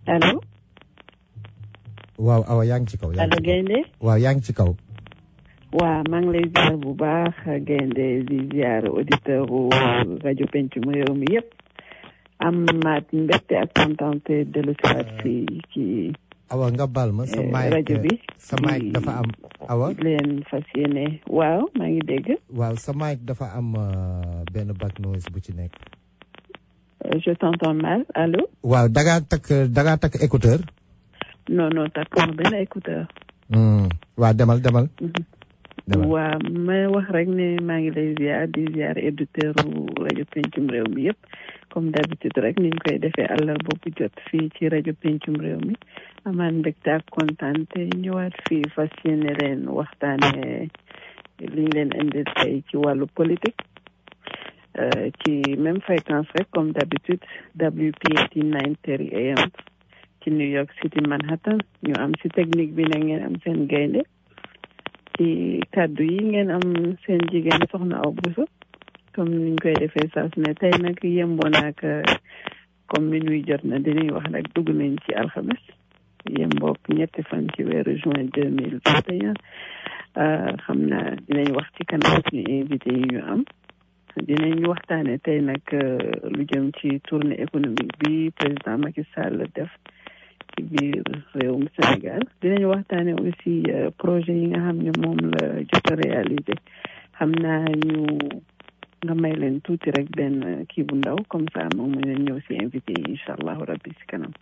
allo waaw awa yaa ngi ci kaw. yaa ngi allo ci kaw Gaynde waaw yaa ngi ci kaw. waa maa ngi lay ziar bu baax Gaynde di ziar auditeur u rajo pencum réew mi yëpp am maat mbégte ak kontante dellu si waat fii ci awa nga baal ma sa eh, mic rajo bi sa mic dafa am awa leen fas yéene waaw maa ngi dégg waaw sa mic dafa am euh, benn back noise bu ci nekk. Euh, je t'entends mal allo waaw da ngaa takk da ngaa takk écouteur. non non takkoon benn écouteur Hmm, waaw demal demal. demal waa may wax rek ne maa ngi lay ziar di ziar auditeur u rajo pencum réew mi yëpp comme d'habitude rek niñ koy defee àllarba bu jot fii ci rajo pencum réew mi amaan mbégte ak kontaan te ñëwaat fii fas yéene leen waxtaane liñ leen indi tey ci wàllu politique euh, ci même fréquence rek comme d'habitude WPAT 9:30 AM ci New York City Manhattan ñu am si technique bi na ngeen am seen gaynde ci kàddu yi ngeen am seen jigéen soxna aw buso comme niñ koy defee saa su ne tey nag yemboon ak comme minuit jot na dinañ wax nag dugg nañ ci alxames yemboog ñetti fan ci weeru juin deux mille vingt et un xam naa dinañ wax ci kanam suñu invité yi ñu am dinañ waxtaane tey nag lu jëm ci tournée économique bi président Macky Sall def ci biir réewum Sénégal dinañ waxtaane aussi projet yi nga xam ne moom la jot a réalisé xam naa ñu nga may leen tuuti rek benn kii bu ndaw comme ça moom mu leen ñëw si invité yi incha allahu rabbi si kanam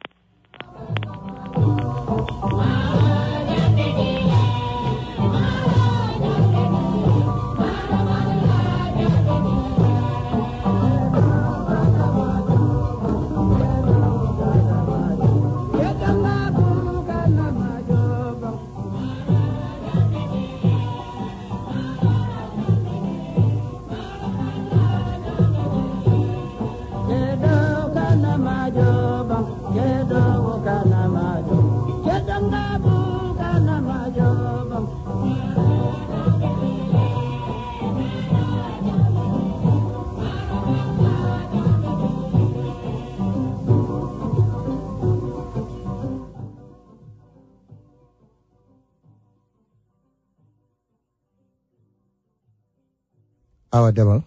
awa demal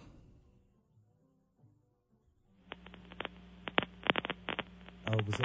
awa bu so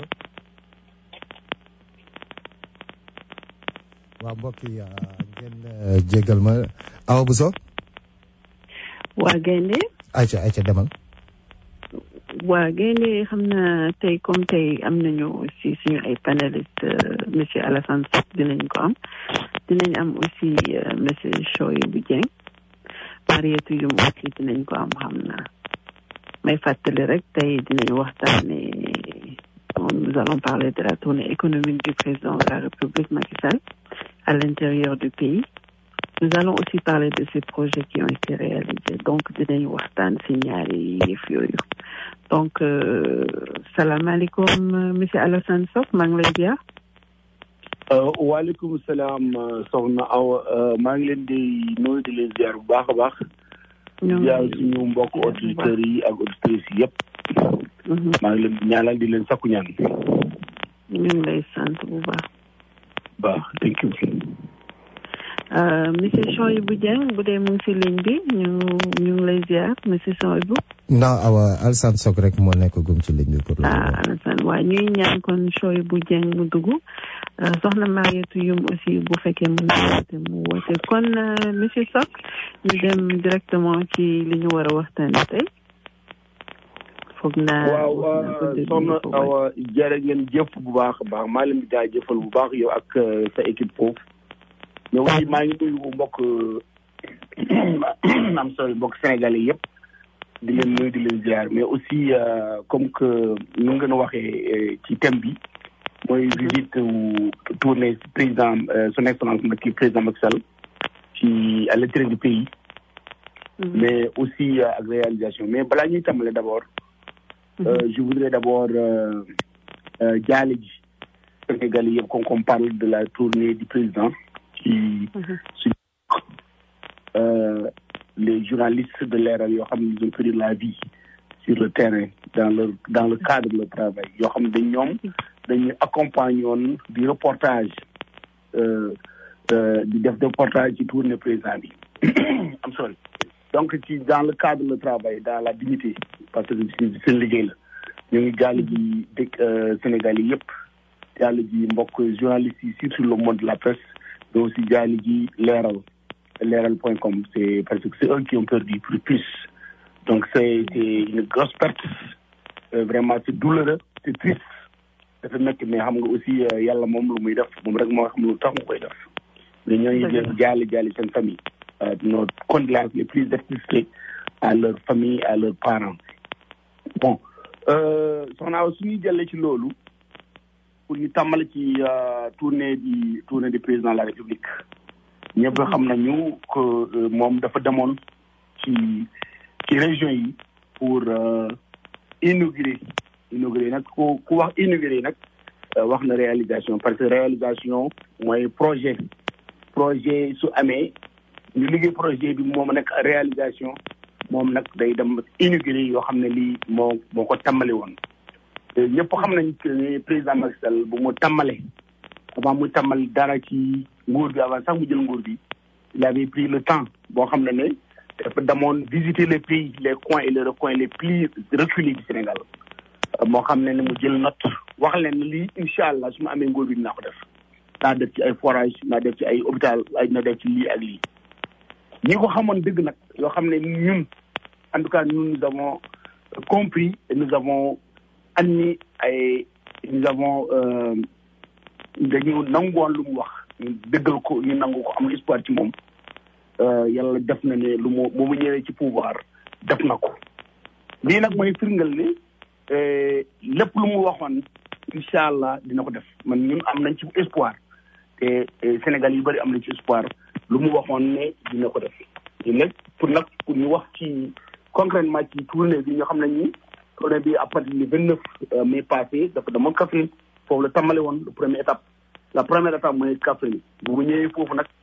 waaw mbokk yi ngeen jégal ma awa bu so waa gaynde ayca ayca demal waa gaynde xam naa tey comme tey am nañu aussi suñu ay panéliste monsieur Alassane Sow dinañ ko am dinañ am aussi monsieur Choyibou Dieng Mariétou Youm aussi dinañ ko am xam naa may fàttali rek tey dinañ waxtaane nous allons parler de la tournée économique du président de la République Macky Sall à l'intérieur du pays nous allons aussi parler de ces projets qui ont été réalisés donc dinañ waxtaan si ñaari yëf yooyu donc salaamaaleykum monsieur Alassane Sow maa ngi lay ziar waaleykum salaam soxna Awa maa ngi leen di nuyu di leen ziar bu baax a baax. ziar suñu mbokk auditeurs yi ak auditrices yi yëpp. maa ngi leen di ñaanal di leen sakku ñaan. ñu ngi lay sant bu baax. baax thank you. monsieur Choyibou Dieng bu dee mu ngi si ligne bi ñu ñu ngi lay ziar monsieur Choyibou. non awa Alassane Sow rek moo nekk gum ci ligne bi pour le ah Alassane waaw ñuy ñaan kon Choyibou Dieng mu dugg. soxna Mariétou Youm aussi bu fekkee mën na woote mu woote kon monsieur Sock ñu dem directement ci li ñu war a waxtaane tey foog naa waaw soxna Awa jërë ngeen jëf bu baax a baax maa leen di jaajëfal bu baax yow ak sa équipe foofu mais aussi maa ngi nuyu mbokk am sorry mbokk sénégalais yëpp di leen nuyu di leen ziar mais aussi comme que nu ngeen a waxee ci thème bi mooy visite wu tournée président son excellence Macky président Macky Sall ci à l'intérieur du pays mais aussi ak réalisation mais balaa ñuy tàmbale d'abord je voudrais d'abord jaale ji Sénégal yëpp comme qu'on parle de la tournée du président ci su les journalistes de Leral yoo xam ne ils ont perdu la vie sur le terrain dans le dans le cadre de leur travail yoo xam ne dañ ñoom dañuy accompagner woon di reportage di def reportage ci tournée président bi am sorry donc ci dans le cadre de leur travail dans la dignité parce que ci seen liggéey la ñu ngi jàll ji dëkk Sénégal yi yëpp jàll ji mbokk journalistes yi surtout le monde de la presse mais aussi jàll ji leeral leeral point com c'est parce que c'est eux qui ont perdu plus plus donc c'est c'est une grosse perte vraiment c'est douloureux c'est triste dafa métti mais xam nga aussi yàlla moom lu muy def moom rek moo xam lu tax mu koy def mais ñooñu jël jaali jaali seen famille nos condoléances les plus attristées à leur famille à leurs parents bon soxnaa suñuy jëlee ci loolu pour ñu tàmbali ci tournée di tournée du président de la république ñëpp xam nañu que moom dafa demoon ci ci région yi pour inaugurer inaugurer nag ku ku wax inaugurer nag wax na réalisation parce que réalisation mooy projet projet su amee ñu liggéey projet bi moom nekk réalisation moom nag day dem inaugurer yoo xam ne lii moo moo ko tàmbali woon ñëpp xam nañ que président Macky Sall bu mu tàmbale avant mu tàmbali dara ci nguur bi avant sax mu jël nguur bi il avait pris le temps boo xam ne ne dafa demoon visiter les pays les coins et les recoins les plus reculés du Sénégal moo xam ne ne mu jël note wax leen ne lii incha allah su ma amee nguur bi dinaa ko def naa def ci ay forage naa def ci ay hôpital ay na def ci lii ak lii ñi ko xamoon dëgg nag yoo xam ne ñun en tout cas nous nous avons compris et nous avons admis ay nous avons dañu nangoon lu mu wax ñu dëggal ko ñu nangu ko am espoir ci moom yàlla def na ne lu mu mu ñëwee ci pouvoir def na ko lii nag mooy firngal ne lépp lu mu waxoon incha allah dina ko def man ñun am nañ ci espoir te Sénégal yu bëri am nañ ci espoir lu mu waxoon ne dina ko def léegi pour nag pour ñu wax ci concrètement ci tournée bi ñoo xam ne ñi tournée bi à partir du vingt neuf mai passé dafa demoon Kaffrine foofu la tàmbali woon la première étape la première étape mooy Kaffrine bu mu ñëwee foofu nag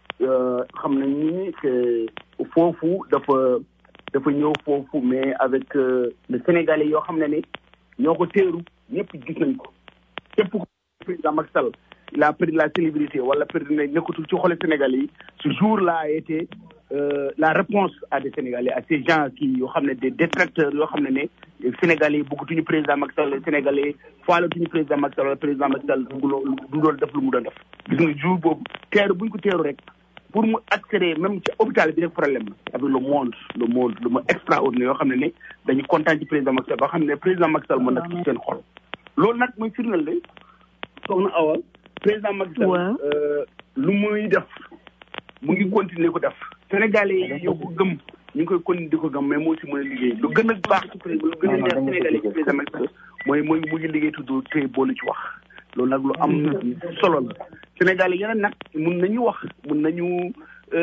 xam nañ ni que foofu dafa dafa ñëw foofu mais avec le Sénégalais yoo xam ne ne ñoo ko teeru ñëpp gis nañ ko képp ko président Macky Sall il a pris la célébrité wala perdre na nekkatul ci xole Sénégalais yi ce jour là a été la réponse à des Sénégalais à ces gens qui yoo xam ne des détracteurs yoo xam ne ne Sénégalais yi bëggatuñu président Macky Sall Sénégalais faalatuñu président Macky Sall wala président Macky Sall du doon def lu mu doon def gis nga jour boobu teeru buñ ko teeru rek pour mu accéder même ci hôpital bi rek problème la avec le monde le monde lu ma extraordinaire yoo xam ne ne dañu kontaan ci président Macky Sall ba xam ne président Macky Sall moo nekk ci seen xol loolu nag mooy firndeel de soxna Awa président Macky Sall lu muy def mu ngi continuer ko def Sénégalais yi yow ko gëm ñu ngi koy continuer di ko gëm mais moo si mën a liggéey lu gën a baax ci président lu gën a neex Sénégalais ci président Macky Sall mooy mooy mu ngi liggéey tudd tey boolu ci wax loolu nag lu am solo la Sénégalais yeneen nag mun nañu wax mun nañu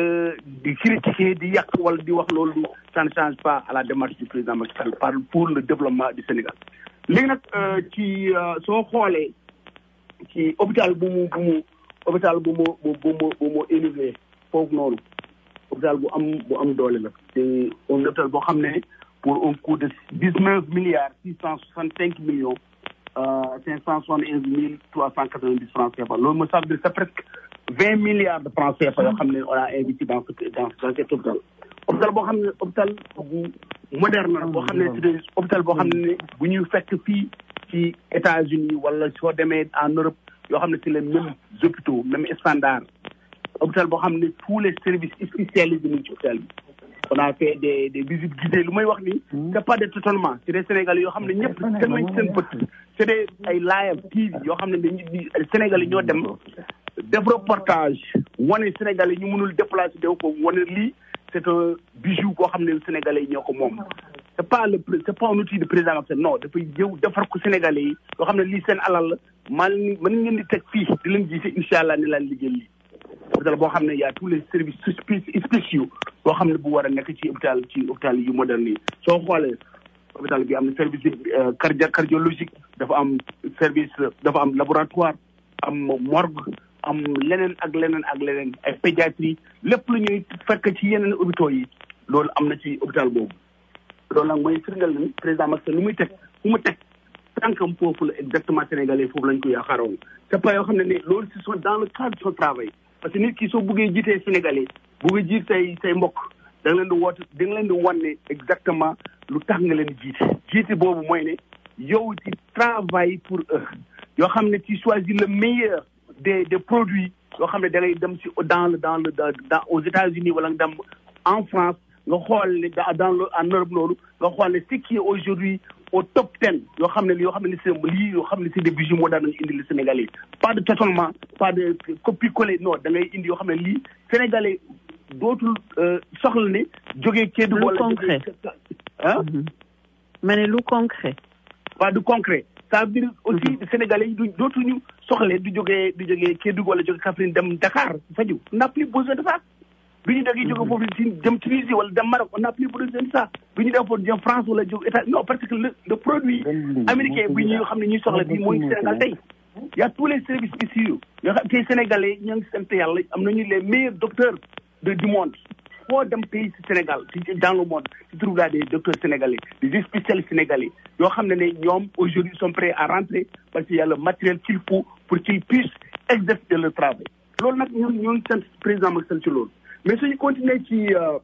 di critiquer di yàq wala di wax loolu ça ne change pas à la démarche du président Macky Sall par pour le développement du Sénégal léegi nag ci soo xoolee ci hôpital bu mu bu mu hôpital bu mu bu mu bu mu élevé foofu noonu hôpital bu am bu am doole la te un hôpital boo xam ne pour un coût de dix neuf milliards six cent soixante cinq millions cinq cent soixante et onze mille trois cent quatre vingt dix francs CFA loolu mooy ça veut dire c'est presque vingt milliards de francs CFA yoo xam ne on a investi dans ce dans dans cet hôpital hôpital boo xam ne hôpital bu moderne la boo xam ne c'est hôpital boo xam ne bu ñuy fekk fii ci États-Unis wala soo demee en Europe yoo xam ne c'est les mêmes hôpitaux même standard hôpital boo xam ne tous les services spécialisés ñu ci hôpital bi on a fait des des visites guidées lu may wax ni c'est pas des tâtonnements c'est des Sénégalais yoo xam ne ñëpp teg nañ ci seen bët c'est des ay live TV yoo xam ne dañuy di Sénégalais ñoo dem def reportage wane Sénégalais ñu mënul déplacer dew ko wane lii c'est un bijou koo xam ne Sénégalais yi ñoo ko moom c'est pas le c'est pas un outil de président Macky Sall non dafay jëw defar ko Sénégalais yi yoo xam ne lii seen alal la man mën ngeen di teg fii di leen gisee incha allah ni laan liggéey lii hôpital boo xam ne y a tous les services spéciaux boo xam ne bu war a nekk ci hôpital ci hôpital yu moderne yi soo xoolee hôpital bi am na service cardio cardiologique dafa am service dafa am laboratoire am morgue am leneen ak leneen ak leneen ay pédiatrie lépp lu ñuy fekk ci yeneen hôpitaux yi loolu am na ci hôpital boobu loolu nag mooy firndeel na ni président Macky Sall lu muy teg fu mu teg tànkam foofu la exactement sénégalais foofu lañ ko yaakaaroon c'est pas yoo xam ne ne loolu ce sont dans le cadre de son travail parce que nit ki soo buggee jiitee sénégalais buggee jiit say say mbokk da nga leen di woote da nga leen di wan ne exactement lu tax nga leen jiite jiite boobu mooy ne yow ci travail pour eux yoo xam ne ci choisir le meilleur des des produits yoo xam ne da ngay dem si dans le dans le dans aux États-Unis wala nga dem en France nga xool ne dans le en Europe loolu nga xool ne ce qui est aujourd'hui au top ten yoo xam ne yoo xam ne c'est lii yoo xam ne c'est des bijoux moo daan nañu indi le Sénégalais pas de tâtonnement pas de copier-coller non da ngay indi yoo xam ne lii Sénégalais dootul soxla ne jógee Kédougou wala concret ah ma ne lu concret waa du concret ça veut dire aussi Sénégalais yi du dootuñu soxle du jógee du jógee Kédougou wala jógee Kaffrine dem Dakar faju on n'a plus besoin de ça bi ñu dagee jóge foofu ci dem Tunisie wala dem Maroc on n'a plus besoin de ça bi ñu dem foofu dem France wala jóge État non parce que le le produit américain bi ñu xam ne ñuy soxla bi mooy Sénégal tey y a tous les services ici yoo xam tey Sénégalais ñoo ngi sant yàlla am nañu les meilleurs docteurs de du monde foo dem pays ci Sénégal ci dans le monde tu trouves là des docteurs sénégalais des spécialistes sénégalais yoo xam ne ne ñoom aujourd'hui sont prêts à rentrer parce qu'il y a le matériel qu'il faut pour qu'ils puissent exercer leur travail loolu nag ñun ñoo ngi sant président Macky Sall ci loolu mais suñu continuer ci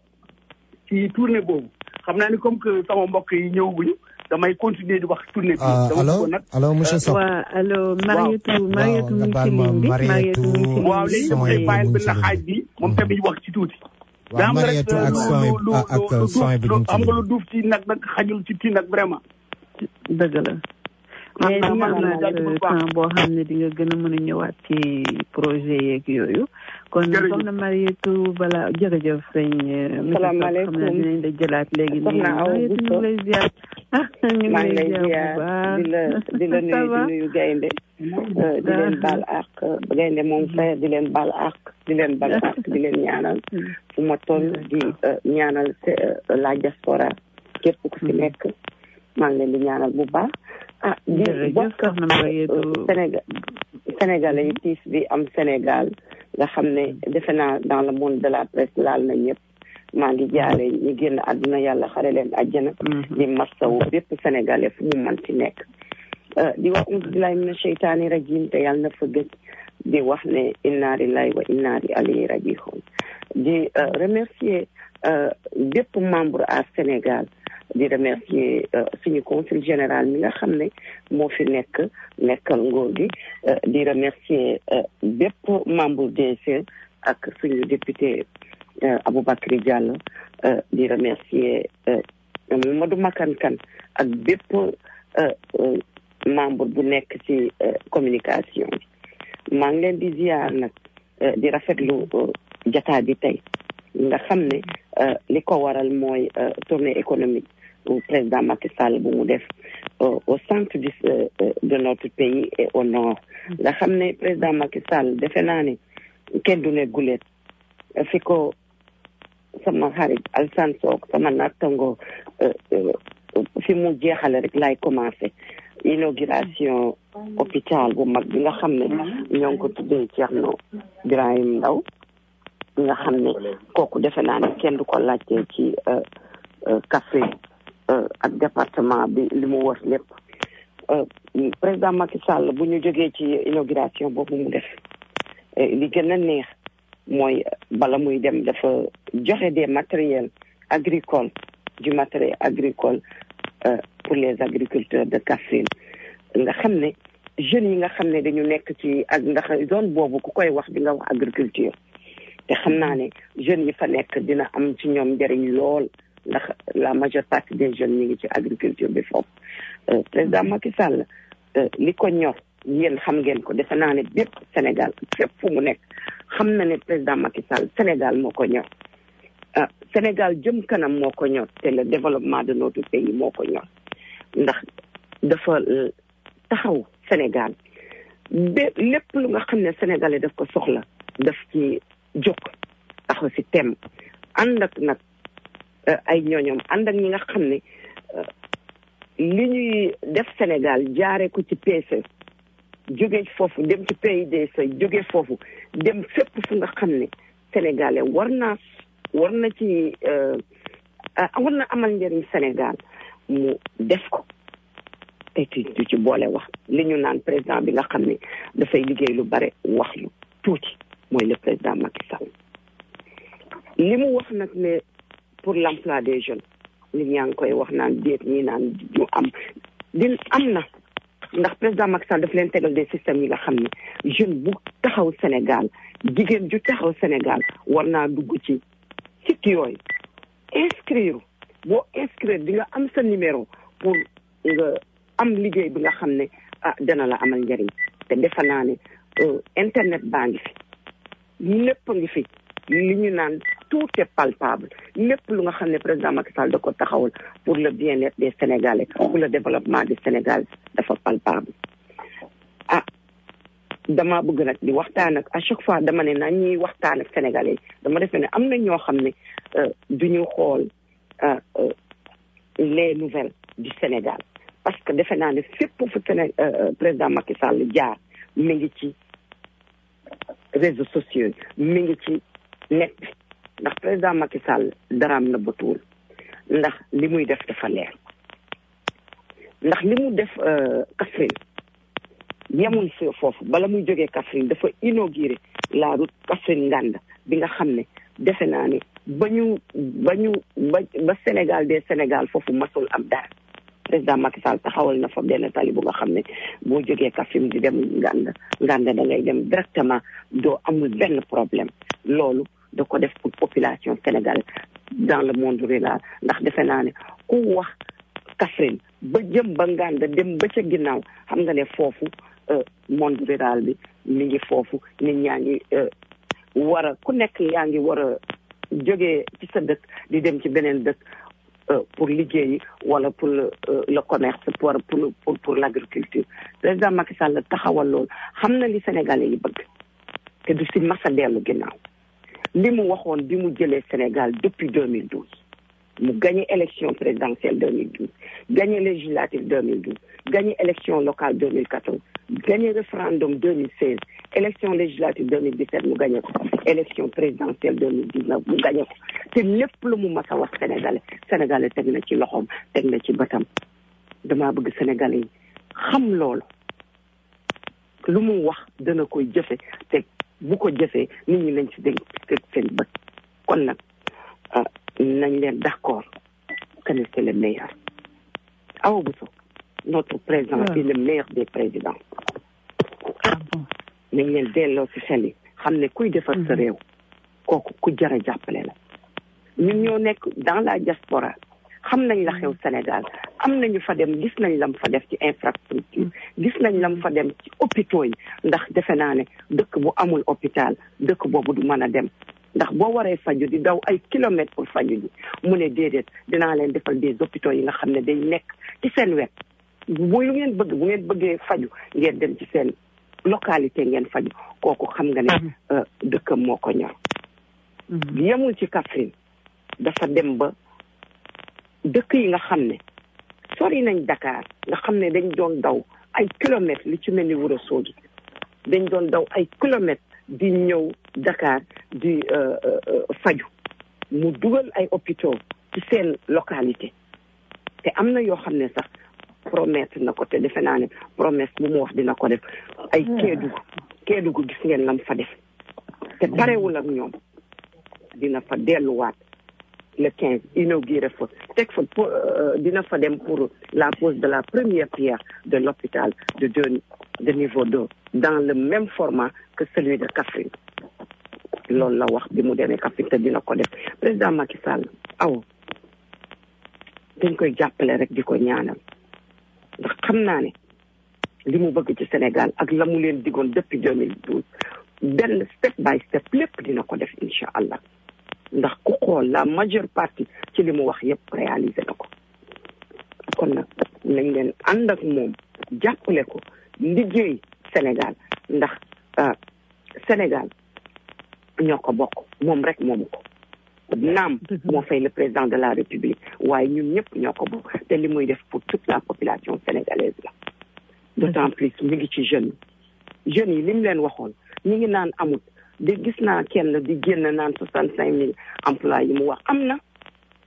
ci tournée boobu xam naa ni comme que sama mbokk yi ñëwaguñu damay continuer di wax tournée bi. allo allo monsieur Sow. waaw allo Marietou Marietou mu ngi ci ligne bi Marietou mu ngi ci ligne bi. waaw léegi dama lay bàyyi benn xaaj bi moom tamit wax ci tuuti. waaw Marietou ak son ak son bi am nga lu duuf ci nag nag xajul ci kii nag vraiment. dëgg la. mais di nga amaat temps boo xam ne di nga gën a mën a ñëwaat ci projet yeeg yooyu. kon soxna Marietou balaa jërëjëf sëñ. salaamaaleykum xam naa dinañ la jëlaat léegi. soxna Awa Marietou ñu ngi lay ziar. ñu maa ngi ngi lay lay ziar bu ziar baax. di la di la nuyu di nuyu gaynde di leen baal àq gaynde moom frère di leen baal àq di leen baal àq di leen ñaanal fu ma toll di ñaanal la diaspora képp ku fi nekk maa ngi leen di ñaanal bu baax ah di jërëjëf bokk soxna Marietou. Sénégal Sénégalais yi tiis bi am Sénégal nga xam ne defe naa dans le monde de la presse laal na ñëpp maa ngi jaale ñi génn àdduna yàlla xare leen àjjana di massawu bépp sénégalais fu mu mën ci nekk di wax auzu billahi mina sheytaani rajim te yàlla na fa gëj di wax ne inna lillahi wa inna ilayhi rajiun di remercier bépp membre à Sénégal di remercier suñu consul général mi nga xam ne moo fi nekk nekkal nguur gi di remercier bépp membre DG ak suñu député Aboubacry Diallo di remercier Mamadou Makan Kan ak bépp membre bu nekk ci communication bi maa ngi leen di ziar nag di rafetlu jataa bi tey nga xam ne li ko waral mooy tournée économique bu président Macky Sall bu mu def au centre du de notre pays et au nord nga xam ne président Macky Sall defe naa ne kenn du ne gulet fi ko sama xarit Alsan Sook sama nattango fi mu jeexale rek laay commencé inauguration hôpital bu mag bi nga xam ne ñoo ngi ko tuddee Thierno Birahim Ndaw nga xam ne kooku defe naa ne kenn du ko laajte ci Kaffrine ak département bi li mu wër lépp président Macky Sall bu ñu jógee ci inauguration boobu mu def li gën a neex mooy bala muy dem dafa joxe des matériels agricoles du matériel agricole pour les agriculteurs de Kaffrine nga xam ne jeunes yi nga xam ne dañu nekk ci ak ndax zone boobu ku koy wax di nga wax agriculture te xam naa ne jeunes yi fa nekk dina am ci ñoom njëriñ lool ndax la majeure partie des jeunes ñi ngi ci agriculture bi foofu président Macky Sall li ko ñor yéen xam ngeen ko defe naa ne bépp Sénégal fépp fu mu nekk xam na ne président Macky Sall Sénégal moo ko ñor ah Sénégal jëm kanam moo ko ñor te le développement de notre pays moo ko ñor ndax dafa taxaw Sénégal bé lépp lu nga xam ne sénégalais daf ko soxla daf ci jóg taxaw si tem ànd ak nag ay ñooñoom ànd ak ñi nga xam ne li ñuy def Sénégal jaare ko ci PSE jóge foofu dem ci PIDC jóge foofu dem fépp fu nga xam ne sénégalais war naa war na ci war na amal njëriñ Sénégal mu def ko te du ci boole wax li ñu naan président bi nga xam ne dafay liggéey lu bare wax lu tuuti mooy le président Macky Sall li mu wax nag ne pour l'emploi des jeunes nit ñaa ngi koy wax naan déet ñi naan ñu am din am na ndax président Macky Sall daf leen tegal des systèmes yi nga xam ne jeune bu taxaw Sénégal jigéen ju taxaw Sénégal war naa dugg ci site yooyu inscrire boo inscrire di nga am sa numéro pour nga am liggéey bi nga xam ne ah dana la amal njëriñ te defe naa ne internet baa ngi fi lépp ngi fi li ñu naan tout est palpable lépp lu nga xam ne président Macky Sall da ko taxawal pour le bien-être des Sénégalais pour le développement du Sénégal dafa palpable ah dama bëgg nag di waxtaan ak à chaque fois dama ne na ñuy waxtaan ak Sénégalais dama defe ne am na ñoo xam ne du ñu xool les nouvelles du Sénégal parce que defe naa ne fépp fu Séné président Macky Sall jaar mi ngi ci réseaux sociaux mi ngi ci net bi ndax président Macky Sall daraam na batuwul ndax li muy def dafa leer ndax li mu def Kaffrine yemul fi foofu bala muy jógee Kaffrine dafa inauguré la route Kaffrine Nganda bi nga xam ne defe naa ne ba ñu ba ñu ba ba Sénégal des Sénégal foofu masul am dara président Macky Sall taxawal na fa benn tali bu nga xam ne boo jógee Kaffrine di dem Nganda Nganda da ngay dem directement doo amul benn problème loolu da ko def pour population Sénégal dans le monde rural ndax defe naa ne ku wax Kaffrine ba jëm ba Nganda dem ba ca ginnaaw xam nga ne foofu monde rural bi mi ngi foofu nit ñaa ngi war a ku nekk yaa ngi war a jógee ci sa dëkk di dem ci beneen dëkk pour liggéeyi wala pour le commerce pour pour pour l'agriculture président Macky Sall taxawal loolu xam na li Sénégalais yi bëgg te du si masa dellu ginnaaw li mu waxoon bi mu jëlee Sénégal depuis 2012 mu gagné élection présidentielle 2012 gagné législative 2012 gagné élection locale 2014 gagné référendum 2016 élection législative 2017 mu gagné ko élection présidentielle 2019 mu gagné ko te lépp lu mu mas a wax sénégalais sénégalais teg na ci loxoom teg na ci bëtam damaa bëgg sénégalais yi xam loolu lu mu wax dana koy jëfe te bu ko jëfee nit ñi lañ ci dégg teg seen bët kon nag nañ leen d'accord que ne c'est le meilleur Awa Bousso notre président est le meilleur des présidents nañ leen delloo ci xel yi xam ne kuy defar sa réew kooku ku jar a jàppale la ñun ñoo nekk dans la diaspora xam nañ la xew Sénégal am nañu fa dem gis nañ lam fa def ci infrastructure gis nañ lam fa dem ci hôpitaux yi ndax defe naa ne dëkk bu amul hôpital dëkk boobu du mën a dem ndax boo waree faju di daw ay kilomètres pour faju ji mu ne déedéet dinaa leen defal des hôpitaux yi nga xam ne day nekk ci seen wet bu lu ngeen bëgg bu ngeen bëggee faju ngeen dem ci seen localité ngeen faju kooku xam nga ne dëkkam moo ko ñor yemul ci Kaffrine dafa dem ba dëkk yi nga xam ne sori nañ Dakar nga xam ne dañ doon daw ay kilomètres li ci mel ni Wuro Sogi dañ doon daw ay kilomètres di ñëw Dakar di faju mu dugal ay hôpitaux ci seen localité te am na yoo xam ne sax promettre na ko te defe naa ne promesse bu mu wax dina ko def ay Kédougou Kédougou gis ngeen lam fa def te parewul ak ñoom dina fa delluwaat le quinze inauguré fa teg fa dina fa dem pour la pose de la première pierre de l'hôpital de deux de niveau deux dans le même format que celui de Kaffrine loolu la wax bi mu demee Kaffrine te dina ko def président Macky Sall aw dañ koy jàppale rek di ko ñaanal ndax xam naa ne li mu bëgg ci Sénégal ak la mu leen digoon depuis 2012 benn step by step lépp dina ko def incha allah ndax ku xool la majeure partie ci li mu wax yépp réalisé na ko kon nag nañ leen ànd ak moom jàppale ko liggéey Sénégal ndax Sénégal ñoo ko bokk moom rek moomu ko naam moo fay le président de la République waaye ñun ñëpp ñoo ko bokk te li muy def pour toute la population sénégalaise la d'autant plus mi ngi ci jeunes yi jeunes yi li mu leen waxoon ñi ngi naan amut de gis naa kenn di génn naan soixante cinq mille emplois yi mu wax am na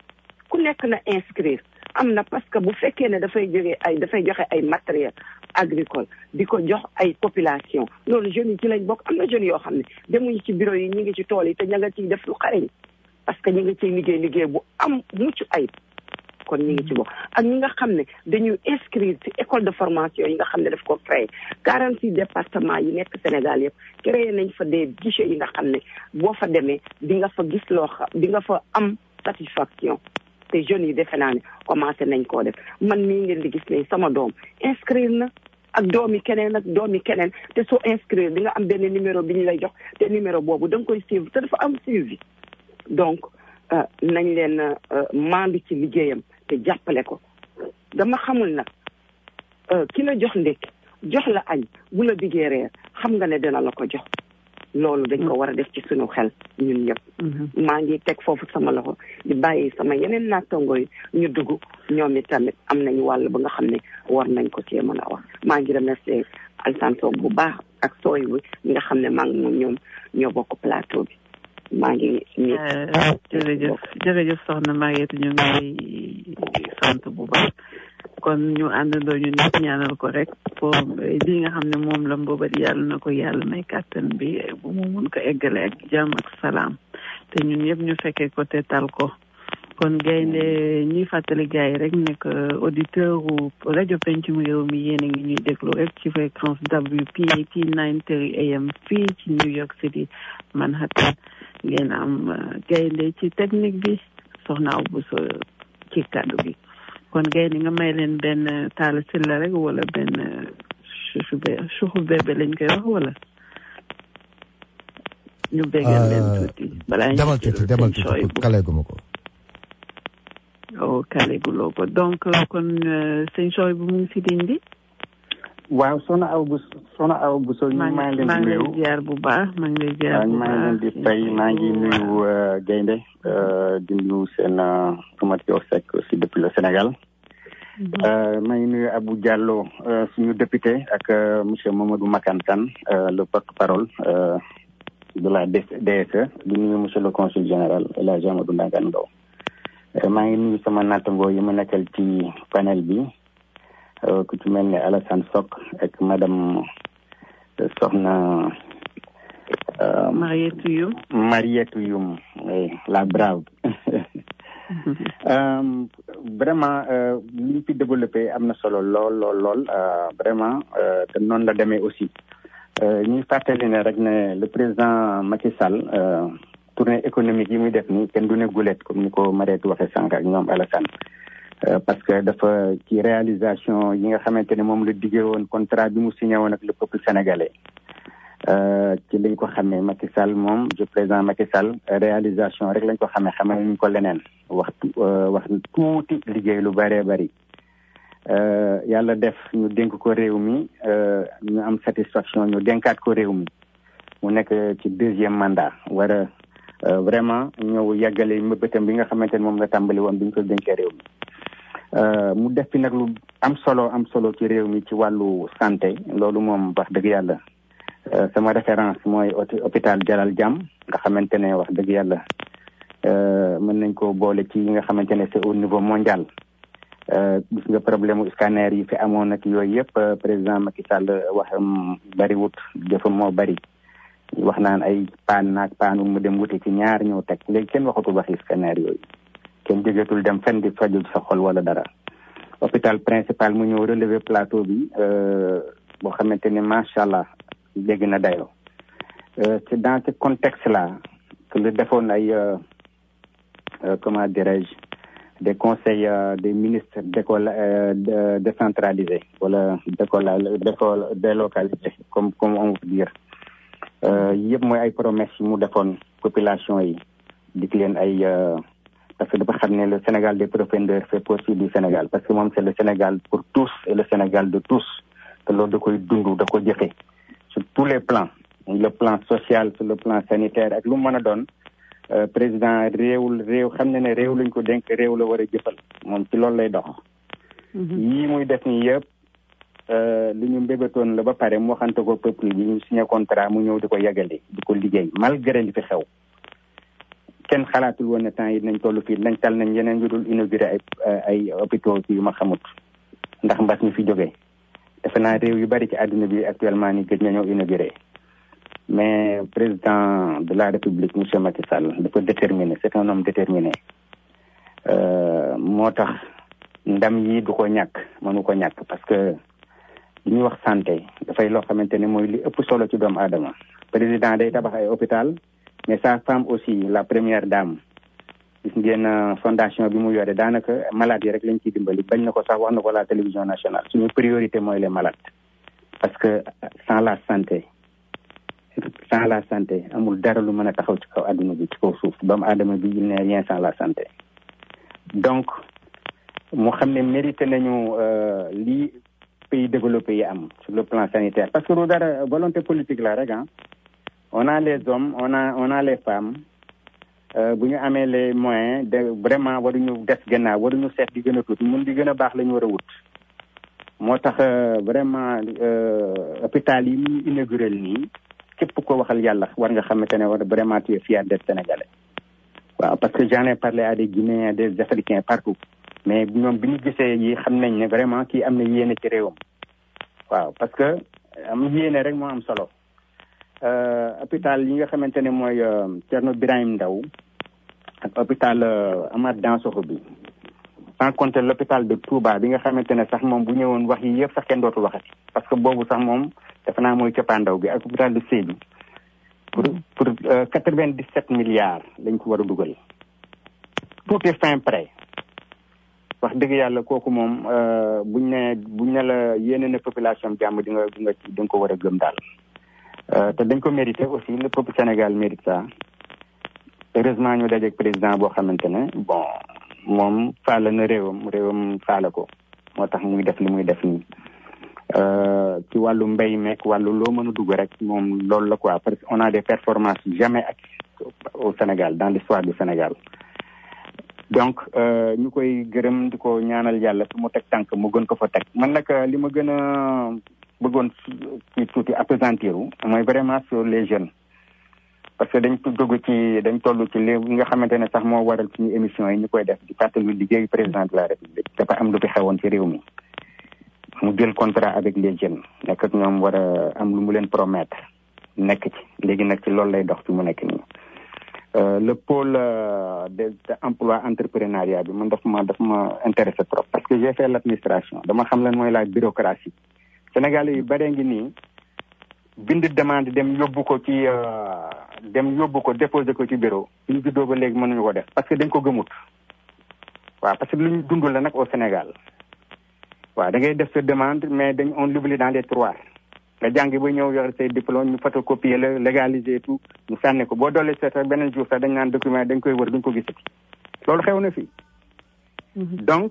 ku nekk na inscrire am na parce que bu fekkee ne dafay jógee ay dafay joxe ay matériel agricole di ko jox ay population loolu jeunes yi ci lañ bokk am na jeunes yoo xam ne demuñu ci bureau yi ñu ngi ci tool yi te ña nga ciy def lu xarañ parce que ñi nga ciy liggéey liggéey bu am mucc ayib kon ñi ngi ci bokk ak ñi nga xam ne dañuy inscrire ci école de formation yi nga xam ne daf ko créé quarante six départements yi nekk Sénégal yëpp créé nañ fa des guichets yi nga xam ne boo fa demee di nga fa gis loo xam di nga fa am satisfaction te jeunes yi defe naa ne commencé nañ koo def man mii ngeen di gis ne sama doom inscrire na ak doomi keneen ak doomi keneen te soo inscrire di nga am benn numéro bi ñu lay jox te numéro boobu da nga koy suivre te dafa am suivi donc nañ leen maandu ci liggéeyam te jàppale ko dama xamul nag ki la jox ndékki jox la añ bu la diggee reer xam nga ne dina la ko jox loolu dañ ko war a def ci suñu xel ñun ñëpp maa ngi teg foofu sama loxo di bàyyi sama yeneen naattango yi ñu dugg ñoom i tamit am nañu wàll ba nga xam ne war nañ ko cee mën a wax maa ngi remercier Alassane Sow bu baax ak sooy bi ñi nga xam ne maa ngi moom ñoom ñoo bokk plateau bi maa ngi jërëjëf jërëjëf soxna Mariette ñu ngi sant bu baax kon ñu àndandoo ñu ñëpp ñaanal ko rek pour li nga xam ne moom la mboobat yàlla na ko yàlla may kàttan bi bu mu mun ko eggale ak jàmm ak salaam te ñun ñëpp ñu fekkee ko te tal ko kon gaynde ñuy fàttali gars yi rek nekk auditeur u rajo pencum réew mi yéen a ngi ñuy déglu rek ci fréquence WPAT 930 AM fii ci New York City Manhattan ngeen am gaynde ci technique bi soxna aw bu so ci kàddu gi kon gaynde nga may leen benn taal silla rek wala benn suufu be suufu bébé lañ koy wax wala ñu béggal leen tuuti balaa ñu demal tuuti demal tuuti kaleeguma ko o kaleeguloo ko donc kon sëñ sooy bu mu ngi si dindi waaw soxna aw bu soxna aw bu so ñu maa ngi leen di nuyu ziar bu baax maa ngi lay ziar bu baax maa ngi leen di fay maa ngi nuyu gaynde di nuyu seen Tomato Seck aussi depuis le Sénégal maa ngi nuyu Abou Diallo suñu député ak monsieur Mamadou Makantan le porte-parole de la DSE di nuyu monsieur le consul général El Hadj Amadou Ndangan Ndaw maa ngi nuyu sama nattangoo yi ma nekkal ci panel bi ku ci mel ne Alassane Sock ak madame Soxna Mariette Youm Mariette Youm la brave vraiment li ñu fi développé am na solo lool lool lool vraiment te noonu la demee aussi ñuy fàttali ne rek ne le président Macky Sall tournée économique yi muy def nii kenn du ne gulet comme ni ko Mariette waxee sànq ak ñoom Alassane parce que dafa ci réalisation yi nga xamante ne moom la diggee woon contrat bi mu signé woon ak le peuple sénégalais ci lañ ko xamee Macky Sall moom je président Macky Sall réalisation rek lañ ko xamee xamee ñu ko leneen wax wax tuuti liggéey lu bëree bëri yàlla def ñu dénk ko réew mi ñu am satisfaction ñu dénkaat ko réew mi mu nekk ci deuxième mandat war a vraiment ñëw yàggale mbëbëtam bi nga xamante ne moom la tàmbali woon bi ñu ko dénkee réew mi mu def fi nag lu am solo am solo ci réew mi ci wàllu santé loolu moom wax dëgg yàlla sama référence mooy hôpital Dalal Jàmm nga xamante ne wax dëgg yàlla mën nañ ko boole ci yi nga xamante ne c'est au niveau mondial gis nga problème mu scanner yi fi amoon ak yooyu yëpp président Macky Sall waxam bariwut jëfam moo bari wax naan ay paan naag paanu mu dem wuti ci ñaar ñëw teg léegi kenn waxatul waxi scanner yooyu kenn jógeetul dem fenn di faju sa xol wala dara hôpital principal mu ñëw relever plateau bi boo xamante ne macha allah dégg na dayoo c'est dans ce contexte là que lu defoon ay comment dirais-je des conseils des ministres d'école décentralisés wala d'école d'école délocalisé comme comme on peut dire yëpp mooy ay promesses yi mu defoon population yi dik leen ay parce que dafa xam ne le Sénégal des profondeurs fait partie du Sénégal parce que moom c'est le Sénégal pour tous et le Sénégal de tous te loolu da koy dund da ko jëfe sur tous les plans le plan social sur le plan sanitaire ak lu mu mën a doon président réewul réew xam ne ne réew lañ ko dénk réew la war a jëfal moom ci loolu lay dox yii muy def nii yëpp li ñu mbébétoon la ba pare mu waxante ko peuple bi ñu signé contrat mu ñëw di ko yeggali di ko liggéey malgré li fi xew kenn xalaatul woon ne temps yi nañ toll fii nañ tal nañ yeneen yu dul inauguré ay ay hôpitaux yu ma xamut ndax mbas mi fi jógee defe naa réew yu bari ci àdduna bi actuellement ni gëj nañoo inauguré mais président de la république monsieur Macky Sall dafa déterminé c'est un homme déterminé moo tax ndam yi du ko ñàkk mënu ko ñàkk parce que li ñuy wax santé dafay loo xamante ne mooy li ëpp solo ci doomu aadama président day tabax ay hôpital mais sa femme aussi la première dame gis ngeen fondation bi mu yore daanaka malades yi rek lañ ciy dimbali bañ na ko sax wax na ko la télévision nationale suñu priorité mooy les malades parce que sans la santé sans la santé amul dara lu mën a taxaw ci kaw adduna bi ci kaw suuf doomu aadama bi il n'est rien sans la santé donc mu xam ne mérité nañu lii pays développé yi am sur le plan sanitaire parce que lu dara volonté politique la rek ah on a les hommes on a on a les femmes bu ñu amee les moyens de vraiment waruñu des gannaaw waruñu seet di gën a tuuti mun di gën a baax la ñu war a wut moo tax vraiment hôpital yi ñu inauguré nii képp ko waxal yàlla war nga xamante ne war vraiment tu es fier d'être sénégalais waaw parce que j'en ai parlé à des Guinéens des Africains partout mais ñoom bi ñu gisee yi xam nañ ne vraiment kii am na yéene ci réewam waaw parce que am yéene rek moo am solo hôpital yi nga xamante ne mooy Thierno Birahim Ndao ak hôpital Amath Dansokho bi sans compter l'hôpital de Touba bi nga xamante ne sax moom bu ñëwoon wax yi yëpp sax kenn dootul waxati parce que boobu sax moom defe naa mooy cëppaandaw bi ak hôpital de Sédhiou pour pour quatre vingt dix sept milliards lañ ko war a dugal tout est fin prêt wax dëgg yàlla kooku moom buñ ne buñ ne la yéene na population jàmm di nga di nga di nga ko war a gëm daal te dañ ko mérité aussi le peuple Sénégal mérite ça heureusement ñu dajeeg président boo xamante ne bon moom faala na réewam réewam faala ko moo tax muy def li muy def nii ci wàllu mbéy meek wàllu loo mën a dugg rek moom loolu la quoi parce que on a des performances jamais acquises au Sénégal dans l'histoire du Sénégal donc ñu koy gërëm di ko ñaanal yàlla fi mu teg tànk mu gën ko fa teg man nag li ma gën a bëggoon ci tuuti appesantiru mooy vraiment sur les jeunes parce que dañ dugg ci dañ toll ci li nga xamante ne sax moo waral suñu émission yi ñu koy def di fàttali liggéey président de la république dafa am lu fi xewoon ci réew mi mu jël contrat avec les jeunes nekk ak ñoom war a am lu mu leen promettre nekk ci léegi nag ci loolu lay dox fi mu nekk nii le pôle de emploi entrepreneuriat bi man daf ma daf ma intéressé trop parce que j'ai fait l'administration dama xam lan mooy la bureaucratie Sénégalais yu bare ngi nii bind demande dem yóbbu ko ci dem yóbbu ko déposer ko ci bureau ñu juddoo ba léegi mënuñu ko def parce que dañ ko gëmut waaw parce que lu ñu dund la nag au Sénégal waaw da ngay def sa demande mais dañ on l'oublie dans les tiroirs nga jàngi ba ñëw yor say diplôme ñu photocopier la légaliser tout ñu sànni ko boo doolee seet beneen jour sax dañ naan document dañ koy wër duñ ko gisati loolu xew na fii donc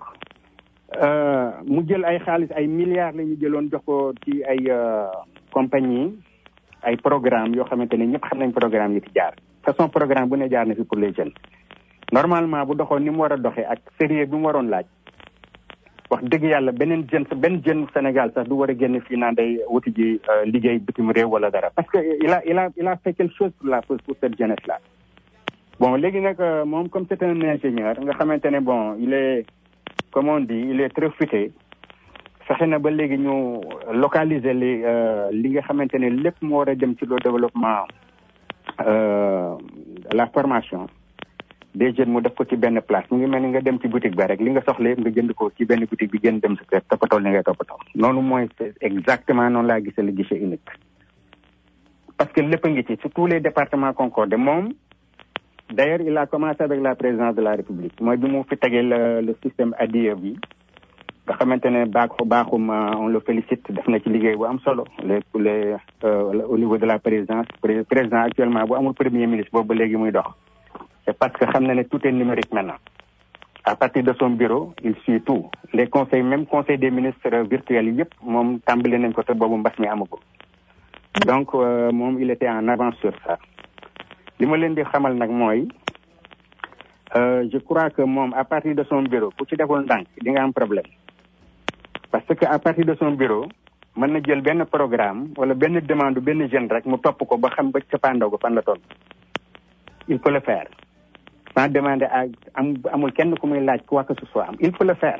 mu jël ay xaalis ay milliards la ñu jëloon jox ko ci ay compagnie ay programme yoo xamante ne ñëpp xam nañ programme yi fi jaar façon programme bu ne jaar na fi pour les jeunes normalement bu doxoon ni mu war a doxee ak sérieux bi mu waroon laaj wax dëgg yàlla beneen jeune benn jeune Sénégal sax du war a génn fii naan day wuti ji liggéey bitim réew wala dara parce que il a il a il a fait quelque chose pour la pour cette jeunesse là bon léegi nag moom comme c'est un ingénieur nga xamante ne bon il est comme on dit il est très futé fexe na ba léegi ñu localiser li li nga xamante ne lépp moo war a dem ci le développement la formation des jeunes mu def ko ci benn place mu ngi mel ni nga dem ci boutique ba rek li nga soxla yëpp nga jënd ko ci benn boutique bi gën dem sa kër toppatoo li ngay toppatoo noonu mooy exactement noonu laa gisee le guichet unique parce que lépp a ngi ci sur tous les départements concordés moom d'ailleurs il a commencé avec la présidence de la république mooy bi mu fi tegee le le système ADIE bi nga xamante ne baaxu baaxum on le félicite def na ci liggéey bu am solo les les au niveau de la présidence président actuellement bu amul premier ministre boobu ba léegi muy dox c'est parce que xam na ne tout est numérique maintenant à partir de son bureau il suit tout les conseils même conseil des ministres virtuels yi yëpp moom tàmbali nañ ko te boobu mbas mi amagul donc moom il était en avance sur ça li ma leen di xamal nag mooy je crois que moom à partir de son bureau ku ci deful ndànk di nga am problème parce que à partir de son bureau mën na jël benn programme wala benn demande benn jeune rek mu topp ko ba xam ba cappaandaw ko fan la toll il peut le faire sans demander à am amul kenn ku muy laaj quoi que ce soit am il faut le faire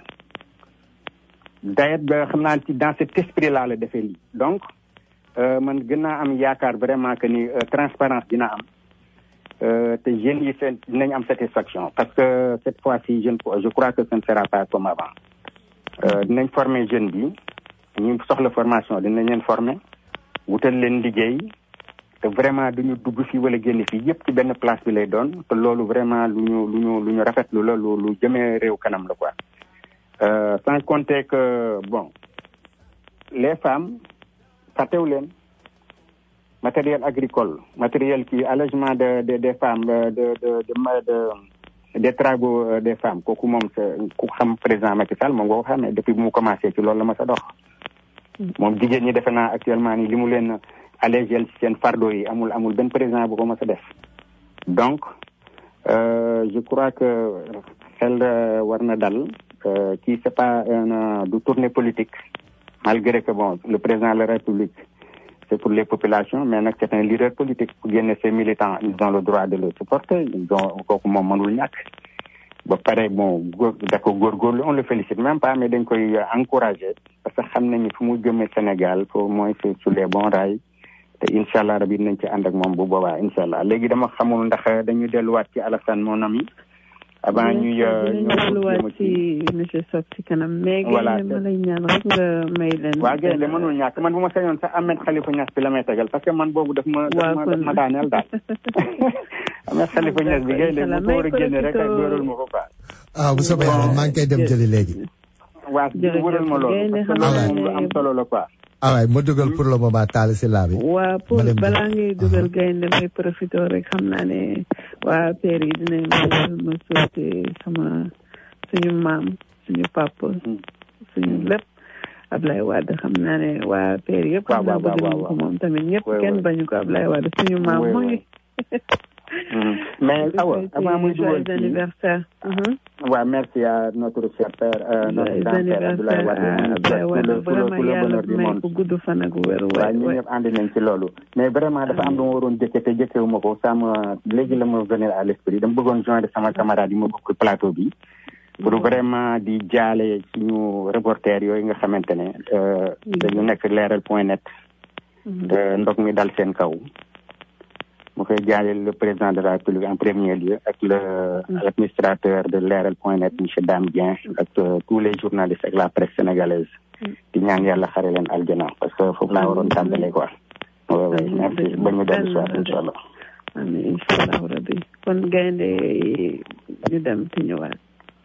d'ailleurs xam naa ci dans cet esprit là la defee lii donc man gën naa am yaakaar vraiment que ni transparence dina am te jeunes yi seen dinañ am satisfaction parce que cette fois-ci je je crois que ce ne sera pas comme avant dinañ former jeune bi ñu soxla formation dinañ leen former wutal leen liggéey te vraiment duñu dugg fii wala génn fii yëpp ci benn place bi lay doon te loolu vraiment lu ñu lu ñu lu ñu rafetlu la lu lu jëmee réew kanam la quoi sans compter que bon les femmes fàttewu leen matériel agricole matériel qui allègement de de des femmes de de de de des travaux des femmes kooku moom sa ku xam président Macky Sall moom nga ko xamee depuis bu mu commencé ci loolu la ma sa dox moom jigéen ñi defe naa actuellement nii li mu leen allégel ci seen fardeau yi amul amul benn président bu ko mës a def donc je crois que xel war na dal kii c'est pas un du tournée politique malgré que bon le président de la République c'est pour les populations mais nag c'est un leader politique pour génne ses militants ils ont le droit de le supporter ils ont kooku moom mënul ñàkk ba pare bon góor da ko góorgóorlu on le félicite même pas mais dañ koy encourager parce que xam nañu fu mu jëmee Sénégal pour mooy sur les bons rails te incha allah rabi nañ ci ànd ak moom bu boobaa incha allah léegi dama xamul ndax dañu delluwaat ci Alassane mon ami avant ñuy ñu delluwaat ci monsieur Sock ci kanam mais voilà ma lay ñaan rek nga may leen waaw génn de mënul ñàkk man bu ma sañoon sax Ahmed Khalifa Niass bi la may tegal parce que man boobu daf ma daf ma daf ma daaneel daal Ahmed Khalifa Niass bi génn de bu ko war a génne rek ak dóoral ma ko quoi ah bu soobee yàlla maa ngi koy dem jëli léegi waa wëral ma loolu parce que loolu moom lu am solo la quoi ah waay ma dugal pour le moment taal si laa bi. waa pour balaa ngay dugal gaynde may profité rek xam naa ne waa père yi dinañ ma ma soote sama suñu maam suñu papa suñu lépp Ablaye Wade xam naa ne waa père yëpp xam naa bëgg nañ ko moom tamit ñëpp kenn bañu ko Ablaye Wade suñu maam mu ngi mais awa avant muy dugal joyeux anniversaire waaw merci à notre cher père notre grand père Abdoulaye Wade vraiment yàlla may ko gudd fan ak wér waaw ñu ñëpp ànd nañ ci loolu mais vraiment dafa am lu ma waroon jëkke te jëkkewu ma ko sama léegi la ma venir à l'esprit dama bëggoon joindre sama camarade yi ma bokk plateau bi pour vraiment di jaale suñu reporter yooyu nga xamante ne dañu nekk leeral point net ndox mi dal seen kaw mu koy jaale le président de la République en premier lieu ak le administrateur de leeral point net monsieur Dame Dieng ak tous les journalistes ak la presse sénégalaise di ñaan yàlla xare leen aljana parce que foofu laa waroon tàmbalee quoi oui oui merci ba ñu dellu soir incha allah amiin incha allah rabbi kon gaynde ñu dem te ñëwaat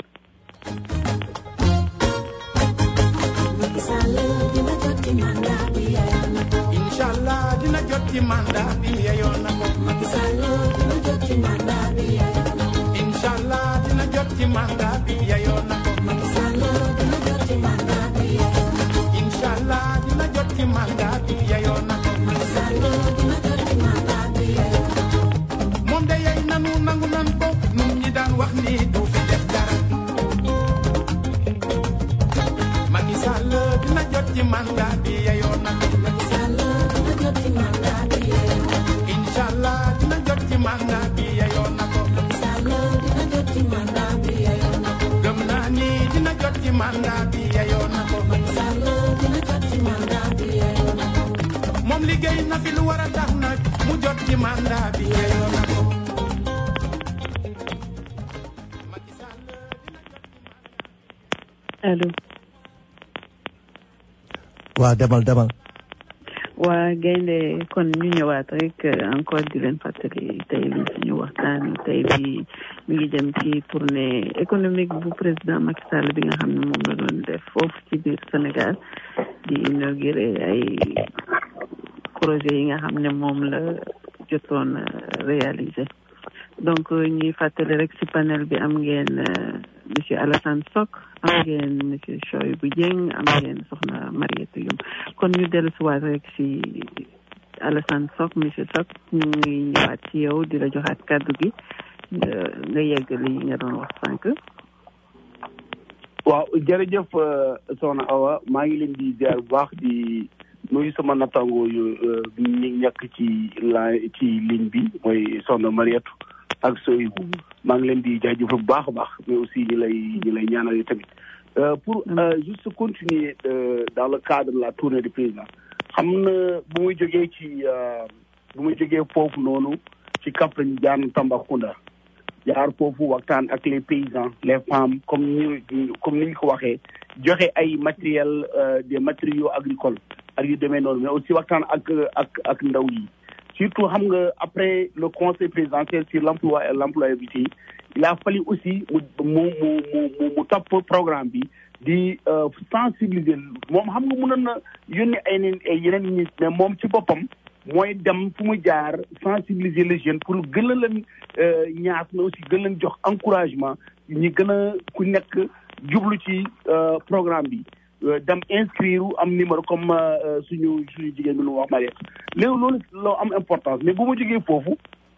Inshallah dina jot ci mandat bi yeyoon na ko Macky Sall dina jot ci mandat bi yeyoon na ko Inshallah dina jot ci mandat bi yeyoon na ko Macky Sall dina jot ci mandat bi yeyoon na ko Inshallah dina jot ci mandat bi yeyoon na ko Macky Sall dina jot ci mandat bi yeyoon na ko moom de yey nanu nangu nan ko nun ñi daan wax ni du fi def dara Macky Sall dina jot ci mandat bi yeyoon na ko Macky Sall dina jot ci mandat bi yeyoon na ko Inshallah dina jot ci mandat bi yeyoon na ko Macky Sall dina jot ci mandat bi yeyoon na ko gëm naa ni dina jot ci mandat bi yeyoon na ko Macky Sall dina jot ci mandat bi yeyoon na ko moom liggéey na fi lu war a tax nag mu jot ci mandat bi yeyoon na ko Macky Sall dina jot ci mandat allo waaw demal demal. waa gaynde kon ñu ñëwaat rek encore di leen fàttali tey li suñu waxtaan tey bi mi ngi jëm ci tournée économique bu président Macky Sall bi nga xam ne moom la doon def foofu ci biir Sénégal di inaugurer ay projet yi nga xam ne moom la jotoon réaliser donc ñuy fàttali rek ci panel bi am ngeen monsieur Alassane Sock am ngeen monsieur Choybou Dieng am ngeen soxna Mariétou Youm kon ñu dellu si waat rek ci Alassane Sock monsieur Sock ñu ngi ñëwaat ci yow di la joxaat kàddu gi nga yegg li nga doon wax sànq. waaw jërëjëf soxna Awa maa ngi leen di ziar bu baax di nuyu sama nattangoo yu ñi ñàkk ci la ci ligne bi mooy soxna Mariétou ak Soyibu maa ngi leen di jaajëfal bu baax a baax mais aussi ñu lay ñu lay ñaanal yi tamit pour juste continuer dans le cadre de la tournée du président xam na bu muy jógee ci bu muy jógee foofu noonu ci Kaffrine jaar na Tambacounda jaar foofu waxtaan ak les paysans les femmes comme ni comme ni ñu ko waxee joxe ay matériel des matériaux agricoles ak yu demee noonu mais aussi waxtaan ak ak ak ndaw yi surtout xam nga après le conseil présidentiel sur l'emploi et l'employabilité il a fallu aussi mu mu mu mu mu topp programme bi di sensibiliser moom xam nga mënoon na yónni ay neen ay yeneen nit mais moom ci boppam mooy dem fu mu jaar sensibiliser les jeunes pour gën a leen ñaas mais aussi gën leen jox encouragement ñi gën a ku nekk jublu ci programme bi dem inscrire am numéro comme suñu suñu jigéen bi nu wax Mariette léegi loolu loo am importance mais bu ma jógee foofu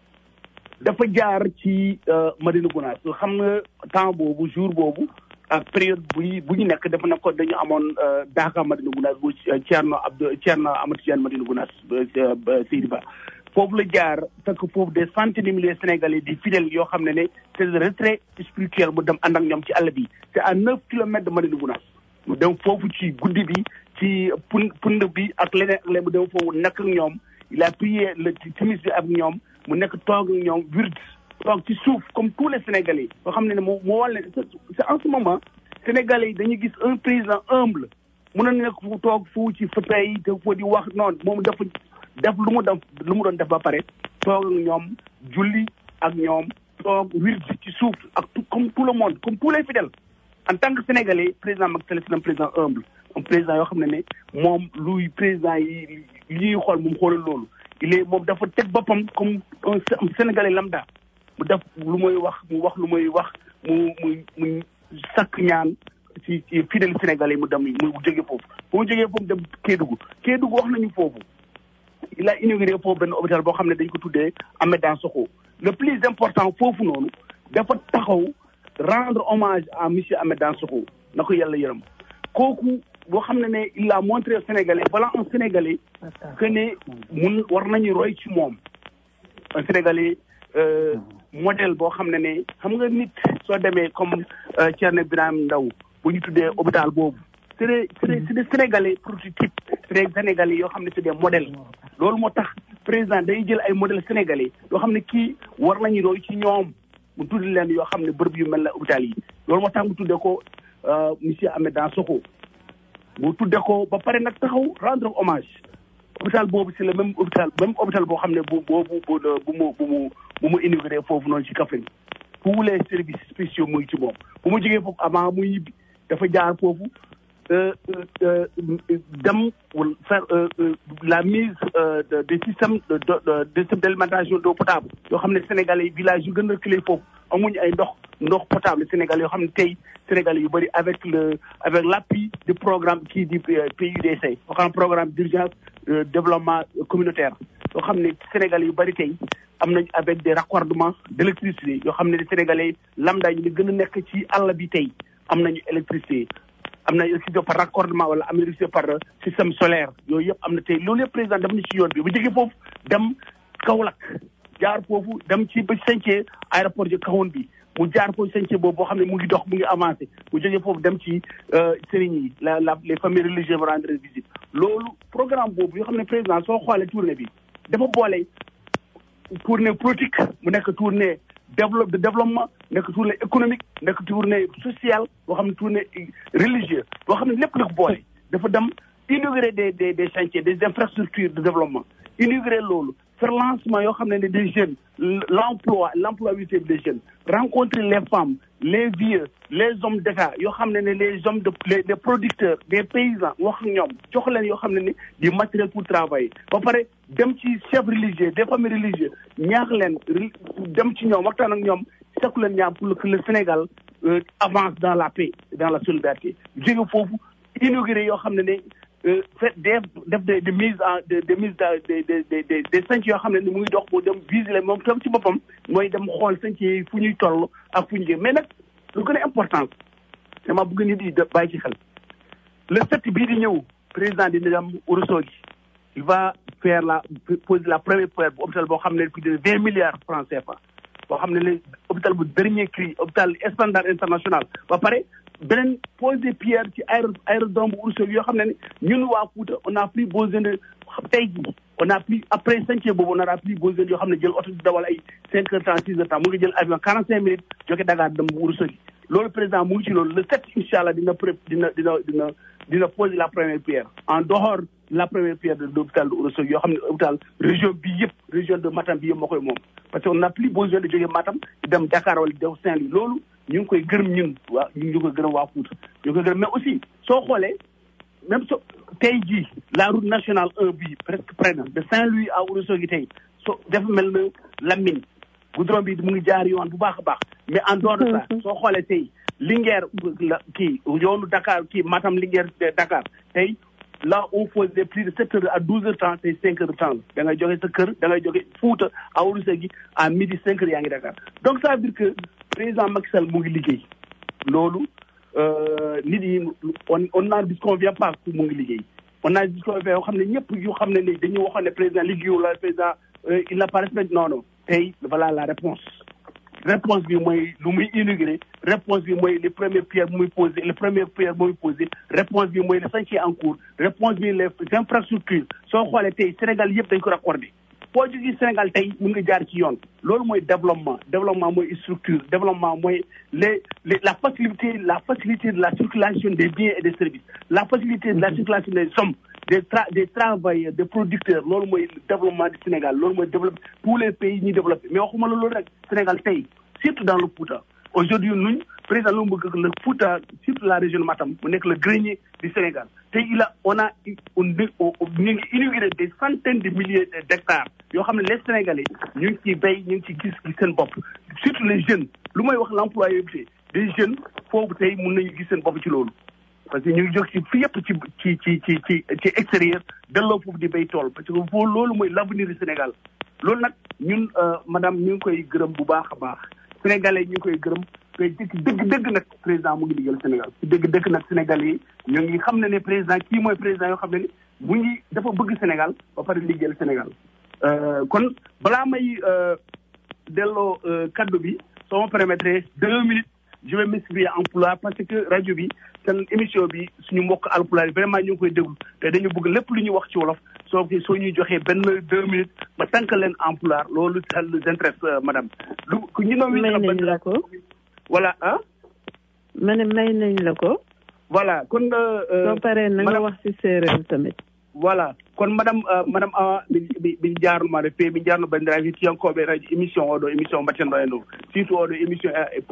dafa jaar ci Madina Gounass xam nga temps boobu jour boobu ak période bu bu ñu nekk dafa nekk dañu amoon Daaka Madina Gounass bu Thierno Abdou Thierno Amadou Tidiane Madina Gounass Seydi Ba foofu la jaar fekk foofu des centaines de milliers sénégalais di fidèles yoo xam ne ne c'est le retrait spirituel mu dem ànd ak ñoom ci àll bi c'est à neuf kilomètres de Madina Gounass mu dem foofu ci guddi bi ci pun pund bi ak leneen ak leneen mu dem foofu nekk ak ñoom il a prié le timis bi ak ñoom mu nekk toog ak ñoom wird toog ci suuf comme tous les sénégalais yoo xam ne ne moo moo wàll ne c'est en ce moment sénégalais yi dañuy gis un président humble mun na nekk fu toog fu ci fauteuil yi te foo di wax noonu moom dafa def lu mu def lu mu doon def ba pare toog ak ñoom julli ak ñoom toog wird ci suuf ak comme tout le monde comme tous les fidèles en tant que sénégalais président Macky Sall c'est un président humble un président yoo xam ne ne moom luy président yi li ñuy xool moom xoolal loolu il est moom dafa teg boppam comme un sénégalais lambda mu def lu muy wax mu wax lu muy wax mu mu mu sakk ñaan ci ci fidèle sénégalais mu dem mu jógee foofu bu mu jógee foofu dem Kédougou Kédougou wax nañu foofu il a inauguré foofu benn hôpital boo xam ne dañ ko tuddee Ahmed Dansokho le plus important foofu noonu dafa taxaw rendre hommage à monsieur Ahmed Dansokho na ko yàlla yërëm kooku boo xam ne ne il a montré Sénégalais voilà un Sénégalais que ne mun war nañu roy ci moom un Sénégalais modèle boo xam ne ne xam nga nit soo demee comme Thierno Birame Ndaw bu ñu tuddee hôpital boobu c'est des c'est des Sénégalais prototypes c'est des Sénégalais yoo xam ne c'est des modèles loolu moo tax président day jël ay modèles sénégalais yoo xam ne kii war nañu roy ci ñoom mu tudd leen yoo xam ne bërëb yu mel ne hôpital yi loolu moo tax mu tuddee ko monsieur Ahmed Dansokho mu tuddee ko ba pare nag taxaw rendre hommage hôpital boobu c'est le même hôpital même hôpital boo xam ne bu boobu bu bu mu bu mu bu mu inauguré foofu noonu ci Kaffrine tous les services spéciaux muy ci moom bu mu jógee foofu avant muy ñibbi dafa jaar foofu dem faire la mise des systèmes de de système d'alimentation d'eau potable yoo xam ne sénégalais village yu gën a reculé foofu amuñu ay ndox ndox potable sénégalais yoo xam ne tey sénégalais yu bëri avec le avec l'appui du programme kii di PUDC yoo xam ne programme d'urgence développement communautaire yoo xam ne sénégalais yu bëri tey am nañ avec des raccordements d'électricité yoo xam ne sénégalais lambda ñu gën a nekk ci àll bi tey am nañu électricité am na électricité par raccordement wala am na électricité par système solaire yooyu yëpp am na tey loolu yëpp président def na ci yoon bi bu jógee foofu dem Kaolack jaar foofu dem ci ba chantier aéroport ji kawoon bi mu jaar foofu chantier boobu boo xam ne mu ngi dox mu ngi avancé mu jógee foofu dem ci sëriñ yi la la les familles religieuses vont rendre visite loolu programme boobu yoo xam ne président soo xoolee tournée bi dafa boole tournée politique mu nekk tournée développe de développement nekk tournée économique nekk tournée sociale boo xam ne tournée religieuse boo xam ne lépp la ko boole dafa dem inaugurer des des des chantiers des infrastructures de développement inaugurer loolu faire lancement yoo xam ne ne des jeunes l'emploi l'employabilité des jeunes rencontrer les femmes les vieux les hommes d'État yoo xam ne ne les hommes de les les producteurs des paysans wax ak ñoom jox leen yoo xam ne ne du matériel pour travailler ba pare dem ci chefs religieux des familles religieuses ñaax leen dem ci ñoom waxtaan ak ñoom sakku leen ñaam pour que le Sénégal avance dans la paix dans la solidarité jóge foofu inauguré yoo xam ne ne fait def def de de mise en de de mise de de de de des chantiers yoo xam ne ni mu ngi dox boo dem viser moom tam ci boppam mooy dem xool chantier yi fu ñuy toll ak fu ñu jëm mais nag lu gën a important dama bëgg nit yi bàyyi ci xel le sept bii di ñëw président dina dem Ourossogui il va faire la poser la première pierre bu hôpital boo xam ne plus de vingt milliards francs CFA boo xam ne le hôpital bu dernier cri hôpital standard international ba pare beneen posé pierre ci aéro aérodrome bu Ourossogui yoo xam ne ne ñun waa Fouta on a plus besoin de tey jii on a plus après chantier boobu on a plus besoin yoo xam ne jël oto di dawal ay cinq heures temps six heures temps mu ngi jël avion quarante cinq minutes jóge Dakar dem bu Ourossogui loolu président mu ngi ci loolu le sept incha allah dina pré dina dina dina dina poser la première pierre en dehors la première pierre de l'hôpital de Ourossogui yoo xam ne hôpital région bi yëpp région de Matam bi yëpp moo koy moom parce que on n'a plus besoin de jóge Matam di dem Dakar wala di dem Saint-Louis loolu ñu ngi koy gërëm ñun waa ñu ngi koy gërëm waa Fouta ñu ngi koy gërëm mais aussi soo xoolee même so tey jii la route nationale 1 bii presque près na de Saint-Louis à Ourossogui tey so dafa mel na Lamine goudron bi mu ngi jaar yoon bu baax a baax mais en dehors de ça soo xoolee tey Linguère la kii yoonu Dakar kii Matam Linguère Dakar tey là on faisait plus de sept heures à douze heures temps tey cinq heures de temps la da ngay jóge sa kër da ngay jóge Fouta à Ourossogui à midi cinq heures yaa ngi Dakar donc ça veut dire que président Macky Sall mu ngi liggéey loolu nit yi on on n'en disconvient pas que mu ngi liggéey on n'en disconvient yoo xam ne ñëpp yu xam ne ni dañuy waxoon ne président liggéeyu la président il n'a pas respecté non non tey voilà la réponse réponse bi mooy lu muy inauguré réponse bi mooy les premières pierres muy posé les premières pierres muy posé réponse bi mooy les chantiers en cours réponse bi les infrastructures soo xoolee tey Sénégal yëpp dañ ko raccordé boo jógee Sénégal tey mun nga jaar ci yoon loolu mooy développement développement mooy structure développement mooy les les la facilité la facilité de la circulation des biens et des services la facilité de la circulation des sommes des tra des travailleurs des producteurs loolu mooy développement du Sénégal loolu mooy développé tous les pays ñuy développé mais waxuma la loolu rek Sénégal tey surtout dans le Fouta aujourd'hui nuñ président lu mu bëgg le Fouta surtout la région de Matam mu nekk le grenier du Sénégal tey il a on a on ñu ngi inauguré des centaines de milliers d'hectares yoo xam ne les Sénégalais ñu ngi ciy béy ñu ngi ci gis gis seen bopp surtout les jeunes lu may wax l'employabilité des jeunes foofu tey mun nañu gis seen bopp ci loolu parce que ñu ngi jóg ci fi yëpp ci ci ci ci ci ci extérieur delloo foofu di béy tool parce que foofu loolu mooy l'avenir du Sénégal loolu nag ñun madame ñu ngi koy gërëm bu baax a baax sénégalais ñu ngi koy gërëm te dëgg dëgg nag président mu ngi liggéeyal Sénégal ci dëgg dëgg nag sénégalais yi ñu ngi xam ne ne président kii mooy président yoo xam ne ni mu ngi dafa bëgg Sénégal ba pare liggéeyal Sénégal kon balaa may delloo kaddu bi soo ma permettre deux minutes je vais m'exprimer en pulaar parce que rajo bi seen émission bi suñu mbokk alpulaar yi vraiment ñu ngi koy déglu te dañu bëgg lépp lu ñuy wax ci wolof soo ko soo ñuy joxee benn deux minutes ma tànk leen en pulaar loolu ça nous intéresse madame. lu ñu ne. may nañ la ko. voilà ah. ma ne may nañ la ko. voilà kon. soo paree na nga wax ci séeréer tamit. voilà kon madame madame awa mi mi jarnuma de feewi mi jarno bandiraɓe hettiyankoɓe radio émission oɗo émission mbattenɗo en ɗo surtout oɗo émission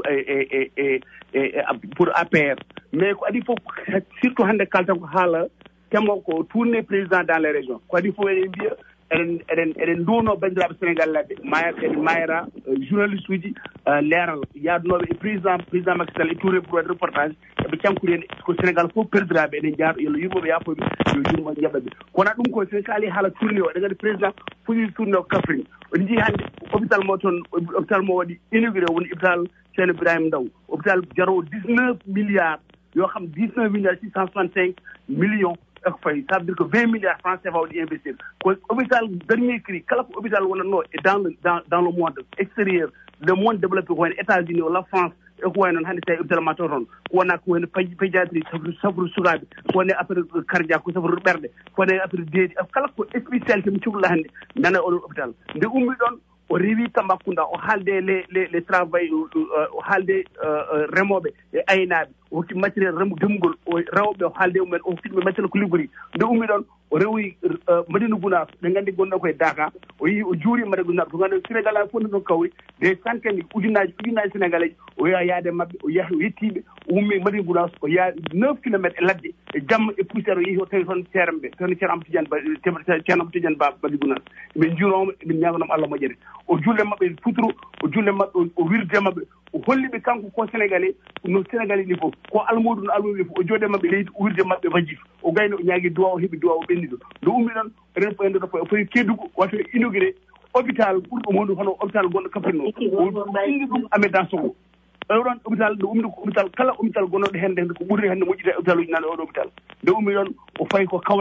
e e e pour APR mais ko adi fof surtout hannde kaltan ko haala temo ko tourné président dans les régions ko adi fof eɗen mbiya eɗen eɗen eɗen nduwno bandiraɓe sénégal laɓe mayat eɗen mayra journaliste uji leeral yaadunoɓe e président président Macky Sall e tourné pour waɗ reportage eɓe cankuri hen ko sénégal fof perdiraɓe eɗen jaaɗo yo yurmoɓe yafoɓe yo yurmo jaɓaɓe kono ɗum ko sen kaali haala tourné o eɗen gandi président fuɗi tourné o Kaffrine oɗen jii hannde hôpital mo toon hôpital mo waɗi inauguré woni hôpital ceerno ibrahima ndaw hôpital jarowo dix neuf milliards yoo xam dix neuf milliards six cent soixante cinq millions eko fayi ça veut dire que vingt milliards francs CFA waɗi investir ko hôpital dernier cri kala ko hôpital wonatno e dans le dans dans le monde extérieur le monde développé ko wayno états unis walla france eko way noon hannde tawi hôpital ma to toon ko wona ko wayno pédiatrie safru sukaɓe ko wone affaire cardiaque ko safru ɓerɗe ko wone affaire deedi kala ko spécialité mo cuhla hannde nana oɗon hôpital nde ummi ɗon o rewi Tambacounda o haalde les les les travail o haalde remoɓe e aynaɓe o hokki matériel remo demugol o rewɓe o haalde mumen o hokkiɓe matériel ko liggori nde ummi ɗon o rewoyi madina gounas ɓe gandi gonɗo koye daka o yeehi o juuri madina gounas ko gandi sénégal a fof ne ɗon kawri des centaine ujunaji ujunaji sénégalais ji o yaha yaade mabɓe o yahi o yettiɓe o ummi madina gounas o yaa neuf kilométre e ladde e jamma e poussiére o yeehi o tawi toon ceerem ɓe toon ceerno amadou tidiane ceerno amadou tidiane ba madina gounas eɓe juuroma eɓe ñaganoma allah moƴƴere o julle mabɓe e futuro o julle mabɓe o wirde mabɓe o holliɓe kanko ko sénégalais no sénégalais ni fof ko almodu no almodu ni fof o jooɗe mabɓe leydi o wirde mabɓe wajif o gayno o ñaagui duwa o heeɓi duwa o ɓenniɗo nde ummi ɗon enen fo enɗo o foti keddugo wato inauguré hôpital ɓurɗo hondu hono hôpital gonɗo kafrine o indi ɗum amédan sogo oɗon hôpital nde ummi ko hôpital kala hôpital gonnoɗo hende ko ɓurri hende moƴƴita hôpital uji nane oɗo hôpital nde ummi ɗon o fayi ko kawlak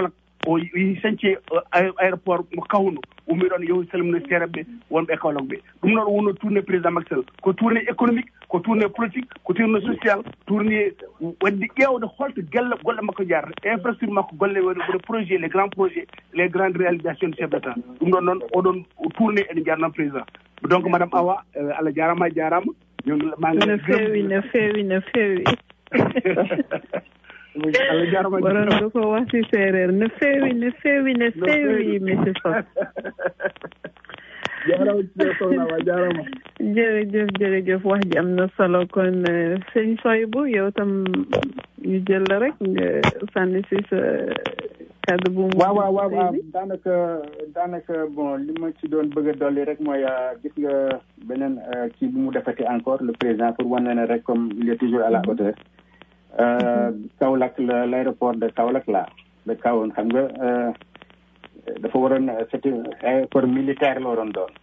o yi sañce aéroport mo kawno ummi ɗon yo salmina seereɓe wonɓe kawlak ɓe ɗum noon wonno tourné président macky sall ko tourné économique ko tourné politique ko tourné social tourné wadde ƴeewde holto gelle golle makko jarata infrastructure makko golle wone projet les grands projets les grandes réalisations de chef d' état ɗum ɗon noon oɗon tourné ene jarnan président donc madame awa allah jarama jarama no feewi no feewi no feewi allah jarama waranɗo ko wasi séréer no feewi no feewi no feewi monsieur sow jarama sohlawa jarama jërëjëf jërëjëf wax ji am na solo kon sëñ Soybou yow tam ñu jël la rek nga sànni si sa kàddu bu mu waaw waaw waaw daanaka daanaka bon li ma ci doon bëgg a dolli rek mooy gis nga beneen kii bu mu defati encore le président pour wane ne rek comme il est toujours à la hauteur Kaolack la l' aéroport de Kaolack la de Kawoon xam nga dafa waroon c'était aéroport militaire la waroon doon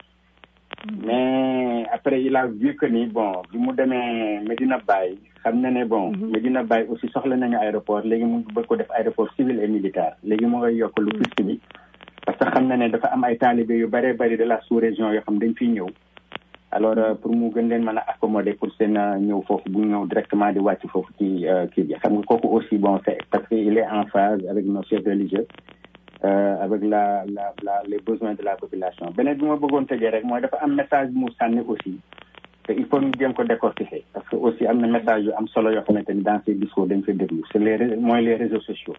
mais après il a vu que ni bon bi mu demee Medina Baye xam na ne bon Medina Baye aussi soxla nañu aéroport léegi mu bëgg ko def aéroport civil et militaire léegi mu ngay yokk lu piste bi parce que xam na ne dafa am ay talibé yu bëree bëri de la sous-région yoo xam dañ fiy ñëw alors pour mu gën leen mën a accommoder pour seen ñëw foofu bu ñëw directement di wàcc foofu ci kii bi xam nga kooku aussi bon c'est parce que il est en phase avec nos chefs religieux Euh, avec la la la les besoins de la population beneen bi ma bëggoon tëjee rek mooy dafa am message bu mu sànni aussi te il faut ñu jéem ko décortiquer parce que aussi am na message yu am solo yoo xamante ni dans ces discours dañ koy déglu c'est les mooy les réseaux sociaux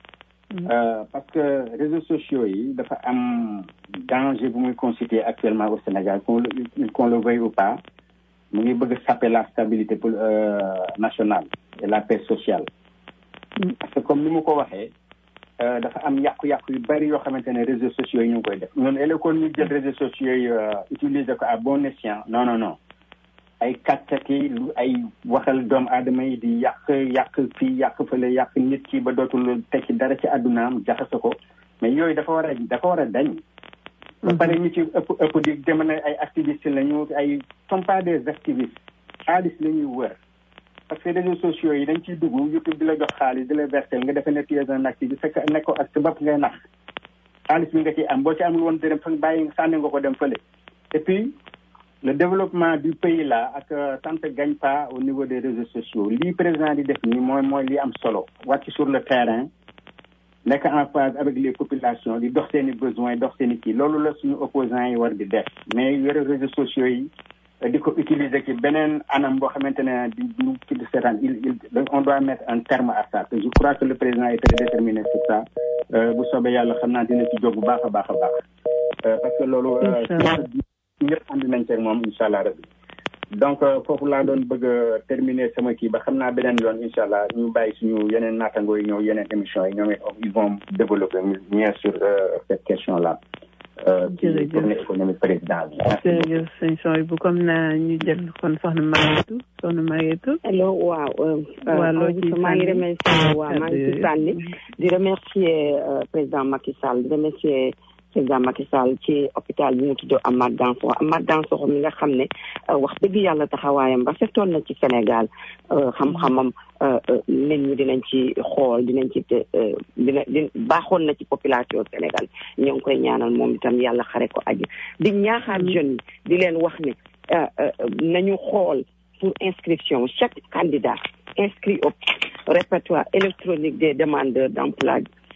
euh, parce que réseaux sociaux yi dafa am danger bu muy constituer actuellement au Sénégal qu'on le qu'on le veuille ou pas mu ngi bëgg saper la stabilité pour euh, nationale et la paix sociale parce que comme ni mu ko waxee dafa am yàqu-yàqu yu bari yoo xamante ne réseaux sociaux yi ñu ngi koy def ñun élekoon ñu jël réseaux sociaux yi utiliser ko à bon escient non non non ay kàccaki lu ay waxal doomu aadama yi di yàq yàq fii yàq fële yàq nit ki ba dootul tekki dara ci àddunaam jaxase ko mais yooyu dafa war a dafa war a dañ ba pare ñu ci ëpp ëpp di dem ne ay activistes la ñu ay sont pas des activistes xaalis la ñuy wër parce que réseaux sociaux yi dañ ciy dugg YouTube di la jox xaalis di la verser nga defe ne tu es un activiste fekk nekk ko ak sa bopp ngay nax xaalis bi nga ciy am boo ci amul woon dërëm fa bàyyi sànni nga ko dem fële et puis le développement du pays là ak ça ne gagne pas au niveau des réseaux sociaux lii président di def nii mooy mooy li am solo wàcc sur le terrain nekk en phase avec les populations di dox seen i besoins dox seen i kii loolu la suñu opposants yi war di def mais yore réseaux sociaux yi di ko utiliser ci beneen anam boo xamante ne di du ci di seetaan il il on doit mettre un terme à ça je crois que le président est très déterminé sur ça bu soobee yàlla xam naa dina ci jóg bu baax a baax a baax parce que loolu ñëpp andi nañ ci moom incha allah rabbi donc foofu laa doon bëgg a terminer sama kii ba xam naa beneen yoon incha allah ñu bàyyi suñu yeneen naatangoo yi ñëw yeneen émission yi ñoom it ils vont développer mieux sur cette question là jërëjëf tournée économique président bi. jërëjëf sëñ Soy bu comme na ñu jël kon soxna Maguette soxna Maguette. allo waaw. waaw loo ciy maa ngi remercier waaw maa ngi ci sànni di remercier président Macky Sall di remercier président Macky Sall ci hôpital bi mu tudd Amath Dansokho Amath Dansokho mi nga xam ne wax dëgg yàlla taxawaayam rafetoon na ci Sénégal xam-xamam nit ñi dinañ ci xool dinañ ci dina di baaxoon na ci population Sénégal ñoo ngi koy ñaanal moom itam yàlla xare ko aji di ñaaxaat jeunes yi di leen wax ne nañu xool pour inscription chaque candidat inscrit au répertoire électronique des demandeurs d'emploi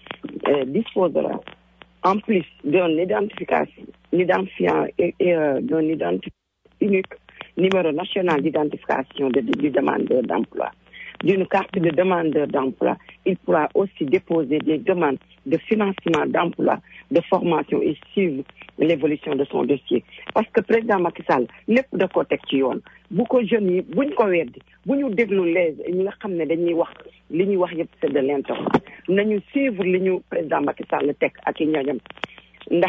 disposera en plus d'un identification identifiant et, et euh, d'un identifiant unique numéro national d'identification de, du demandeur d'emploi d'une carte de demandeur d'emploi, il pourra aussi déposer des demandes de financement d'emploi, de formation et suivre l'évolution de son dossier. Parce que président Macky Sall lépp da ko teg ci yoon bu ko jeunes yi buñ ko weddi bu ñu déglu les ñi nga xam ne dañuy wax li ñuy wax yëpp c'est de l'intox nañu suivre li ñu président Macky Sall teg ak i ñooñam ndax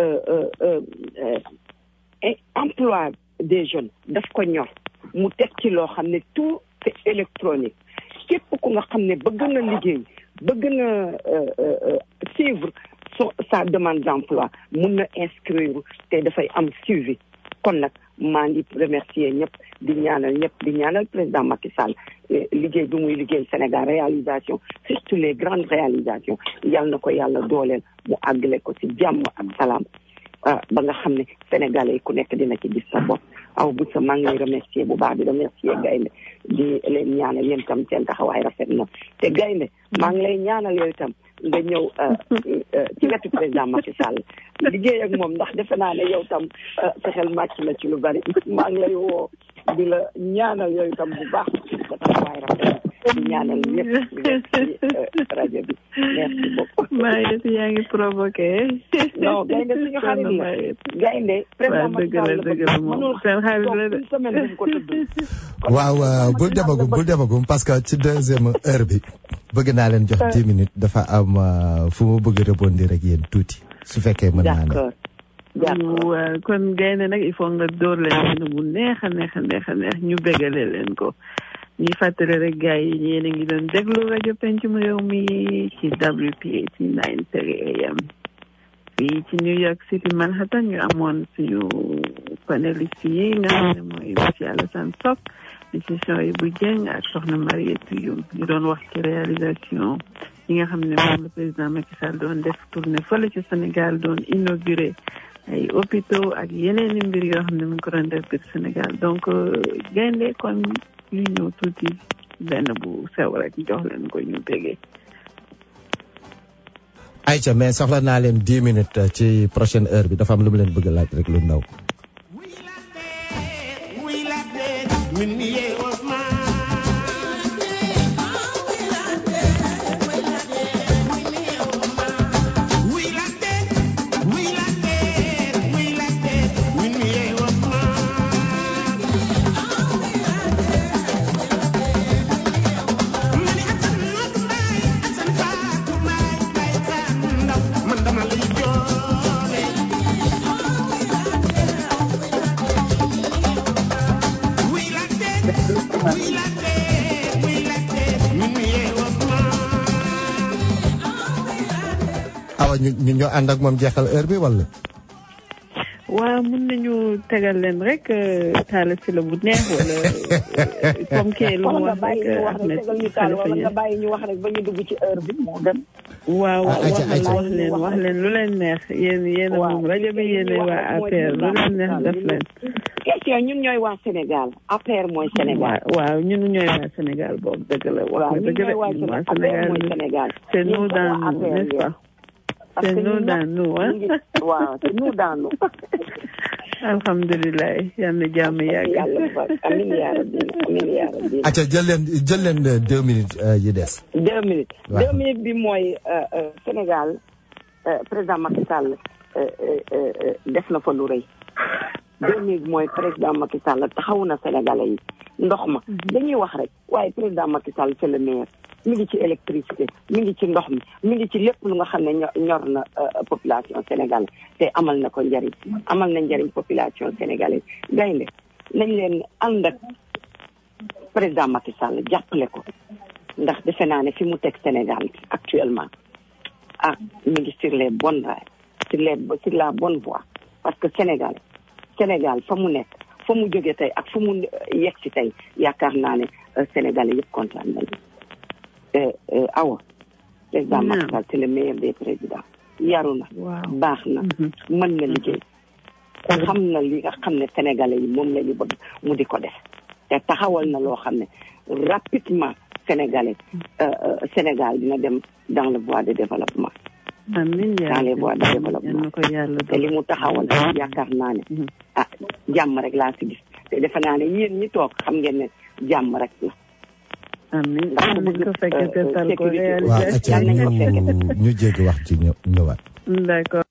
emploi des jeunes daf ko ñor mu teg ci loo xam ne tout c'est électronique képp ku nga xam ne bëgg na liggéey bëgg na suivre sa demande d'emploi mun na inscrire te dafay am suivi kon nag maa ngi remercier ñëpp di ñaanal ñëpp di ñaanal président Macky Sall liggéey bi muy liggéey Sénégal réalisation surtout les grandes réalisations yal na ko yàlla dooleel mu àggale ko ci jàmm ak salaam ba nga xam ne sénégalais yi ku nekk dina ci gis sa bopp aw bu sa maa ngi lay remercier bu baax di remercier gaynde di leen ñaanal yéen tam seen taxawaay rafet na te gaynde maa ngi lay ñaanal yooyu tam nga ñëw ci wetu président Macky Sall liggéey ak moom ndax defe naa ne yow tam sa xel màcc na ci lu bari maa ngi lay woo di la ñaanal yooyu tam bu baax sa taxawaay rafet di ñaanal ñëpp ci rajo bi merci beaucoup. Mayet yaa ngi provoqué. non gaynde suñu xarit la gaynde président Macky Sall la dëgg la moom seen xarit la de. une semaine bu ko tudd. waaw bul demagum bul demagum parce que ci deuxième heure bi bëgg naa leen jox dix minutes dafa am fu mu bëgg rebondir ak yéen tuuti su fekkee mën naa ne. d'accord d'accord waaw kon gaynde nag il faut nga door leen bu neex a neex a neex a neex ñu bégale leen ko. ñuy fàttali rek gars yi yéen a ngi doon déglu rajo pencum réew mi ci WPAT 9:30 AM fii ci New York City Manhattan ñu amoon suñu panélistes yi nga xam ne mooy monsieur Alassane Sock monsieur Ibou Dieng ak soxna Mariétou Youm ñu doon wax ci réalisation yi nga xam ne moom la président Macky Sall doon def tournée fële ci Sénégal doon inauguré ay hôpitaux ak yeneen i mbir yoo xam ne mu ngi ko doon def biir Sénégal donc gaynde kon ñu ñëw tuuti benn bu sew rek jox leen ko ñu bégee. ayca mais soxla naa leen dix minutes ci prochaine heure bi dafa am lu mu leen bëgg a laaj rek lu ndaw. awa ñu ñu ñoo ànd ak moom jeexal heure bi wala. waaw mun nañu tegal leen rek taala si la bu neex wala comme kii lu mu wala wax nga bàyyi rek ñu wax rek tegal ñu taal wala nga bàyyi ñu wax rek ba ñu dugg ci heure bi moo gën. waaw Ah, wax ayca, leen ayca. wax leen wax leen lu leen neex yéen yéen a Waaw. moom rajo bi yéen a waa APR lu leen neex def leen. question ñun ñooy waa Sénégal APR mooy Sénégal. waaw waaw ñun ñooy waa Sénégal boobu dëgg la wax waaw nga ñun dëgg ñooy la waa ñun waa Sénégal APR Sénégal mooy Sénégal. c'est Yéen nous comme dans waa nous APR n'est-ce pas Parce c'est que nous ñun dans nag nous hein ñu ngi- waaw c'est nous dans nous. alhamdulilah yal na jàmm yàgg. yàlla fa amiin yaa rabbi amiin yaa rabbi. acca jël leen jël leen euh, deux minutes euh, yi des. deux minutes Waaw. deux minutes bi mooy euh, euh, Sénégal euh, président Macky Sall euh, euh, euh, def na fa lu rëy deux minutes mooy président Macky Sall taxawu na Sénégalais yi ndox ma dañuy wax rek waaye président Macky Sall c'est le meilleur mi ngi ci électricité mi ngi ci ndox mi mi ngi ci lépp lu nga xam ne ño- ñor na euh, population sénégalaise te amal na ko njariñ amal na njariñ population sénégalaise gaynde nañ leen ànd ak président Macky Sall jàppale ko ndax defe naa ne fi mu teg Sénégal actuellement ah mi ngi sur les bonnes rails sur les sur la bonne voie parce que Sénégal Sénégal fa mu nekk fa mu jóge tey ak fa mu yegg si tey yaakaar naa ne euh, Sénégalais yëpp kontaan nañu euh, euh, awa président Naam. Macky Sall c'est le meilleur des présidents yaru na waaw. baax na Mhm. mën na liggéey xam na li nga xam ne sénégalais yi moom la ñu bëgg mu di ko def te taxawal na loo xam ne rapidement sénégalais euh, euh, Sénégal dina dem dans le voie de développement amiin yaa dans les rabbi. voies de yal développement na ko yàlla te li mu taxawal yaakaar naa ne Mhm. ah jàmm rek laa si gis te defe naa ne yéen ñi toog xam ngeen ne jàmm rek la amiin ndax yal ku nañ bëgg, ko fekk euh, te tal ko sécurité. waaw acca Yal nañ ko ñu ñu jéggi wax ci ñë- ñëwaat. d'accord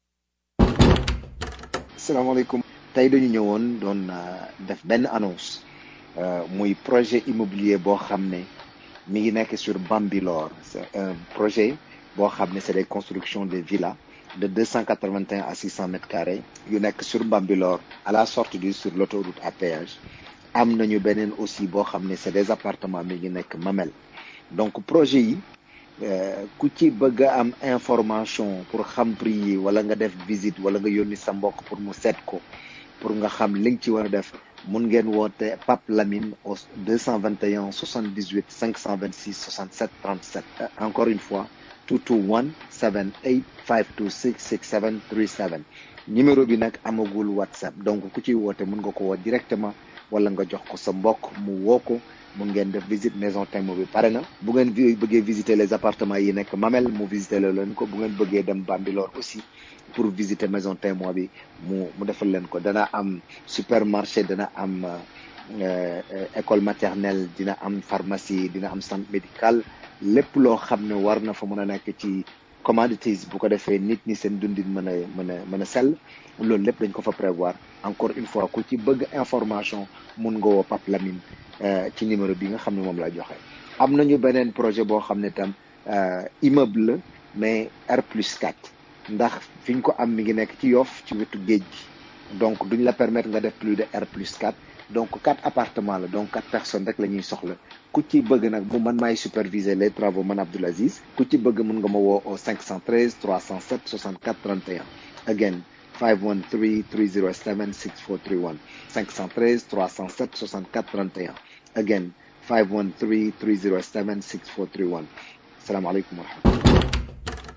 salaamaaleykum tey dañu ñëwoon doon euh, def benn annonce euh, muy projet immobilier boo xam ne mi ngi nekk sur Bambilor c'est un projet boo xam ne c'est des constructions de villas de 281 à 600 mètres carrés yu nekk sur Bambilor à la sortie du sur l'autoroute à péage am nañu beneen aussi boo xam ne c'est des appartements mi ngi nekk Mamel donc projet yi euh, ku ci bëgg a am information pour xam prix yi wala nga def visite wala nga yónni sa mbokk pour mu seet ko pour nga xam li nga ci war a def mun ngeen woote Pape Lamine au 221 78 526 67 37 encore une fois 221 78 526 67 37 numéro bi nag amagul WhatsApp donc ku ciy woote mun nga ko woo directement wala nga jox ko sa mbokk mu woo ko mun ngeen def visite maison Tembo bi pare na bu ngeen vi- bëggee visiter les appartements yi nekk Mamel mu visiter la leen ko bu ngeen bëggee dem Bambilor aussi pour visiter maison témoin bi mu mu defal leen ko dana am supermarché dana am euh, euh, école maternelle dina am pharmacie dina am centre médical lépp loo xam ne war na fa mën a nekk ci commodities bu ko defee nit ñi seen dundin mën a mën a mën a sell loolu lépp dañ ko fa prévoir encore une fois ku ci bëgg information mun nga woo Pape Lamine euh, ci numéro bi nga xam ne moom la joxe am nañu beneen projet boo xam ne tam euh, immeuble la mais R plus 4 ndax fi ñu ko am mi ngi nekk ci Yoff ci wetu géej gi donc duñ la permettre nga def plus de R plus 4 donc quatre appartements la donc quatre personnes rek la ñuy soxla ku ci bëgg nag bu man maay superviser les travaux man Abdoul Aziz ku ci bëgg mun nga ma woo au 513 307 64 31 again 513 307 6431 513 307 64 31 again 513 307 6431 asalaamaaleykum wa rahmatulah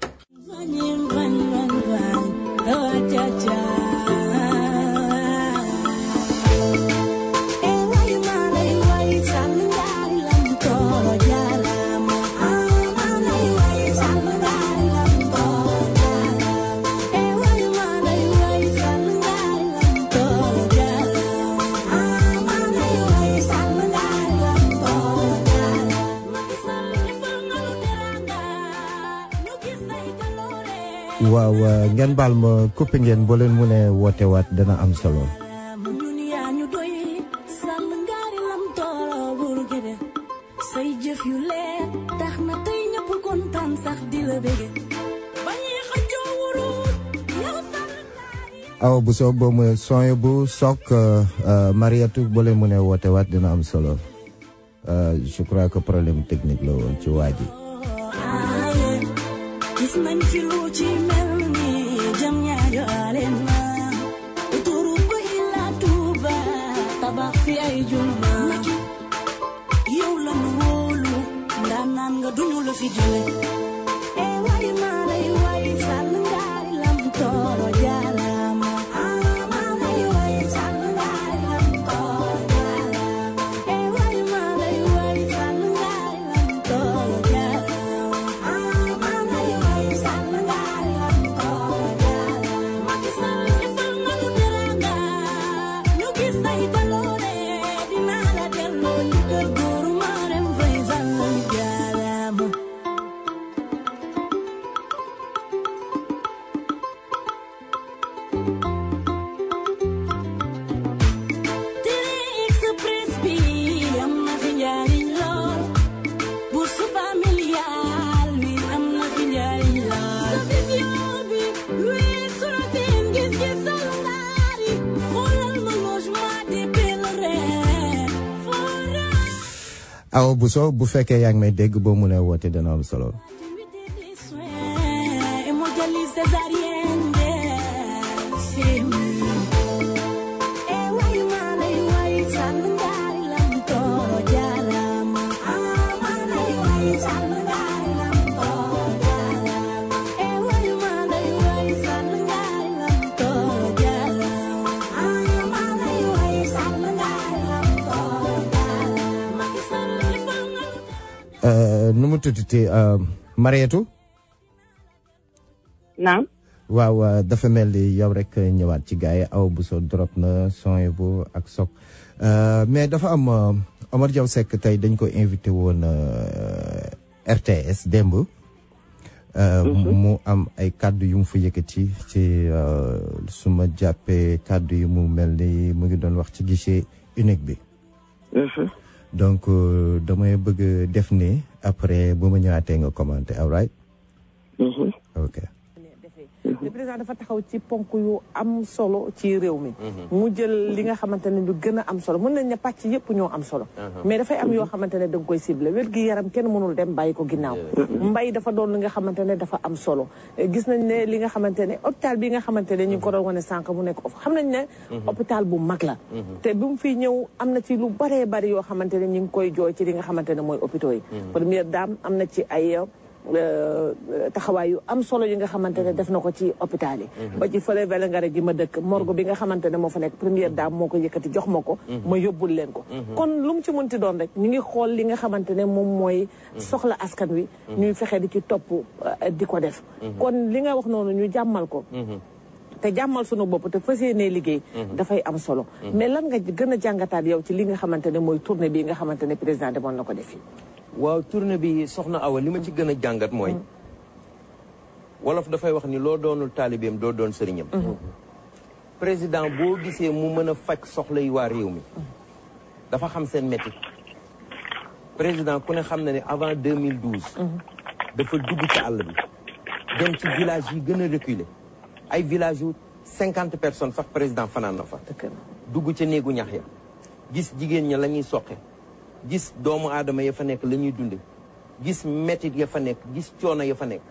waaw euh, ngeen baal ma coupé ngeen boo leen mu ne woote waat dana am solo say jëf yu leer tax na tey ñëpp kontaan sax di la bége ba ñuy xëccoo wurus yow sax aw bu soo boo mu sooy bu sook Mariatu boo leen mu ne woote waat dina am solo Euh, je crois que problème technique la woon ci waa ji aaye gis nañ fi lu ci mel ni jam ñaajo aleen na uturu ba ila tuuba tabax fi ay juma yow la nu wóolu ndaa naan nga duñu la fi jële e way maa lay way sàll ngaari lam tooro jaaraama maa lay way sàll ngaari lam tooro jaaraama e way maa lay way sàll ngaari lam tooro jaaraama maa lay way sàll ngaari lam tooro jaaraama Macky Sall defal nga nu teranga ñu gis say baloore dinaa la delloo njukkal góoru Marème Faye Sall jaaraama Télé Express bi am na fi njariñ lool bourse familiale bi am na fi njariñ lool vision bi weesu na seen gis-gis sal ngaari xoolal ma logement des pèlerins fora aw bu soo bu fekkee yaa ngi may dégg boo mu ne woote dana am solo activité des soins hémodialyse césarienne CMU e way maa lay way sàll ngaari lam tooro jaaraama maa lay way sàll ngaari lam tooro jaaraama e way maa lay way sàll ngaari lam tooro jaaraama maa lay way sàll ngaari lam tooro jaaraama Macky Sall defal nga lu Euh, nu mu tuddati euh, Mariatu naam waaw euh, dafa mel ni yow rek ñëwaat ci gars yi aw bu soo drop na son bu ak sok Euh, mais dafa am euh, Omar Diaw Seck tey dañ ko invité woon euh, RTS démb Euh, mu am ay kàddu yu mu fa yëkkati ci euh, su ma jàppee kàddu yi mu mel ni mu ngi doon wax ci guichet unique bi donc euh, damay bëgg def ni après bu ma ñëwaatee nga commenté all right ok le président dafa taxaw ci ponk yu am solo ci réew mi mu jël li nga xamante ne lu gën a am solo mën nañ ne pàcc yëpp ñoo am solo mais dafay am yoo xamante ne da nga koy ciblé wér gi yaram kenn mënul dem bàyyi ko ginnaaw mbay dafa doon li nga xamante ne dafa am solo gis nañ ne li nga xamante ne hôpital bi nga xamante ne ñu ngi ko doon wane sànq mu nekk of xam nañ ne hôpital bu mag la te bi mu fiy ñëw am na ci lu baree bari yoo xamante ne ñu ngi koy jooy ci li nga xamante ne mooy hôpitaux yi première dame am na ci ay taxawaay yu am solo yi nga xamante ne def na ko ci hôpital yi ba ci fële Vélingara gi ma dëkk morgue bi nga xamante ne moo fa nekk première dame moo ko yëkkati jox ma ko ma yóbbul leen ko kon lu mu ci mënti doon rek ñu ngi xool li nga xamante ne moom mooy soxla askan wi ñuy fexe di ci topp di ko def kon li nga wax noonu ñu jàmmal ko te jàmmal sunu bopp te fas yéenee liggéey dafay am solo mais lan nga gën a jàngataat yow ci li nga xamante ne mooy tournée bi nga xamante ne président demoon na ko def waaw tournée bi soxna Awa li ma ci gën a jàngat mooy wolof dafay wax ni loo doonul taalibeem doo doon sëriñam président boo gisee mu mën a faj soxla yi waa réew mi dafa xam seen métti président ku ne xam na ne avant 2012 dafa dugg ci àll bi dem ci village yi gën a reculé ay village yu cinquante personnes sax président fanaan na fa dugg ca néegu ñax ya gis jigéen ña la ñuy soqe gis doomu aadama ya fa nekk la ñuy dunde gis métit ya fa nekk gis coono ya fa nekk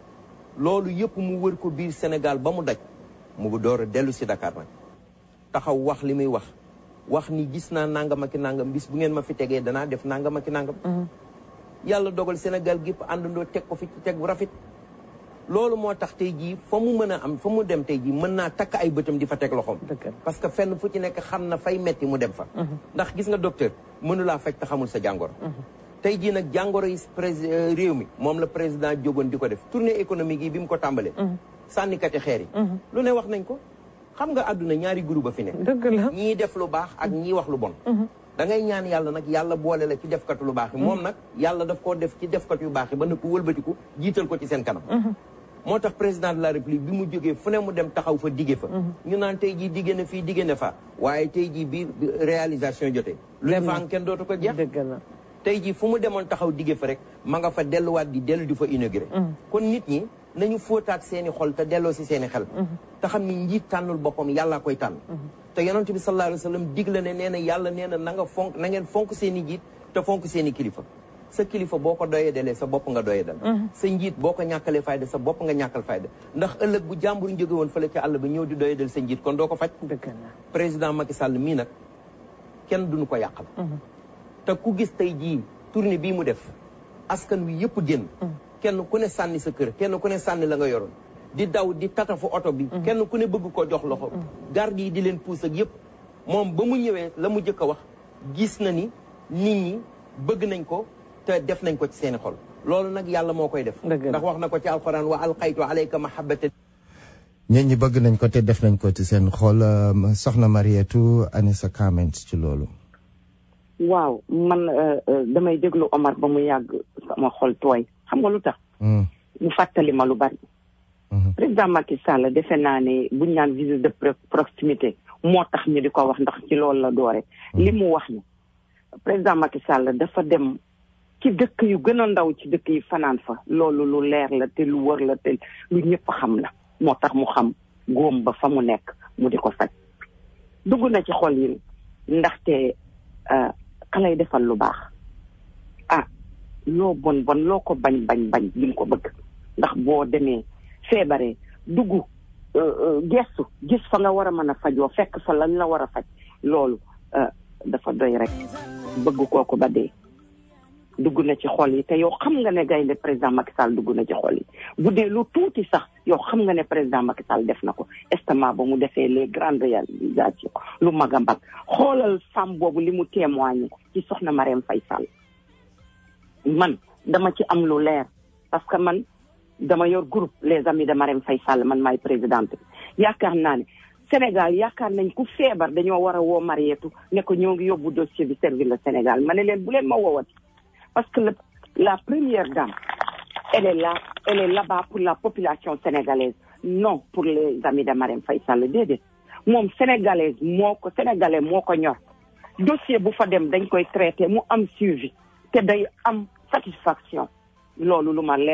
loolu yëpp mu wër ko biir Sénégal ba mu daj mu door a dellu si Dakar nag taxaw wax li muy wax wax ni gis naa nangam ak nangam bis bu ngeen ma fi tegee danaa def nangam ak nangam yàlla dogal Sénégal gépp àndandoo teg ko fi ci teg bu rafet loolu moo tax tey jii fa mu mën a am fa mu dem tey jii mën naa takk ay bëtam di fa teg loxoom parce que fenn fu ci nekk xam na fay metti mu dem fa ndax gis nga docteur mënulaa faj te xamul sa jàngoro tey jii nag jàngoro yi réew mi moom la président jógoon di ko def tournée économique yi bi mu ko tàmbalee sànnikati xeer yi lu ne wax nañ ko xam nga àdduna ñaari groupe a fi nekk dëgg la ñii def lu baax ak ñii wax lu bon da ngay ñaan yàlla nag yàlla boole la ci defkatu lu baax yi moom nag yàlla daf koo def ci defkat yu baax yi ba na ko wëlbatiku jiital ko ci seen kanam moo tax président de la république bi mu jógee fu ne mu dem taxaw fa digge fa ñu naan tey jii digge na fii digge na fa waaye tey jii bi réalisation jotee lu ne fa am kenn dootu ko jeex tey jii fu mu demoon taxaw digge fa rek ma nga fa delluwaat di dellu di fa inauguré kon nit ñi nañu fóotaat seeni xol te delloo si seeni xel te xam ni njiit tànnul boppam yàllaa koy tànn te yonent bi sallallahu alayhi wa sallam digle ne nee na yàlla nee na na nga fonk na ngeen fonk seen i njiit te fonk seen i kilifa sa kilifa boo ko doyee dalee sa bopp nga doyee dal sa njiit boo ko ñàkkalee fayda sa bopp nga ñàkkal fayda ndax ëllëg bu jàmbur jóge woon fële ci àll ba ñëw di doyee dal sa njiit kon doo ko faj président Macky Sall mii nag kenn duñu ko yàqal te ku gis tey jii tournée bii mu def askan wi yëpp génn kenn ku ne sànni sa kër kenn ku ne sànni la nga yoroon di daw di tatafu oto bi kenn ku ne bëgg ko jox loxo garde yi di leen puus ak yëpp moom ba mu ñëwee la mu jëkk a wax gis na ni nit ñi bëgg nañ ko te def nañ ko ci seeni xol loolu nag yàlla moo koy def ndax wax na ko ci alquran wa alqaytu alayka mahabbata ñeen ñi bëgg nañ ko te def nañ ko ci seen xol soxna Marietou ani sa comment ci loolu waaw man damay déglu Omar ba mu yàgg sama xol tooy xam nga lu tax mu fàttali ma lu bari président Macky Sall defe naa ne buñ naan visite de proximité moo tax ñu di ko wax ndax ci loolu la doore li mu wax ni président Macky Sall dafa dem ci dëkk yu gën a ndaw ci dëkk yi fanaan fa loolu lu leer la te lu wër la te lu ñëpp xam la moo tax mu xam góom ba fa mu nekk mu di ko faj dugg na ci xol yi ndaxte ka lay defal lu baax ah loo bon bon loo ko bañ bañ bañ di nga ko bëgg ndax boo demee feebaree dugg gestu gis fa nga war a mën a fajoo fekk fa lañ la war a faj loolu dafa doy rek bëgg kooku ba dee dugg na ci xol yi te yow xam nga ne gaynde président Macky Sall dugg na ci xol yi bu dee lu tuuti sax yow xam nga ne président Macky Sall def na ko estement ba mu defee les grandes réalisations lu mag a mag xoolal femme boobu li mu témoigné ci soxna Marème Faye Sall man dama ci am lu leer parce que man dama yor groupe les amis de Marème Faye Sall man maay présidente yaakaar naa ne Sénégal yaakaar nañ ku feebar dañoo war a woo Marietou ne ko ñoo ngi yóbbu dossier bi servir le Sénégal ma ne leen bu leen ma woowati parce que le, la première dame elle est là elle est là-bas pour la population sénégalaise non pour les amis de Marème Faye Sall déedéet moom sénégalaise moo ko sénégalais moo ko ñor dossier bu fa dem dañ koy traité mu am suivi te day am satisfaction loolu lu ma leer la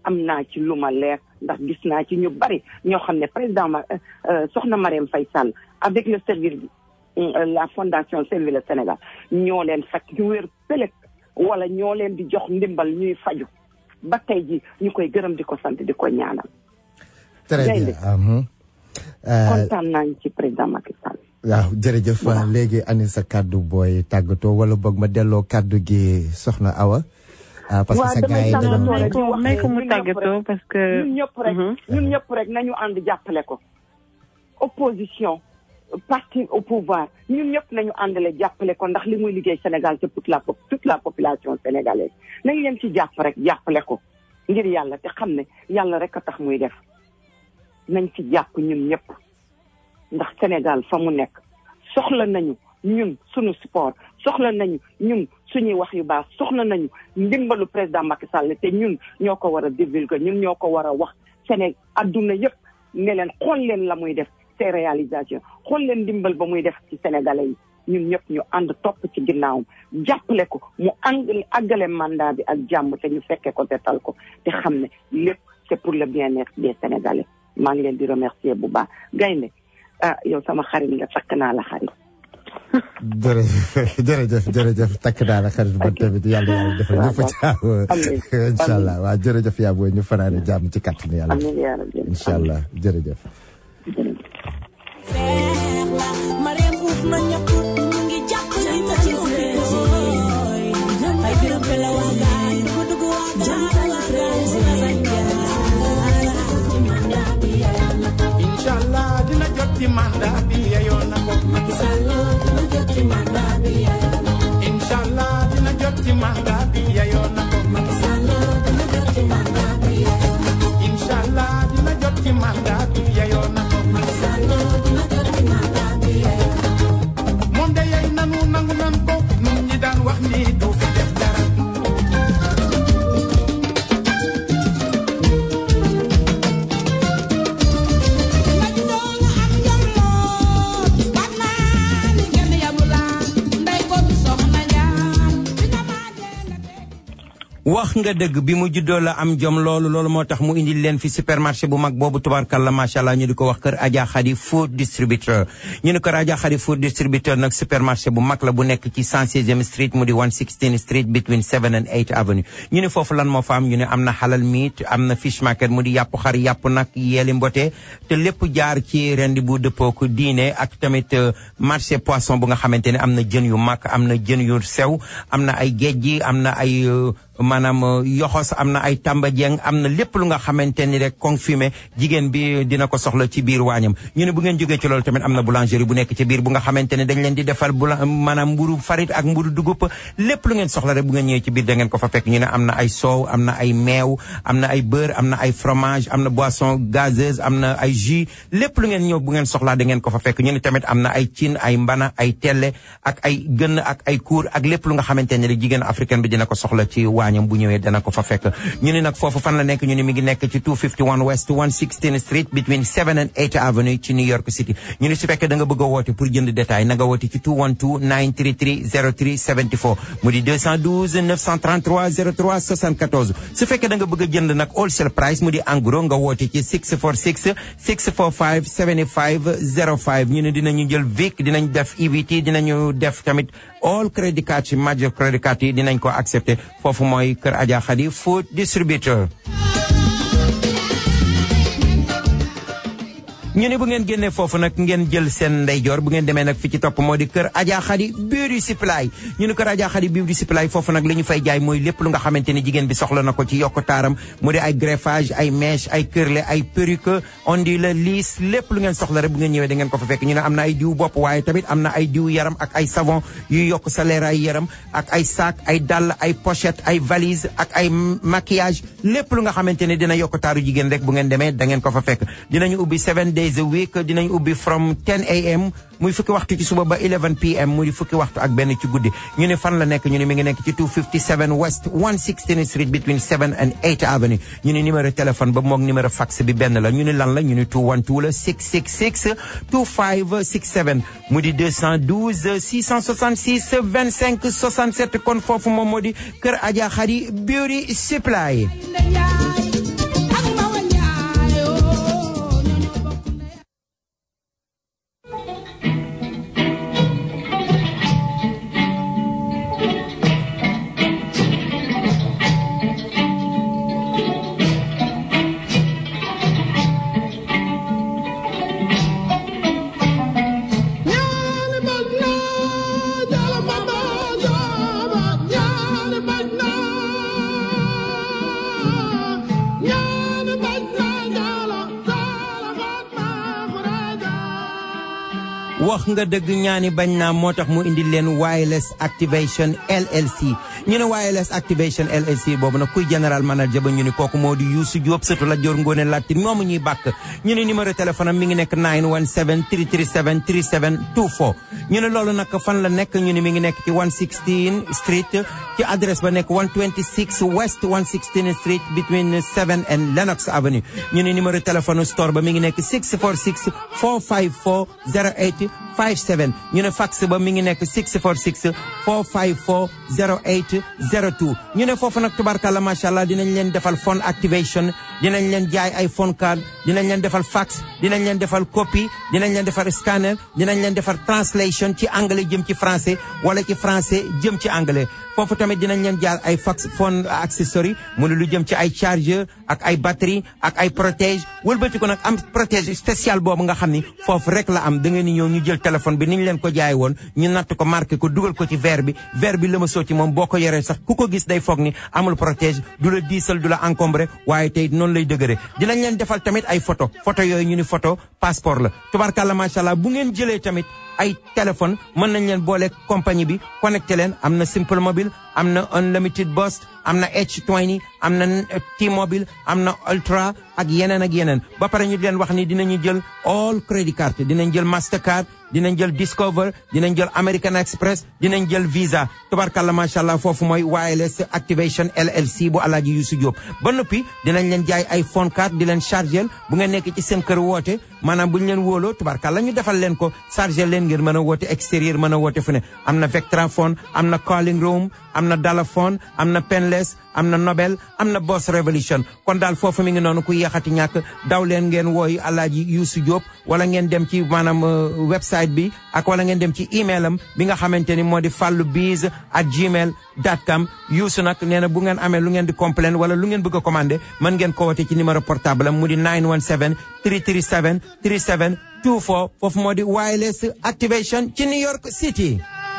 am naa ci lu ma leer ndax gis naa ci ñu bari ñoo xam ne président ma soxna Marième Faye Sall avec le service la fondation Servir le Sénégal ñoo leen faj ñu wér pëlëg wala ñoo leen di jox ndimbal ñuy faju ba tey ji ñu koy gërëm di ko sant di ko ñaanal. très bien kontaan naa ci président Macky Sall. waaw jërëjëf léegi ani sa kàddu booy tàggatoo wala boog ma delloo kàddu gi soxna Awa. parce que sa gars yi dañu may ko mu tàggatoo parce que. ñun ñëpp rek ñun ñëpp rek nañu ànd jàppale ko. opposition parti au pouvoir ñun ñëpp nañu àndale jàppale ko ndax li muy liggéey Sénégal c'est toute la toute la population sénégalaise nañ leen ci jàpp rek jàppale ko ngir yàlla te xam ne yàlla rek a tax muy def nañ ci jàpp ñun ñëpp ndax Sénégal fa mu nekk soxla nañu ñun suñu sport soxla nañu ñun suñuy wax yu baax soxla nañu ndimbalu président Macky Sall te ñun ñoo ko war a divulguer ñun ñoo ko war a wax Sénégal adduna yëpp ne leen xool leen la muy def ses réalisations xool leen ndimbal ba muy def ci sénégalais yi ñun ñëpp ñu ànd topp ci ginnaawam jàppale ko mu ànd àggale mandat bi ak jàmm te ñu fekkee ko te tal ko te xam ne lépp c'est pour le bien-être des sénégalais maa ngi leen di remercier bu baax gaynde ah yow sama xarit nga takk naa la xarit jërëjëf jërëjëf jërëjëf takk naa la xarit ba tamit yàlla yàlla defal ñëpp jàmm incha allah waaw jërëjëf yaa booy ñu fanaane jàmm ci kàttanu yàlla incha allah jërëjëf Mariam uuf na ñëpp mu ngi jàppale ma ci ay biram pe la waagaan ko dugg waagaan inshallah dina jot ci mandat bi yeyoon na ko Macky Sall dina jot ci mandat bi yeyoon na ko inshallah dina jot ci mandat bi yeyoon na ko Macky Sall dina jot ci mandat bi yeyoon na ko inshallah dina jot ci mandat bi yeyoon na ko Macky Sall dina jot ci mandat bi yeyoon na ko moom de yey nanu nangu nan ko nun ñi daan wax ni du fi def dara wax nga dëgg bi mu juddoo la am jom loolu loolu moo tax mu indil leen fi supermarché bu mag boobu tubarkalla macha allah ñu di ko wax kër Adja Khady food distributeur ñu ne kër Adja Khady food distributeur nag supermarché bu mag la bu nekk ci 116e street mu di 116 street between 7 and 8 avenue ñu ne foofu lan moo fa am ñu ne am na halal meat am na fish market mu di yàpp xar yàpp nag yeeli mbote te lépp jaar ci rendi bu dëppook diine ak tamit marché poisson bu nga xamante ne am na jën yu mag am na jën yu sew am na ay géej gi am na ay maanaam yoxos am na ay tamba jeng am na lépp lu nga xamante ni rek confirmé jigéen bi dina ko soxla ci biir waañam ñu ne bu ngeen jógee ci loolu tamit am na boulangerie bu nekk ci biir bu nga xamante ne dañ leen di defal bula maanaam mburu farit ak mburu dugub lépp lu ngeen soxla rek bu ngeen ñëwee ci biir da ngeen ko fa fekk ñu ne am na ay soow am na ay meew am na ay beurre am na ay fromage am na boisson gazeuse am na ay jus lépp lu ngeen ñëw bu ngeen soxlaa da ngeen ko fa fekk ñu ne tamit am na ay cin ay mbana ay telle ak ay gën ak ay kuur ak lépp lu nga xamante ne rek jigéen africaine bi dina ko soxla ci waañam bu ñëwee dana ko fa fekk ñu ne nag foofu fan la nekk ñu ne mi ngi nekk ci 251 west 116 street between 7 and 8 avenue ci New York City ñu ne su fekkee da nga bëgg a woote pour jënd détail na nga woote ci 212 933 03 74 mu di 212 933 03 74 su fekkee da nga bëgg a jënd nag wholesale price mu di en gros nga woote ci 646 645 75 05 ñu ne dinañu jël VIC dinañ def EBT dinañu def tamit all credit card ci major credit card yi dinañ ko accepté foofu mooy kër Adja Khady food distributor ñu ne bu ngeen génnee foofu nag ngeen jël seen ndeyjoor bu ngeen demee nag fi ci topp moo di kër Adja Khady beauty supply ñu ne kër Adja Khady beauty supply foofu nag li ñu fay jaay mooy lépp lu nga xamante ne jigéen bi soxla na ko ci yokk taaram mu di ay greffage ay mèche ay curlé ay perruque ondule liis lépp lu ngeen soxla rek bu ngeen ñëwee da ngeen ko fa fekk ñu ne am na ay diw bopp waaye tamit am na ay diw yaram ak ay savon yu yokk sa leeraay yaram ak ay sac ay dàll ay pochette ay valise ak ay maquillage lépp lu nga xamante ne dina yokk taaru jigéen rek bu ngeen demee da ngeen ko fa fekk dinañu ubbi seven days a week dinañ ubbi from 10 am muy fukki waxtu ci suba ba 11 pm muy fukki waxtu ak benn ci guddi ñu ne fan la nekk ñu ne mi ngi nekk ci 257 west 116 street between 7 and 8 avenue ñu ne numéro téléphone ba moog numéro fax bi benn la ñu ne lan la ñu ne 212 la 666 2567 mu di 212 666 25 67 kon foofu moom moo di kër Adja Khady Beauty Supply wax nga dëgg ñaani bañ naa moo tax mu indi leen wireless activation LLC ñu ne wireless activation LLC boobu nag kuy général manager ba ñu ni kooku moo di Youssou Diop surtout la Dior Ngone Latir moomu ñuy bàkk ñu ne numéro téléphone am mi ngi nekk 917 337 3724 ñu ne loolu nag fan la nekk ñu ne mi ngi nekk ci 116 street ci adresse ba nekk 126 west 116 street between 7 and Lenox Avenue ñu ne numéro téléphone store ba mi ngi nekk 646 454 08 57 ñu ne fax ba mi ngi nekk 646 454 08 02 ñu ne foofu nag tubarkalla macha allah dinañ leen defal phone activation dinañ leen jaay ay phone card dinañ leen defal fax dinañ leen defal copie dinañ leen defal scanner dinañ leen defal translation ci anglais jëm ci français wala ci français jëm ci anglais foofu tamit dinañ leen jaay ay fax phone accessory mu ne lu jëm ci ay chargeur ak ay batterie ak ay protège wëlbati ko nag am protège spécial boobu nga xam ni foofu rek la am da ngeen ni ñëw ñu jël téléphone bi ni ñu leen ko jaay woon ñu natt ko marqué ko dugal ko ci verre bi verre bi la ma soo ci moom boo ko yoree sax ku ko gis day foog ni amul protège du la diisal du la encombré waaye tey noonu lay dëgëre dinañ leen defal tamit ay photo photo yooyu ñu ni photo passeport la tubarkalla macha allah bu ngeen jëlee tamit ay téléphone mën nañ leen boole compagnie bi connecté leen am na simple mobile am na unlimited burst am na H20 am na T-mobile am na ultra ak yeneen ak yeneen ba pare ñu leen wax ni dinañu jël all credit card dinañ jël mastercard dinañ jël discover dinañ jël American Express dinañ jël visa tubarkalla macha allah foofu mooy wireless activation LLC bu alaaji Youssou Diop ba noppi dinañ leen jaay ay phone card di leen chargel bu ngeen nekk ci seen kër woote maanaam bu ñu leen wóoloo tubarkalla ñu defal leen ko chargel leen ngir mën a woote extérieur mën a woote fu ne am na Vectraphone am na calling room am na Dalaphone am na Penless am na Nobel am na Boss Revolution kon daal foofu mi ngi noonu ku yéexati ñàkk daw leen ngeen wooyu alaaji Youssou Diop wala ngeen dem ci maanaam website bi ak wala ngeen dem ci email am bi nga xamante ni moo di fallu biz at gmail dot com Youssou nag nee na bu ngeen amee lu ngeen di complain wala lu ngeen bëgg a commandé mën ngeen ko wote ci numéro portable am mu di 917 337 37 24 foofu moo di wireless activation ci New York City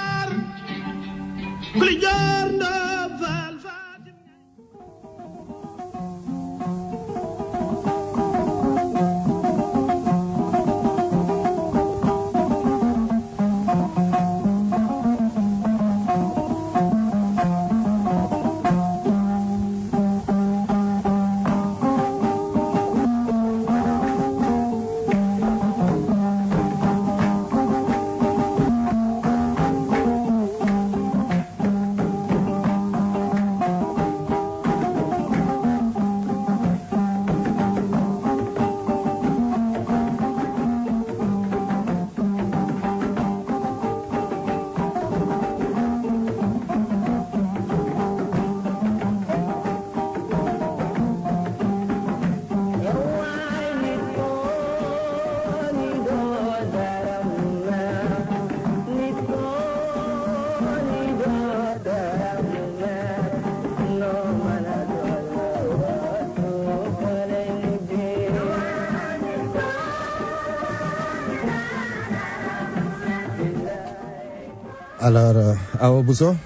alors euh, Awa Bousso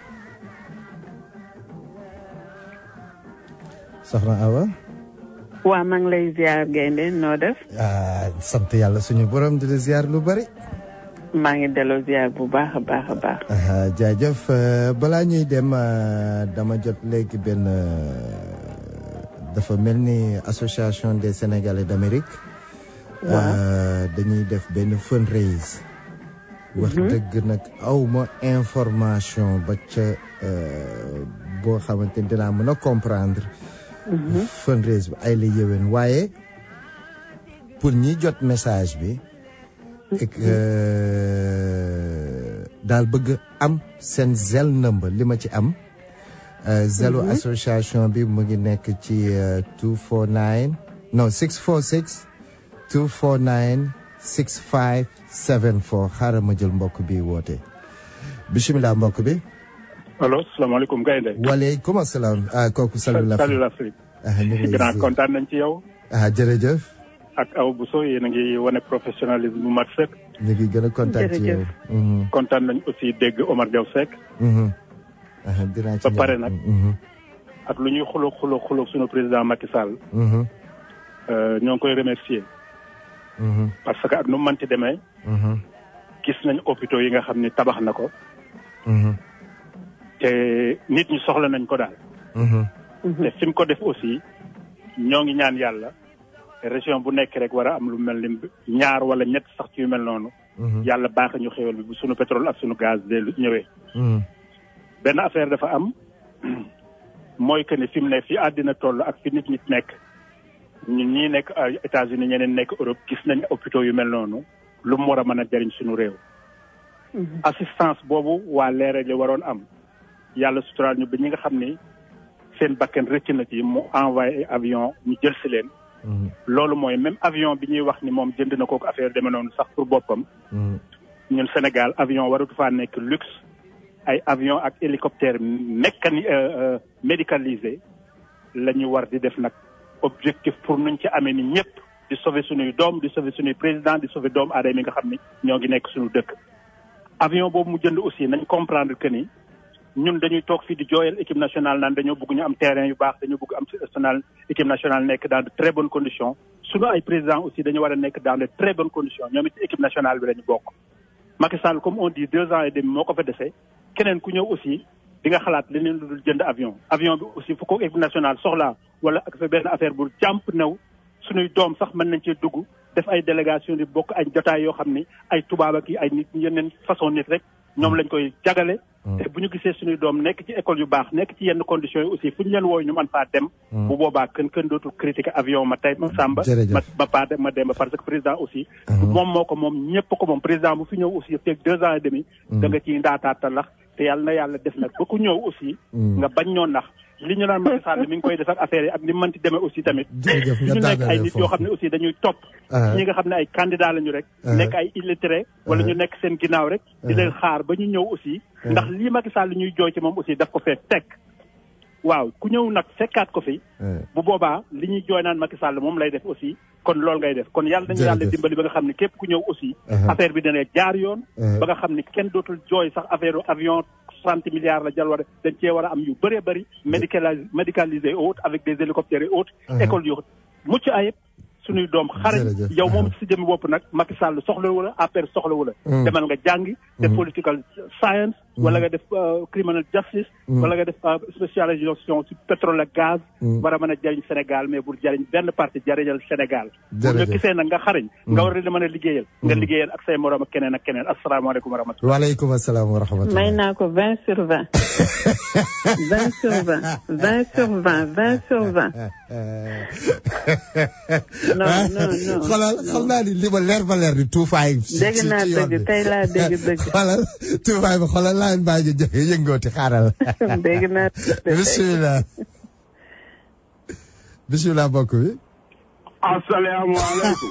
soxna Awa waa maa ngi lay ziar gaynde noo def ah sant yàlla suñu borom di la ziar lu bari maa ngi delloo ziar bu baax a baax a baax ah jaajëf euh, balaa ñuy dem euh, dama jot léegi benn dafa mel ni association des Sénégalais d'Amérique waaw dañuy def benn fundraise wax dëgg nag awma information ba ca boo xamante ni dinaa mën a comprendre fundraise bi ay la yéwén waaye pour ñi jot message bi et que daal bëgg am seen zel number li ma ci am zelo association bi mu ngi nekk ci 249 non 646 249 6574 xaaral ma jël mbokk bi woote bisimilah mbokk bi. allo salaamaaleykum Gaynde. waaleykum salaam ah kooku Salut l'Afrique Salut l'Afrique. ah ñu ngi lay grand ziar. kontaan nañ ci yow. ah jërëjëf ak Awa Bousso yéen a ngi wane professionnalisme bu mat sëkk. ñu ngi gën a kontaan ci yow. Mhm, kontaan nañ aussi dégg Omar Diaw Seck. mhm. ah dinaa ci ba pare ñëw. nag. Mhm, ak lu ñuy xuloo xuloo xuloo sunu président Macky Sall. mhm, euh, ñoo ngi koy remercier. mhm, parce que ak nu mu mënti demee. mhm, gis nañ hôpitaux yi nga xam ni tabax na ko te nit ñi soxla nañ ko daal te fi mu ko def aussi ñoo ngi ñaan yàlla région bu nekk rek war a am lu mel ni ñaar wala ñett sax ci yu mel noonu yàlla baax ñu xéwal bi bu sunu pétrole ak sunu gaz de lu ñëwee benn affaire dafa am mooy que ni fi mu ne fi àddina toll ak fi nit ñi nekk ñun ñii nekk ay États-Unis ñeneen nekk Europe gis nañ hôpitaux yu mel noonu lu mu war a mën a jëriñ suñu réew assistance boobu waa leeral waroon am yàlla suturaal ñu ba ñi nga xam ni seen bakkan rëcc na ci mu envoyé avion ñu jël si leen loolu mooy même avion bi ñuy wax ni moom jënd na kooku affaire deme noonu sax pour boppam ñun Sénégal avion waratu faa nekk luxe ay avion ak hélicoptère mécani médicalisé la ñu war di def nag objectif pour nuñ ci amee ni ñëpp di sauver suñuy doom di sauver suñuy président di sauver doomu aadama yi nga xam ni ñoo ngi nekk suñu dëkk avion boobu mu jënd aussi nañ comprendre que ni ñun dañuy toog fii di jooyal équipe nationale naan dañoo bëgg ñu am terrain yu baax dañoo bëgg am national équipe nationale nekk dans de très bonnes conditions suñu ay président aussi dañu war a nekk dans de très bonnes conditions ñoom it équipe nationale bi lañu bokk Macky Sall comme on dit deux ans et demi moo ko fa dese keneen ku ñëw aussi di nga xalaat leneen lu dul jënd avion avion bi aussi fu ko équipe nationale soxlaa wala ak fa benn affaire bu jàmp new suñuy doom sax mën nañ cee dugg def ay délégation di bokk ay jotaay yoo xam ni ay tubaab ak ay nit yeneen façon nit rek ñoom lañ koy jagale te bu ñu gisee suñuy doom nekk ci école yu baax nekk ci yenn conditions yi aussi fu ñu leen wooy ñu mën faa dem bu boobaa kën kën dootul critiquer avion ma tey ma sàmba ma ma paa ma demba parce que président aussi moom moo ko moom ñëpp ko moom président bu fi ñëw aussi feeg deux ans et demi da nga ciy ndaataata lax te yàlla na yàlla def nag ba ku ñëw aussi nga bañ ñoo nax li ñu naan Macky Sall mi ngi koy def ak affaire yi ak ni mu mënti demee aussi tamit ñu nekk ay nit yoo xam ne aussi dañuy topp ñi nga xam ne ay candidat lañu rek nekk ay illettré wala ñu nekk seen ginnaaw rek di leen xaar ba ñu ñëw aussi ndax lii Macky Sall li ñuy jooy ci moom aussi daf ko fee teg waaw ku ñëw nag fekkaat ko fi bu boobaa li ñuy jooy naan Macky Sall moom lay def aussi kon loolu ngay def kon yàlla dañu yàlla dimbali ba nga xam ne képp ku ñëw aussi affaire bi dana jaar yoon ba nga xam ne kenn dootul jooy sax affaire avion trente milliards la jal war dañ cee war a am yu bëree bëri médicalisé médicalisé et autres avec des hélicoptères et autres écoles yu mucc ayib suñuy doom xarañ yow moom si jëmi bopp nag Macky Sall soxla wala APR soxla wala demal nga jàngi def political science wala nga def criminal justice wala nga def spécialisation ci pétrole ak gaz war a mën a jariñ Sénégal mais pour jariñ benn parti jariñal Sénégal bu nga gisee nag nga xarañ nga war a mën a liggéeyal nga liggéeyal ak say morom ak keneen ak keneen asalaamaaleykum wa rahmatulah waaleykum asalaam wa rahmatulah may naa ko vingt sur vingt vingt sur vingt vingt sur vingt vingt sur vingt non non non xoolal xam naa ni li ma leer ba leer ni tuufaay. dégg naa dëgg tey laa dégg dëgg. xoolal tuufaay bi xoolal laa mbaa ñu joxe yëngooti xaaral. dégg naa bisimilah. bisimilah mbokk bi. asalaamaaleykum.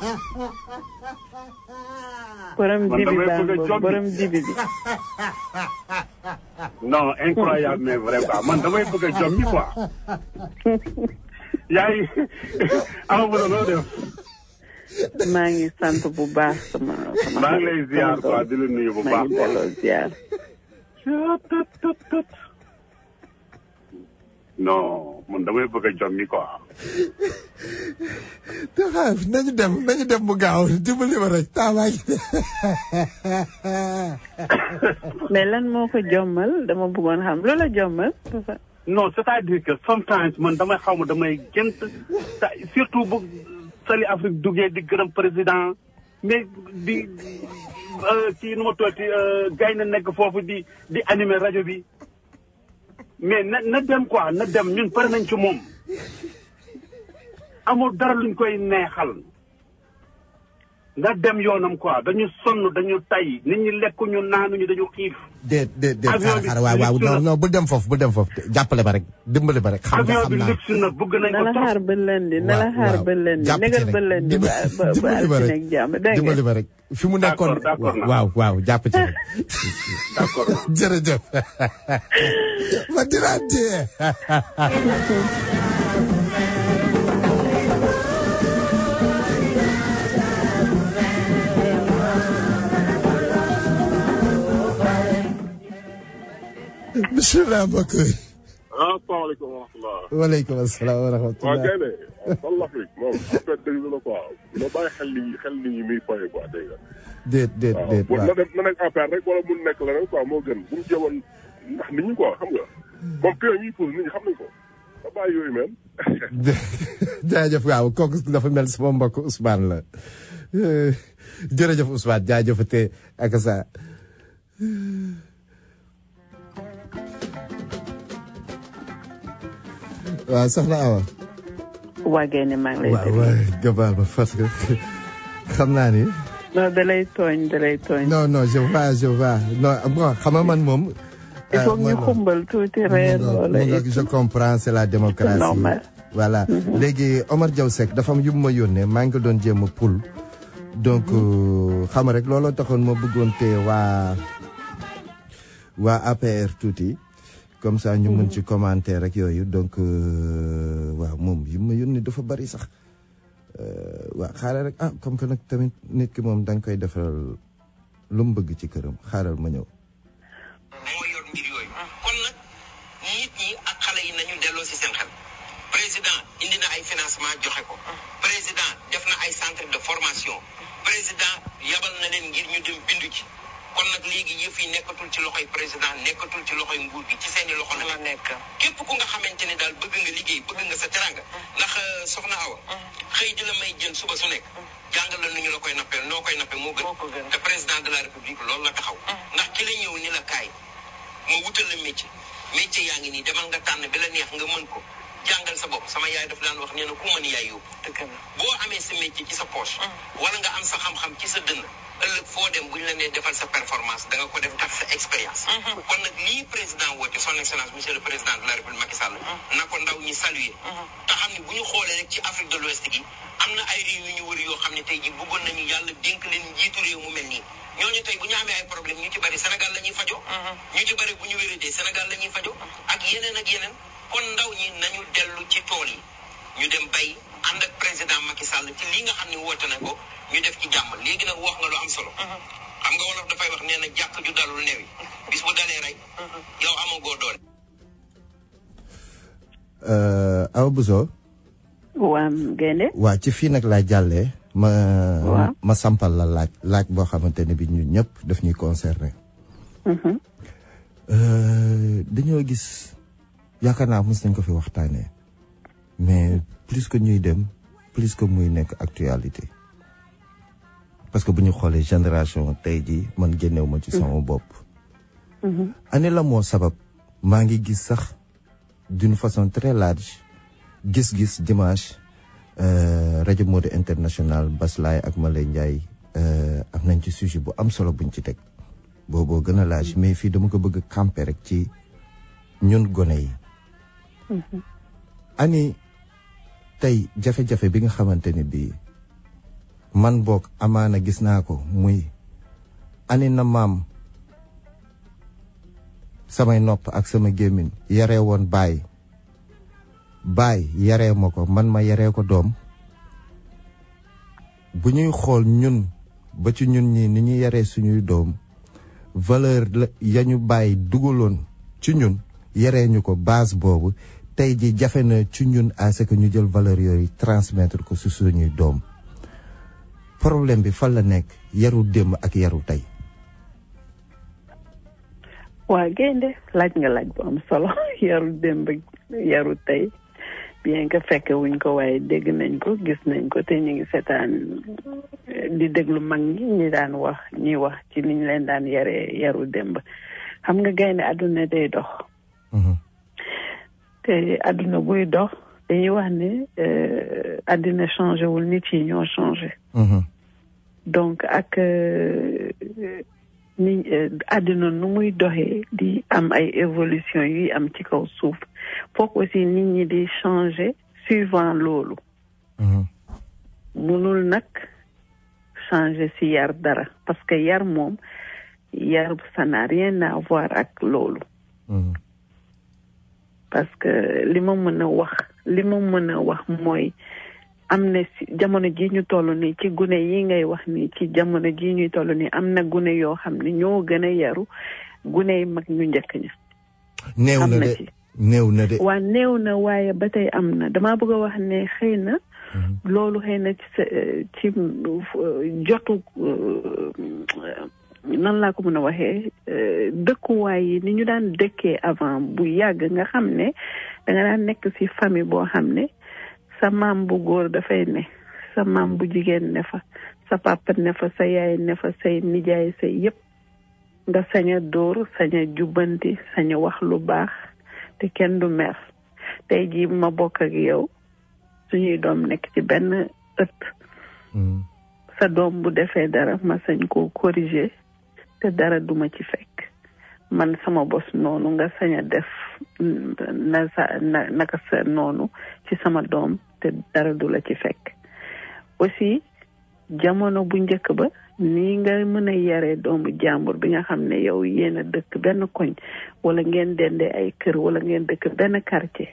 borom dibi baa borom dibi bi. non incroyable mais vrai quoi man damay bëgg a jommi quoi. yaa ngi amagula noo def. maa ngi sant bu baax sama sama. maa ngi lay ziar quoi di la nuyu bu baax. maa ngi delloo ziar. non man damay bëgg a jommi quoi. te xaar nañu dem nañu dem bu gaaw dimbali ma rek taawaay. mais lan moo ko jommal dama bëggoon xam loola jommal. non c'est-à-dire que sometimes man damay xaw ma damay gént surtout bu Sali Afrique duggee di gërëm président mais di ci nu ma tooti gay na nekk foofu di di animer rajo bi mais na na dem quoi na dem ñun pare nañ ci moom amul dara luñ koy neexal nga dem yoonam quoi dañu sonn dañu tay nit ñi lekkuñu naanuñu dañu xiif. déet déet déet xaar xaar waaw waaw non non bu dem foofu bu dem foofu jàppale ba rek dimbali ba rek. xam nga xam naa avion bi luxe na bëgg nañ ko na la xaar ba lundi na la xaar ba lundi négal ba lundi ba ba ba altine ak jàmm dégg nga dimbali ba rek fi mu nekkoon waaw waaw jàpp ci rek. d'accord jërëjëf. ma dinaa téye. bisimilah mbokk yi. asalaamaaleykum wa rahmatulah. waaleykum asalaam wa rahmatulah. waa Gaynde waaw l'Afrique moom affaire dëgg la quoi na bàyyi xel ni xel ni ñi muy foyee quoi dégg nga. déet déet waaw déet bu waaw na def na nekk affaire rek wala mun nekk leneen quoi moo gën bu mu jéemoon ndax nit ñi quoi xam nga moom pion ñuy pose nit ñi xam nañ ko da bàyyi yooyu même. jaajëf waaw kooku dafa mel sama mbokk Ousmane la Euh, jërëjëf Ousmane jaajëfate ak sa waaw soxna Awa waa Gaynde maa ngi lay waaw déglu. waay gabaal ma parce que xam naa ni non da lay tooñ da lay tooñ. non non je vois je vois non bon xam nga man moom il faut euh, ñu man- xumbal tuuti reer mu wala nga je comprends c'est la démocratie normal. voilà léegi Omar Diaw Seck dafa am yu ma yónnee maa ngi ko doon jéem a pul donc euh, xam nga rek looloo taxoon ma bëggoon te waa waa APR tuuti comme ça ñu mën ci commenter rek yooyu donc euh, waaw moom yu ma yónnee dafa bari sax Euh, waa xaaral rek ah comme que nag tamit nit ki moom da nga koy defaral lu mu bëgg ci këram xaaral ma ñëw. kon nag nit ñi ak xale yi nañu delloo si seen xel président indi na ay financement joxe ko président def na ay centre de formation président yabal na leen ngir ñu dem bindu ci kon nag léegi yëf yi nekkatul ci loxoy président nekkatul ci loxoy nguur gi ci seeni loxo la nekk képp ku nga xamante ne daal bëgg nga liggéey bëgg nga sa teranga ndax euh, soxna Awa xëy di la may jën suba su nekk jàngal la nu ñu la koy nappee noo koy nappee moo gën te président de la république loolu la taxaw ndax ki la ñëw ni la kaay ma wutal la métier métier yaa ngi nii demal nga tànn bi la neex nga mën ko jàngal sa bopp sama yaay daf daan wax nee na ku mën yaay yóbbu boo amee sa métier ci sa poche wala nga am sa xam-xam ci sa dënn ëllëg foo dem buñ la nee defal sa performance da nga ko def tax sa expérience kon nag lii président woote son excellence monsieur le président de la république Macky Sall na ko ndaw ñi saluer te xam ne bu ñu xoolee rek ci Afrique de l'Ouest gi am na ay réew yu ñu wër yoo xam ne tey ji bëggoon nañu yàlla dénk leen njiitu réew mu mel nii ñooñu tey bu ñu amee ay problème ñu ci bari Sénégal la ñuy fajo ñu ci bari bu ñu wéradee Sénégal la ñuy fajo ak yeneen ak yeneen kon ndaw ñi nañu dellu ci tool yi ñu dem bay ànd ak président Macky Sall ci lii nga xam ne woote na ko ñu def ci jàmm léegi nag wax nga lu am solo xam nga wolof dafay wax nee na jàkk ju dalul new yi bis bu dalee rey yow amagoo doole Euh, Awa Bousso waa Gaynde. waa ci fii nag laa jàllee ma Waaw. ma sampal la laaj laaj boo xamante ne bi ñun ñëpp daf ñuy concerné Mhm. Euh, dañoo gis yaakaar naa mos nañ ko fi waxtaanee mais plus que ñuy dem plus que muy nekk actualité parce que bu ñu xoolee génération tey jii man génnew ma ci sama bopp Mhm. ane la moo sabab maa ngi gis sax d'une façon très large gis-gis dimanche euh, rajo Mode International Baslaay ak Malay Ndiaye euh, am nañ ci sujet bu am solo buñ ci teg booboo gën a large mais fii dama ko bëgg a camper rek ci ñun gone yi ani tey jafe-jafe bi nga xamante ni bii man boog amaana gis naa ko muy ani na maam samay nopp ak sama gémmiñ yaree woon baay baay yaree ma ko man ma yaree ko doom bu ñuy xool ñun ba ci ñun ñi ni ñu yaree suñuy doom valeur la ya ñu bàyyi dugaloon ci ñun yaree ñu ko base boobu tey ji jafe na ci ñun à ce que ñu jël valeur yooyu transmettre ko su suñuy doom problème bi fan la nekk yaru démb ak yaru tey waa Gaynde laaj nga laaj bu am solo yaru démb ak yaru tey bien que fekke wuñ ko waaye dégg nañ ko gis nañ ko te ñu ngi seetaan eh, di déglu mag ñi ñi daan wax ñi wax ci niñ leen daan yaree yaru démb xam nga Gaynde àdduna day dox te àdduna buy dox dañuy wax ne euh, àddina changé wul nit yi ñoo changé donc ak euh, ni euh, àddina nu muy doxee di am ay évolution yuy am ci kaw suuf foog aussi nit ñi di changer suivant loolu munul nag changer si yar dara parce que yar moom yar ça n'a rien à voir ak loolu parce que li ma mën a wax li ma mën a wax mooy am na si jamono ji ñu toll nii ci gune yi ngay wax nii ci jamono ji ñuy toll nii am na gune yoo xam ne ñoo gën a yaru gune yi mag ñu njëkk ña néew am na na de ci. néew na de. waa néew na waaye ba tey am na damaa bëgg a wax ne xëy na loolu xëy na ci ci jotu nan laa ko mën a waxee dëkkuwaay yi ni ñu daan dëkkee avant bu yàgg nga xam ne da nga daan nekk ci famille boo xam ne sa maam bu góor dafay ne sa maam bu jigéen ne fa sa papa ne fa sa yaay ne fa say nijaay say yépp nga sañ a dóor sañ a jubbanti sañ a wax lu baax te kenn du mer tey jii ma bokk ak yow suñuy doom nekk ci benn ëtt sa doom bu defee dara ma sañ koo corriger te dara duma ci fekk man sama bos noonu nga sañ a def na sa na naka sa noonu ci sama doom te dara du la ci fekk aussi jamono bu njëkk ba nii nga mën a yaree doomu jàmbur bi nga xam ne yow yéen a dëkk benn koñ wala ngeen dendee ay kër wala ngeen dëkk benn quartier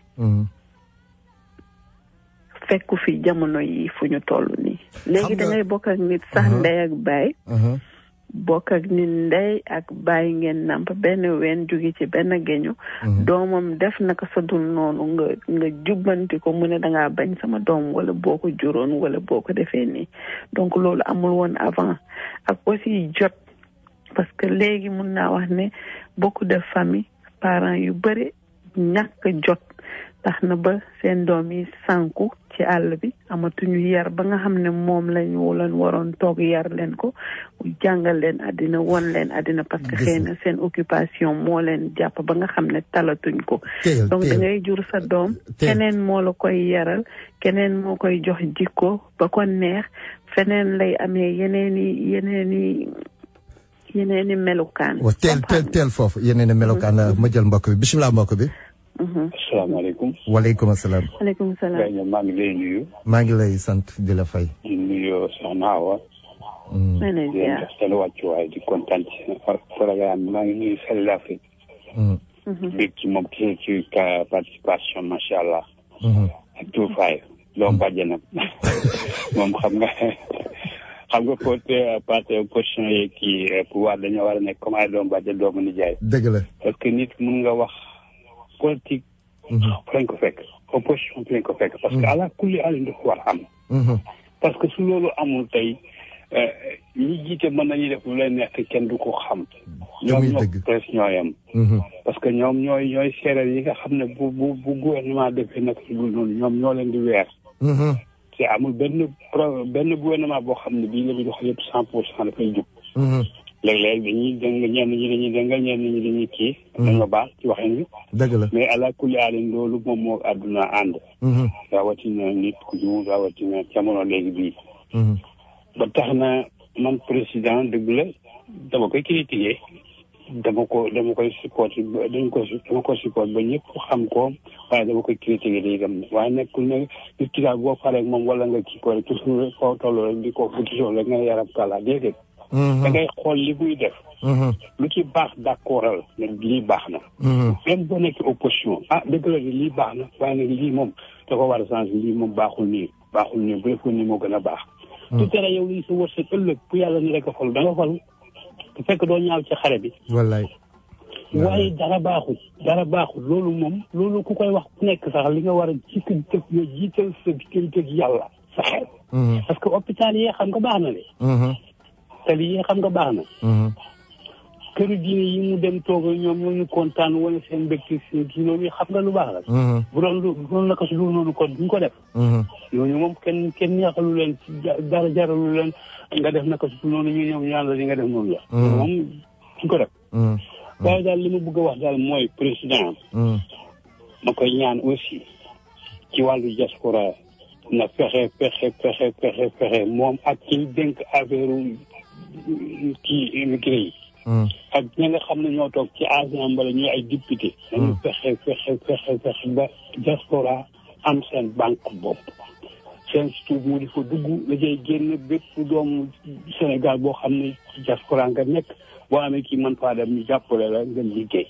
fekku fi jamono yi fu ñu toll nii léegi da ngay bokk ak nit sax ndey ak baay bokk ak nit ndey ak baay ngeen namp benn ween jóge ci benn geñu doomam def naka sa dul noonu nga nga jubbanti ko mu ne dangaa bañ sama doom wala boo ko juróon wala boo ko defee nii donc loolu amul woon avant ak aussi jot parce que léegi mun naa wax ne beaucoup de famille parents yu bëri ñàkk jot tax na ba seen doom yi sànku ci àll bi amatuñu yar ba nga xam ne moom lañu leen waroon toog yar leen ko jàngal leen àddina won leen àddina parce que xëy na seen occupation moo leen jàpp ba nga xam ne talatuñ ko donc da ngay jur sa doom keneen moo la koy yaral keneen moo koy jox jikko ba ko neex feneen lay amee yeneeni yeneeni yeneeni melukaan wa teel teel teel foofu yeneeni melukaan ma jël mbokk bi bisimilah mbokk bi asalaamaaleykum. waaleykum salaam. waaleykum salaam. Gaye maa ngi lay nuyu. maa ngi lay sant di la fay. di nuyu Soxna Awa. maa ngi di leen jox seen wàccuwaay di kontaan ci seen programme bi maa ngi nuyu Sall Afrique. bég ci moom ci ci participation macha allah. ak tout fay loo bàjje nag moom xam nga xam nga côté parti opposition yi kii pouvoir dañoo war a nekk comme ay doom bàjje doomu nijaay. dëgg la parce que nit mun nga wax. politique fu lañ ko fekk opposition fu lañ ko fekk parce que ala kulli alin dafa war a am parce que su loolu amul tey ñi jiite mën nañuy def lu leen neex te kenn du ko xam ñoom ñoo presse ñooyam parce que ñoom ñooy ñooy séeréer yi nga xam ne bu bu bu gouvernement defee nag si dul noonu ñoom ñoo leen di weer te amul benn pro benn gouvernement boo xam ne bii la bi dox yëpp cent pour cent dafay jub léeg-léeg dañuy dëng ñenn ñi dañuy dëngal ñenn ñi dañuy kii. dañ nga baax ci waxin bi. dëgg la mais ala kulli aalin loolu moom moo àdduna ànd. rawatina nit ku ñu rawatina jamono léegi bii. ba tax na man président dëgg la dama koy critiquer dama ko dama koy support dañ ko dama ko support ba ñëpp xam ko waaye dama koy critiquer day dem waaye nekkul ne nit ki daal boo faree ak moom wala nga kii ko rek toujours foo toll rek di ko bu toujours rek nga yaram kàlla déedéet. da ngay xool li muy def. lu ci baax d'accordal ne lii baax na. même boo nekkee opposition ah dëgg la lii baax na waaye nag lii moom da ko war a changer lii moom baaxul nii baaxul nii bu defoon nii moo gën a baax. su tere yow lii sa wërsëg ëllëg bu yàlla ni rek a fal da nga fal bu fekk doo ñaaw ci xare bi. wallaay. waaye dara baaxul dara baaxul loolu moom loolu ku koy wax ku nekk sax li nga war a jiital def nga jiital sa diggante ak yàlla sa xel. parce que hôpital yi xam nga baax na de. tali yi xam nga baax na. këru diine yi mu dem toog ñoom ñoo ñu kontaan wala seen mbégte seen kii loolu xam nga lu baax la. bu doon lu bu doon naka su dul noonu kon duñ ko def. ñooñu moom kenn kenn neexalu leen ci dara jaralu leen nga def naka su dul noonu ñu ñëw ñaan la li nga def noonu la. moom duñ ko def. waaye daal li ma bëgg a wax daal mooy président. ma koy ñaan aussi ci wàllu diaspora na fexe fexe fexe fexe fexe moom ak ci dénk affaire kii immigré yi. ak ñi nga xam ne ñoo toog ci assemblée ñuy ay député. dañu fexe fexe fexe fexe ba diaspora am seen banque bopp. seen surtout mu di fa dugg la cay génn bépp doomu Sénégal boo xam ne ci diaspora nga nekk boo amee kii mën faa dem ñu jàppale la nga liggéey.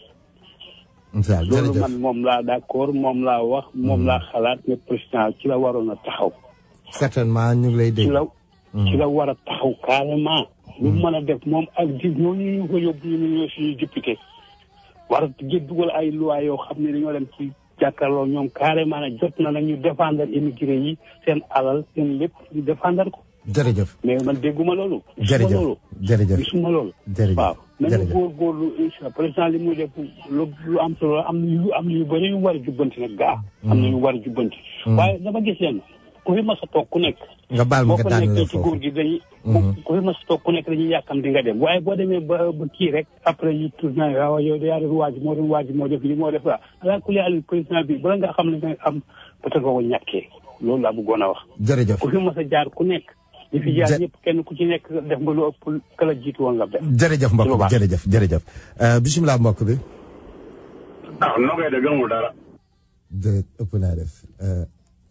loolu man moom laa d'accord moom laa wax moom laa xalaat ne président ci la waroon a taxaw. certainement ñu ngi lay dégg. ci la ci la war a taxaw carrément. lu mën a def moom ak di ñooñu ñu ko yóbbu ñu ñoo suñu député war a dugal ay loi yoo xam ne dañoo dem ci jàkkaarloo ñoom carrément ne jot na nañu défendre immigré yi seen alal seen lépp ñu défendre ko jërëjëf mais man dégguma loolu gisuma jërëjëf loolu jërëjëf gisuma loolu jërëjëf waaw nañu jërëjëf góorgóorlu incha président li muy def lu lu am solo la am na yu am na yu bëri yu war a jubbanti nag gaa am na yu war a jubbanti waaye dama gis leen ku fi mas a toog ku nekk nga baal ma boo nga ko daan la nekkee ci foofu góor gi dañuy ku fi mas a toog ku nekk dañuy yàkkam di nga dem waaye boo demee ba ba kii rek après ñu tourné waaw yow yaa doon waaj moo doon waaj moo def lii moo def la ala kulli àll président bi bala nga xam ne nga am peut-être boo ko ñàkkee loolu laa bëggoon a wax jërëjëf ku fi mas a jaar ku nekk ñi fi jaar Ja- ñëpp kenn ku ci nekk def nga lu ëpp kala jiitu woon nga def jërëjëf mbokk bi jërëjëf jërëjëf Euh, bisimilah mbokk bi waaw noo koy de gëmul dara. de ëpp naa def Euh,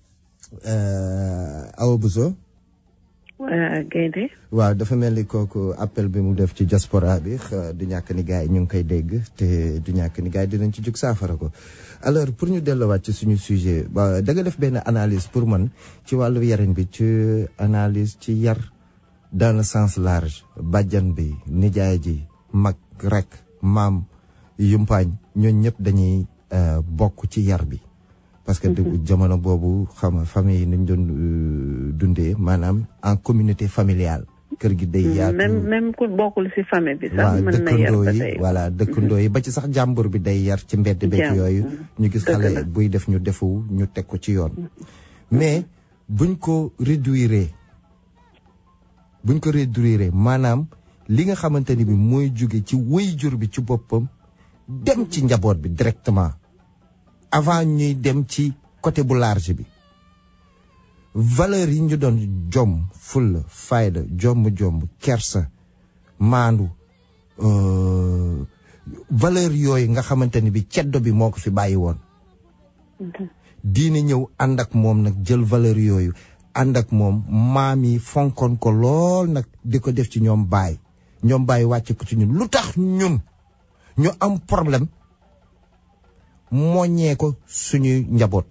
euh, Awa Bousso waa gaynde waaw dafa mel ni kooku appel bi mu def ci diaspora bi xa- du ñàkk ni gars yi ñu ngi koy dégg te du ñàkk ni gars yi dinañ ci jug saafara ko alors pour ñu delluwaat ci suñu sujet ba da nga def benn analyse pour man ci wàllu yarin bi ci analyse ci yar dans le sens large bàjjan bi nijaay ji mag rek maam yumpaañ ñooñ ñëpp dañuy euh, bokk ci yar bi parce que du jamono boobu xam nga famille yi nañ doon euh, dundee maanaam en communauté familiale kër gi day yaatu même même ku bokkul ci famille bi sax waaw mën na yar dëkkandoo ba yi tey voilà dëkkandoo yi ba ci sax jàmbur bi day yar ci mbedd beeg Jàmm. yooyu ñu gis Dëgg xale la. buy def ñu defu ñu teg ko ci yoon mais buñ ko réduire buñ ko réduire maanaam li nga xamante ni bi mooy jóge ci waajur bi ci boppam dem ci njaboot bi directement avant ñuy dem ci côté bu large bi valeur yi ñu doon jom fulla fayda jomb jomb kersa maandu euh, valeur yooyu nga xamante ni bi ceddo bi moo ko fi bàyyi woon diine ñëw ànd ak moom nag jël valeur yooyu ànd ak moom maam yi fonkoon ko lool nag di ko def ci ñoom baay ñoom baay wàcce ko ci ñun lu tax ñun ñu am problème moññee ko suñuy njaboot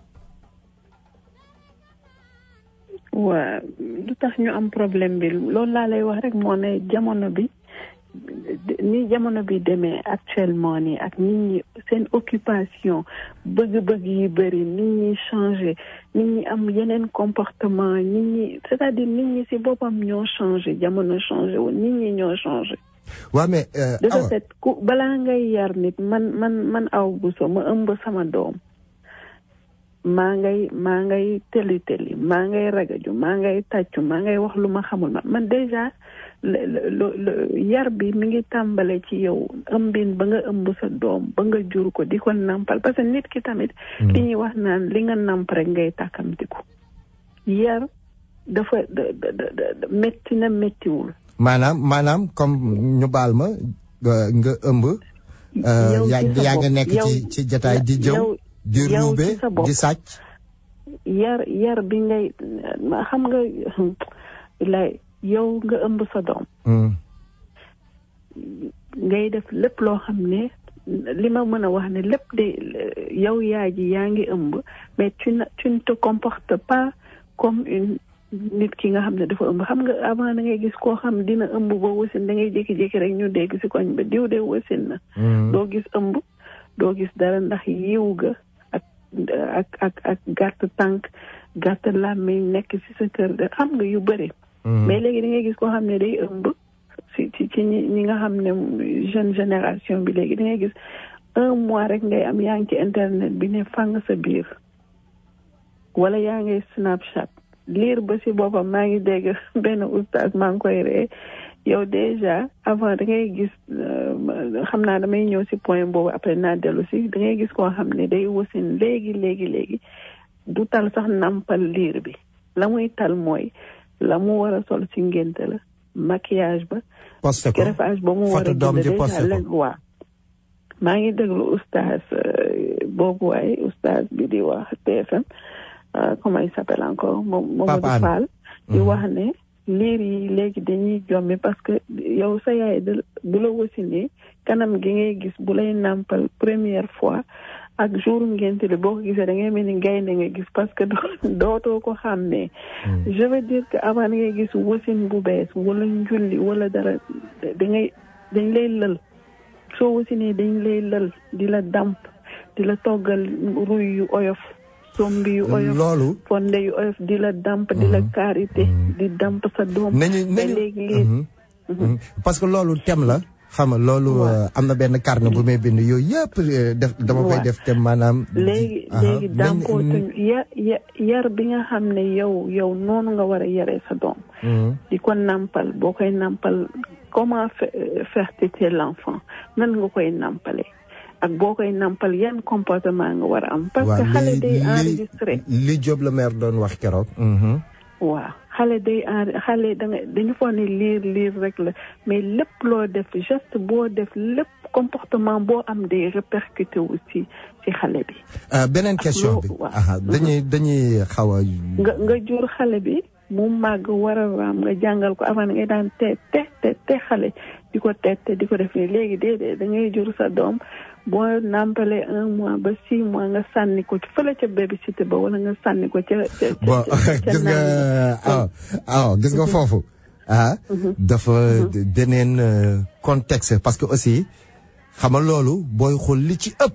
waa lu tax ñu am problème bi loolu laa lay wax rek moo ne jamono bi ni jamono bi demee actuellement nii ak nit ñi seen occupation bëgg-bëgg yi bëri nit ñi changé nit ñi am yeneen comportement nit ñi c'est-à-dire nit ñi ci boppam ñoo changé jamono changé wu nit ñi ñoo changé waa mais euh, de ce Awa fait ku balaa ngay yar nit man man man aw bu so ma ëmb sama doom maa ngay maa ngay teli teli maa ngay ragaju maa ngay tàccu maa ngay wax lu ma xamul ma man déjà le le le yar bi mi ngi tàmbale ci yow ëmbin ba nga ëmb sa doom ba nga jur ko di ko nampal parce que nit ki tamit li ñuy wax naan li nga namp rek ngay tàkkamtiku yar dafa da da da da métti na méttiwul maanaam maanaam comme ñu baal ma nga nga ëmb euh, Yow yaa ci sa yaa nga bopp, nekk yow- ci ci jataay di jëw yow- di yow ruube ci sa bopp. di sàcc yar yar bi ngay ma xam nga lay yow nga ëmb sa doom Hmm. ngay def lépp loo xam ne li ma mën a wax ne lépp de yow yaay ji yaa ngi ëmb mais tu ne tu ne te comportes pas comme une nit ki nga xam ne dafa ëmb xam nga avant da ngay gis koo xam dina ëmb ba wasin da ngay jékki-jékki rek ñu dégg si koñ ba diw de wasin na doo gis ëmb doo gis dara ndax yiw ga ak ak ak ak gàtt tànk gàtt làmmiñ nekk si sa kër de xam nga yu bëri mais léegi da ngay gis koo xam ne day ëmb si ci ci ñi ñi nga xam ne jeune génération bi léegi da ngay gis un mois rek ngay am yaa ngi ci internet bi ne fang sa biir wala yaa ngay snapchat liir ba si boppam maa ngi dégg benn oustaz maa ngi koy ree yow déjà avant da ngay gis euh, xam naa damay ñëw si point boobu après naa dellu si da ngay gis koo xam ne day wasin léegi léegi léegi du tal sax nampal liir bi la muy tal mooy la mu war a sol si ngénte la maquillage ba posté ko greffage ba mu war a photo doom jënd ji déjà posté ko leen waa maa ngi déglu oustaz euh, boobu waaye oustaz bi di wax TFM euh, comment il s'appelle encore moom Mamadou Pape Hann. Fall di wax ne liir yi léegi dañuy jommi parce que yow sa yaay da bu la wasinee kanam gi ngay gis bu lay nàmpal première fois ak jour ngénte li boo ko gisee da ngay mel ni gaynde nga gis parce que doo- dootoo ko xàmmee je veux dire que avant da ngay gis wasin bu bees wala njulli wala dara da ngay dañ lay lël soo wasinee dañ lay lël di la damp di la toggal ruy yu oyof sombi yu oyof loolu fonde yu oyof di la damp di la karité di damp sa doom nañu mais nañu léegi lii Mhm. parce que loolu thème la xam nga loolu euh, am na benn carnet bu may bind yooyu yëpp euh, def dama koy Ouais. def thème maanaam léegi Aha. léegi Nañ- dàmpootuñ ya ya yar bi nga xam ne yow yow noonu nga war a yaree sa doom Mhm. di ko nàmpal boo koy nàmpal comment fa- faire têter l'enfant nan nga koy nàmpale ak boo koy nàmpal yan comportement nga war a am parce que waaw xale li day li enregistré li Diop le maire doon wax keroog Mhm. waaw xale day en xale da nga dañu foog ne liir liir rek la mais lépp loo def geste boo def lépp comportement boo am day répercuté wu ci ci xale bi Euh, beneen question bi waaw. aha dañuy dañuy xaw a nga nga jur xale bi mu màgg war a raam nga jàngal ko avant ngay daan te te te te xale di ko tette di ko def nii léegi déedéet da ngay jur sa doom boo nàmpalee un mois ba six mois nga sànni ko ci fële ca babysitter ba wala nga sànni ko ca ca ca bon ca gis nga aw aw gis nga foofu ah dafa beneen euh, contexte parce que aussi xam nga loolu booy xool li ci ëpp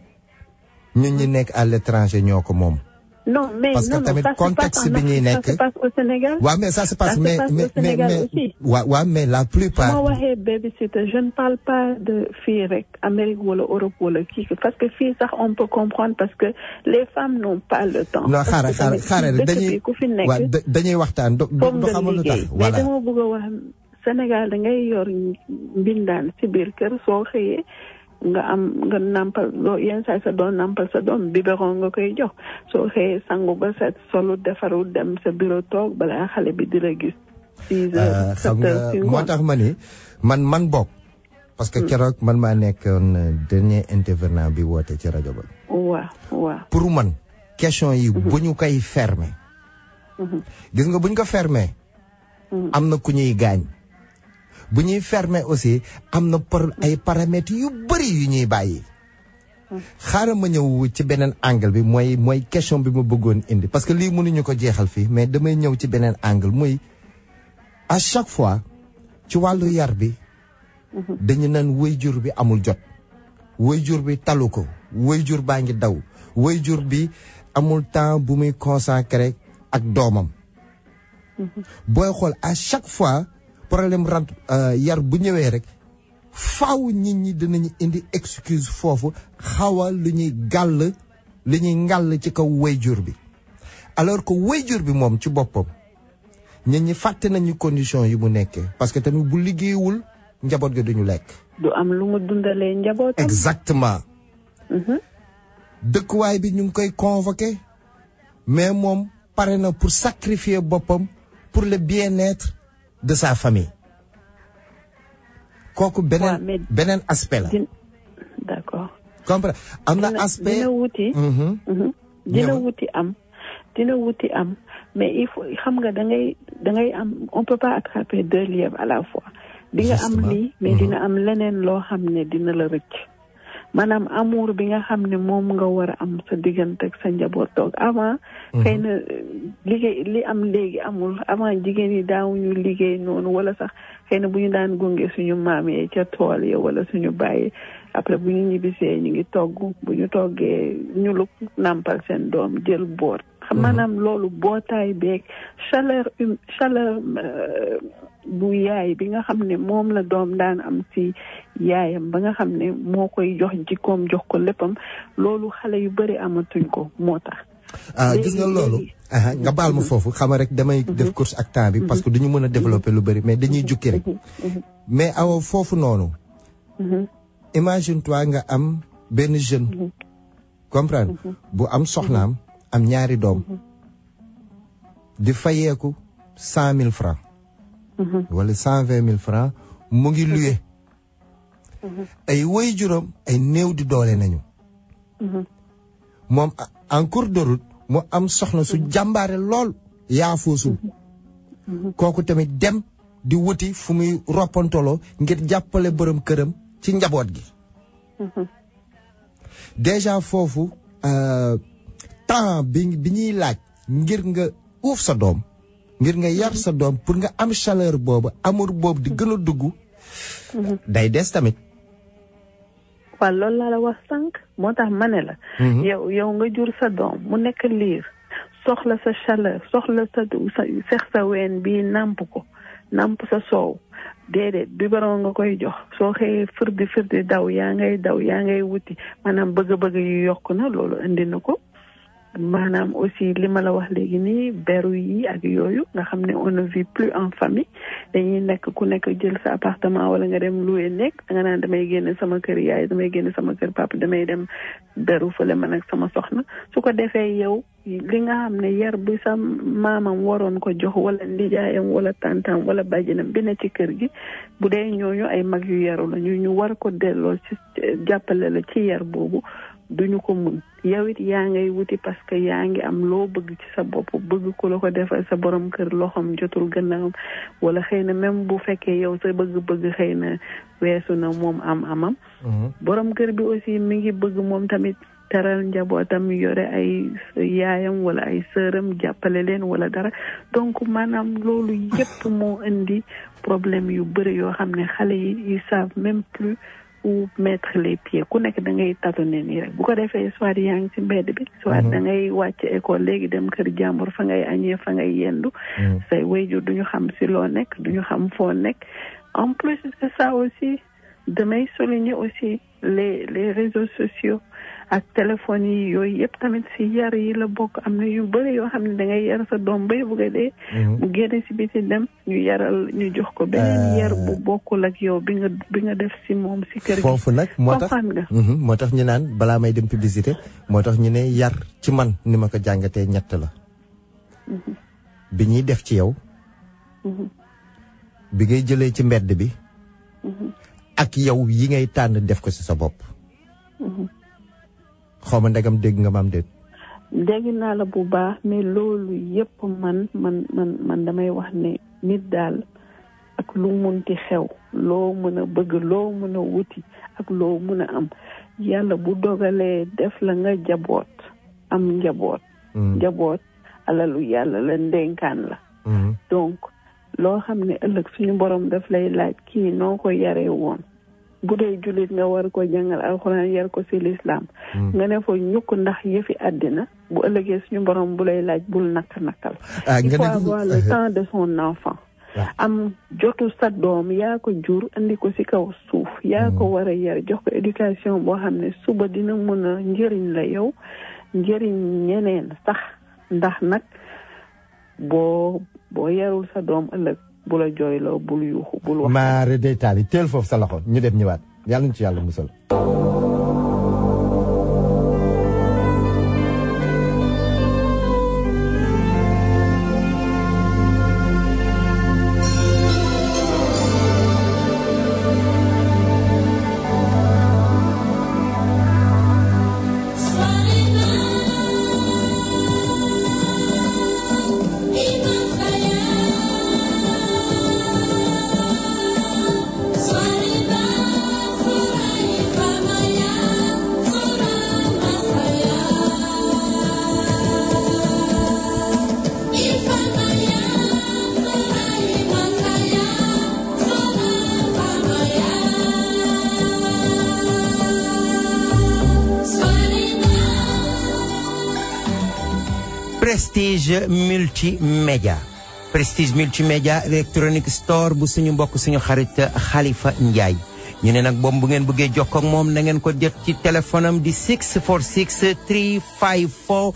ñun ñi nekk à l'étranger ñoo ko moom non mais parce que non non tamit ça se contexte passe en bi ñuy Afrique, nekk ça se passe au Sénégal waaw mais ça se passe Ça se mais passe au mais mais Sénégal mais aussi. waaw waaw mais la su ma plupart waxee babysitter je ne parle pas de fii rek Amérique wala Europe wala kii parce que fii sax on peut comprendre parce que les femmes n'ont pas le temps. non Parce xaaral que xaaral tamit xaaral dëkk dañuy bi ku fi nekk waaw da- dañuy waxtaan do do foog do nga xamul lu tax liggéey mais voilà dama bëgg a wax Sénégal da ngay yor mbindaan si biir kër soo xëyee nga am nga nampal loo yenn saa sa doon nampal sa doom biberon nga koy jox soo xëyee sangu ba set solu defaru dem sa bureau toog balaa xale bi di la gis six Euh, heures xam sept heures nga si moo ngoon tax ma ni man man bokk parce que keroog man maa nekkoon euh, dernier intervenant bi woote ci rajo ba waaw waaw pour man question yi bu ñu koy fermer gis nga bu ñu ko fermer am na ku ñuy gaañ bu ñuy fermer aussi am na par ay paramètres yu bëri yu ñuy bàyyi xaaral ma ñëw ci beneen angle bi mooy mooy question bi ma bëggoon indi parce que lii mënuñu ko jeexal fii mais damay ñëw ci beneen angle muy à chaque fois ci wàllu yar bi dañu naan waajur bi amul jot waajur bi talu ko waajur baa ngi daw waajur bi amul temps bu muy consacré ak doomam booy xool à chaque fois problème rent yar bu ñëwee rek faaw nit ñi dinañu indi excuse foofu xawa lu ñuy gàll lu ñuy ngàll ci kaw waajur bi alors que waajur bi moom ci boppam nit ñi fàtte nañu condition yi mu nekkee parce que tamit bu liggéeyul njaboot ga duñu lekk du am lu mu dundalee njabootam exactement dëkkuwaay bi ñu ngi koy convoqué mais moom pare na pour sacrifier boppam pour le bien-être de sa famille kooku beneen beneen aspect la d'accord comprendre am na dina aspect dina wuti Mhm. Mhm. dina Ñëwal. wuti am dina wuti am mais il faut xam nga da ngay da ngay am on peut pas attraper deux lièvres à la fois di nga am Justement. lii mais dina am leneen loo xam ne dina la rëcc maanaam amour bi nga xam ne moom nga war a am sa diggante ak sa njaboot toog avant xëy na euh, liggéey li am léegi amul avant jigéen yi daawuñu liggéey noonu wala sax xëy na bu ñu daan gunge suñu maam yi ca tool ya wala suñu bàyyi après bu ñu ñibbisee ñu ngi togg bu ñu toggee ñu lu nàmpal seen doom jël boot xam maanaam loolu bootaay beeg chaleur hum chaleur euh, bu yaay bi nga xam ne moom la doom daan am ci yaayam ba nga xam ne moo koy jox jikkoom jox ko léppam loolu xale yu bëri amatuñ ko moo tax ah gis nga loolu aha nga baal ma foofu xama rek damay def course ak temps bi parce que duñu mën a développer lu bëri mais dañuy jukki rek mais awa foofu noonu imagine toi nga am benn jeune comprendre bu am soxnaam am ñaari doom di fayeeku cent mille francs wala cent vingt mille francs mu ngi luye ay woy juróom ay néew di doole nañu moom en cours de route mu am soxna su jàmbaare lool yaafoosul kooku tamit dem di wuti fu muy roppantoloo ngir jàppale borom këram ci njaboot gi déjà foofu euh, temps bi bi ñuy laaj ngir nga uuf sa doom ngir nga yar sa doom pour nga am chaleur boobu amour boobu di gën a dugg day des tamit waaw loolu laa la wax sànq moo tax ma ne la yow yow nga jur sa doom mu nekk liir soxla sa chaleur soxla sa sa sex sa ween bi nàmp ko nàmp sa soow déedéet biberon nga koy jox soo xëyee firdi firdi daw yaa ngay daw yaa ngay wuti maanaam bëgg-bëgg yu yokk na loolu indi na ko maanaam aussi li ma la wax léegi nii beru yi ak yooyu nga xam ne on ne vit plus en famille dañuy nekk ku nekk jël sa appartement wala nga dem louer nekk da nga naan damay génne sama kër yaay damay génne sama kër papa damay dem beru fële man ak sama soxna su ko defee yow li nga xam ne yar bi sa maamam waroon ko jox wala ndijaayam wala tantam wala bàjjenam bi ne ci kër gi bu dee ñooñu ay mag yu yaru la ñu ñu war ko delloo ci jàppale la ci yar boobu duñu ko mun yow it yaa ngay wuti parce que yaa ngi am loo bëgg ci sa bopp bëgg ko la ko defal sa borom kër loxoom jotul gannaawam wala xëy na même bu fekkee yow sa bëgg-bëgg xëy na weesu na moom am amam borom kër bi aussi mi ngi bëgg moom tamit teral njabootam yore ay yaayam wala ay sëram jàppale leen wala dara donc maanaam loolu yépp moo indi problème yu bëri yoo xam ne xale yi ils savent même plus où mettre les pieds ku nekk da ngay tâtonner nii rek bu ko defee soit yaa ngi ci mbedd bi soit da ngay wàcc école léegi dem kër jàmbur fa ngay añee fa ngay yendu say wayjur duñu xam si loo nekk duñu xam foo nekk en plus de ça aussi damay souligner aussi les les réseaux sociaux ak téléphone yi yooyu yëpp tamit si yar yi la bokk am na yu bëri yoo xam ne da ngay yar sa doom bay bugg a dee mu génne si biti dem ñu yaral ñu jox ko beneen yar bu bokkul ak yow bi nga bi nga def si moom si kër gi foofu nag moo tax comprendre nga moo tax ñu naan balaa may dem publicité moo tax ñu ne yar ci man ni ma ko jàngatee ñett la bi ñuy def ci yow bi ngay jëlee ci mbedd bi ak yow yi ngay tànn def ko ci sa bopp xaw ma ndegam dégg nga maam déet dégg naa la bu baax mais loolu yëpp man man man man damay wax ne nit daal ak lu munti xew loo mën a bëgg loo mën a wuti ak loo mën a am yàlla bu dogalee def la nga jaboot am njaboot njaboot alalu yàlla la ndénkaan la donc loo xam ne ëllëg suñu borom daf lay laaj kii noo ko yaree woon bu dee jullit nga war ko jàngal alxuraan yar ko ci lislaam nga ne fa ñukk ndax yëfi àddina bu ëllëgee suñu borom bu lay laaj bul nakk nakkal il faut avoir le temps de son enfant am jotu sa doom yaa ko jur andi ko ci kaw suuf yaa ko war a yar jox ko éducation boo xam ne suba dina mën a njëriñ la yow njëriñ ñeneen sax ndax nag boo boo yarul sa doom ëllëg bu la jooyloo bul yuuxu bul wax maare day taali teel foofu sa loxo ñu dem ñëwaat yàlla ñu ci yàlla musal prestige multimédia prestige multimédia electronic store bu suñu mbokk suñu xarit Khalifa Ndiaye ñu ne nag boobu bu ngeen bëggee jokkoo ak moom na ngeen ko jot ci téléphone am di 646 354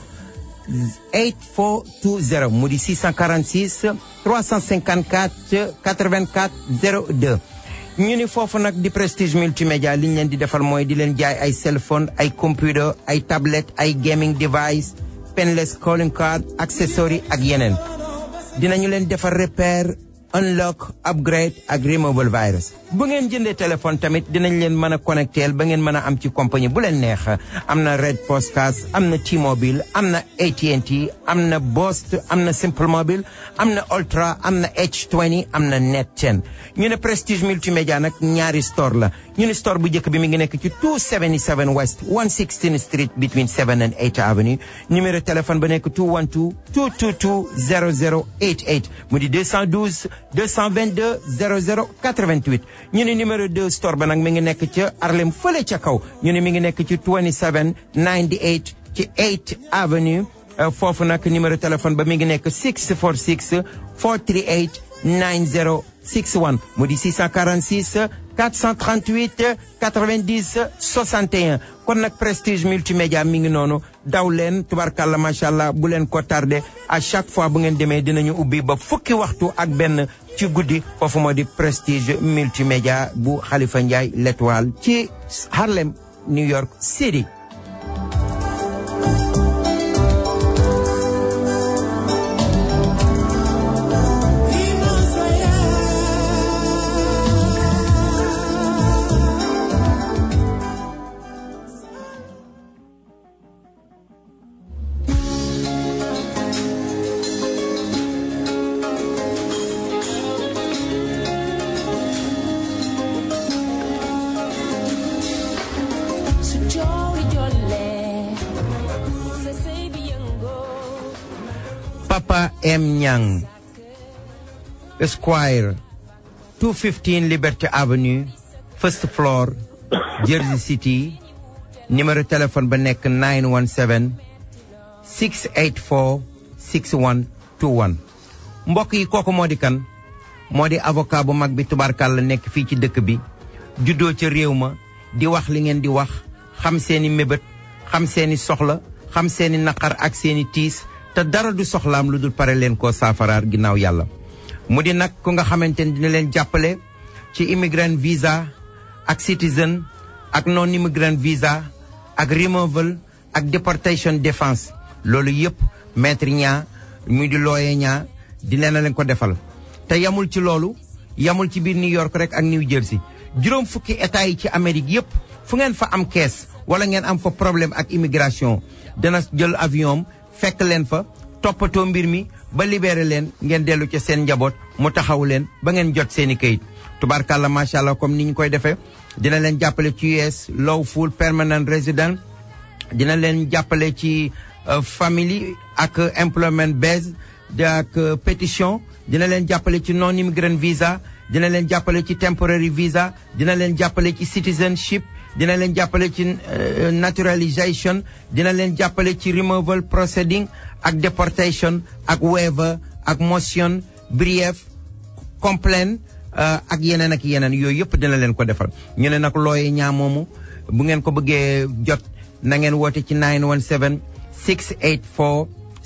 8420 mu di 646 354 84 02 ñu ni foofu nag di prestige multimédia li ñu leen di defal mooy di leen jaay ay cellphone ay computer ay tablette ay gaming device penless calling card accessory ak yeneen dinañu leen defar repair unlock upgrade ak removal virus bu ngeen jëndee téléphone tamit dinañ leen mën a connecteel ba ngeen mën a am ci compagnie bu leen neex am na red postcard am na T-Mobile am na AT&T am na Bost am na Simple Mobile am na Ultra am na H20 am na Net 10 ñu ne Prestige multimédia nag ñaari store la ñu ne store bu njëkk bi mi ngi nekk ci 277 West 116 Street between 7 and 8 Avenue numéro téléphone ba nekk 212 222 0088 mu di 212 222 00 88 ñu ne numéro 2 store ba nag mi ngi nekk ca Harlem fële ca kaw ñu ne mi ngi nekk ci 27 98 ci 8 avenue foofu nag numéro téléphone ba mi ngi nekk 646 438 9061 mu di 646 438 90 61 kon nag prestige multimédia mi ngi noonu daw leen tubarkàlla macha allah bu leen ko tardé à chaque fois bu ngeen demee dinañu ubbi ba fukki waxtu ak benn ci guddi foofu moo di prestige multimédia bu Khalifa Ndiaye l'étoile ci Harlem New York City. Papa M. Nyang, Esquire, 215 Liberty Avenue, first floor, Jersey City, numéro téléphone ba nekk 917 684 6121. mbokk yi kooku moo di kan moo di avocat bu mag bi tubaarkàlla nekk fii ci dëkk bi juddoo ca réew ma di wax li ngeen di wax xam seeni mébét xam seeni soxla xam seeni naqar ak seeni tiis te dara du soxlaam lu dul pare leen koo saafaraar ginnaaw yàlla mu di nag ku nga xamante ni dina leen jàppale ci immigrant visa ak citizen ak non immigrant visa ak removal ak deportation defense loolu yëpp maître ñaa muy di looye ñaa dina leen ko defal te yamul ci loolu yamul ci biir New York rek ak New Jersey juróom fukki état yi ci Amérique yëpp fu ngeen fa am kees wala ngeen am fa problème ak immigration dana jël avion fekk leen fa toppatoo mbir mi ba libéré leen ngeen dellu ca seen njaboot mu taxaw leen ba ngeen jot seeni kayit tubaarkàlla macha allah comme ni ñu koy defee dina leen jàppale ci US lawful permanent resident dina leen jàppale ci family ak employment base ak pétition dina leen jàppale ci non immigrant visa dina leen jàppale ci temporary visa dina leen jàppale ci citizenship dina leen jàppale ci naturalisation dina leen jàppale ci removal proceeding ak deportation ak waiver ak motion brief complaint ak yeneen ak yeneen yooyu yëpp dina leen ko defal ñu ne nag looye ñaa moomu bu ngeen ko bëggee jot na ngeen woote ci 917 684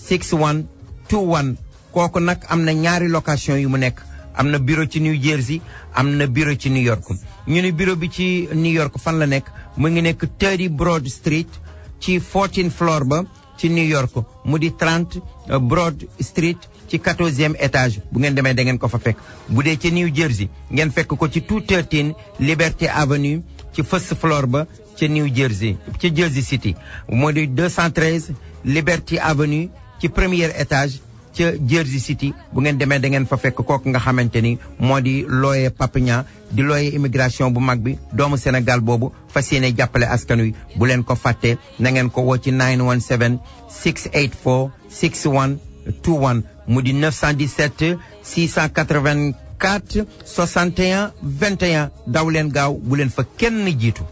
6121 kooku nag am na ñaari location yu mu nekk am na bureau ci New Jersey am na bureau ci New York ñu ne bureau bi ci New York fan la nekk mu ngi nekk 30 Broad Street ci 14 floor ba ci New York mu di 30 Broad Street ci 14e étage bu ngeen demee da ngeen ko fa fekk bu dee ci New Jersey ngeen fekk ko ci 213 Liberty Avenue ci first floor ba ca New Jersey ci Jersey City moo di 213 Liberty Avenue ci premier étage ca Jersey City bu ngeen demee da ngeen fa fekk kooku nga xamante ni moo di looye Papignan di looye immigration bu mag bi doomu Sénégal boobu fas yéene jàppale askan wi bu leen ko fàtte na ngeen ko woo ci 917 684 6121 mu di 917 684 61 21 daw leen gaaw bu leen fa kenn jiitu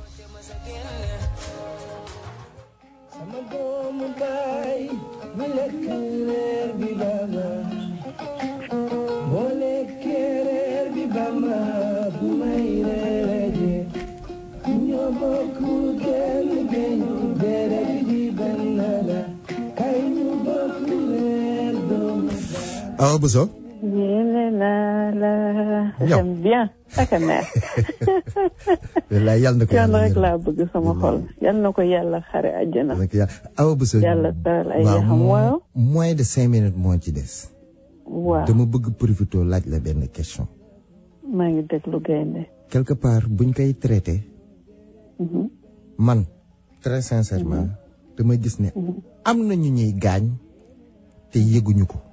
Awa Bousso yéene naa la. j'aime bien ak a neex. wallaay yàlla na ko yàlla rek laa bëgg sama xol yàlla na ko yàlla xare àjjana. Awa Bousso yàlla taal ay yaxam waaw. moins de cinq minutes moo ci des. waaw dama bëgg profité laaj la benn question. maa ngi déglu gaynde. quelque part buñ koy traité. man très sincèrement. dama gis ne. am na ñu ñuy gaañ te yëguñu ko.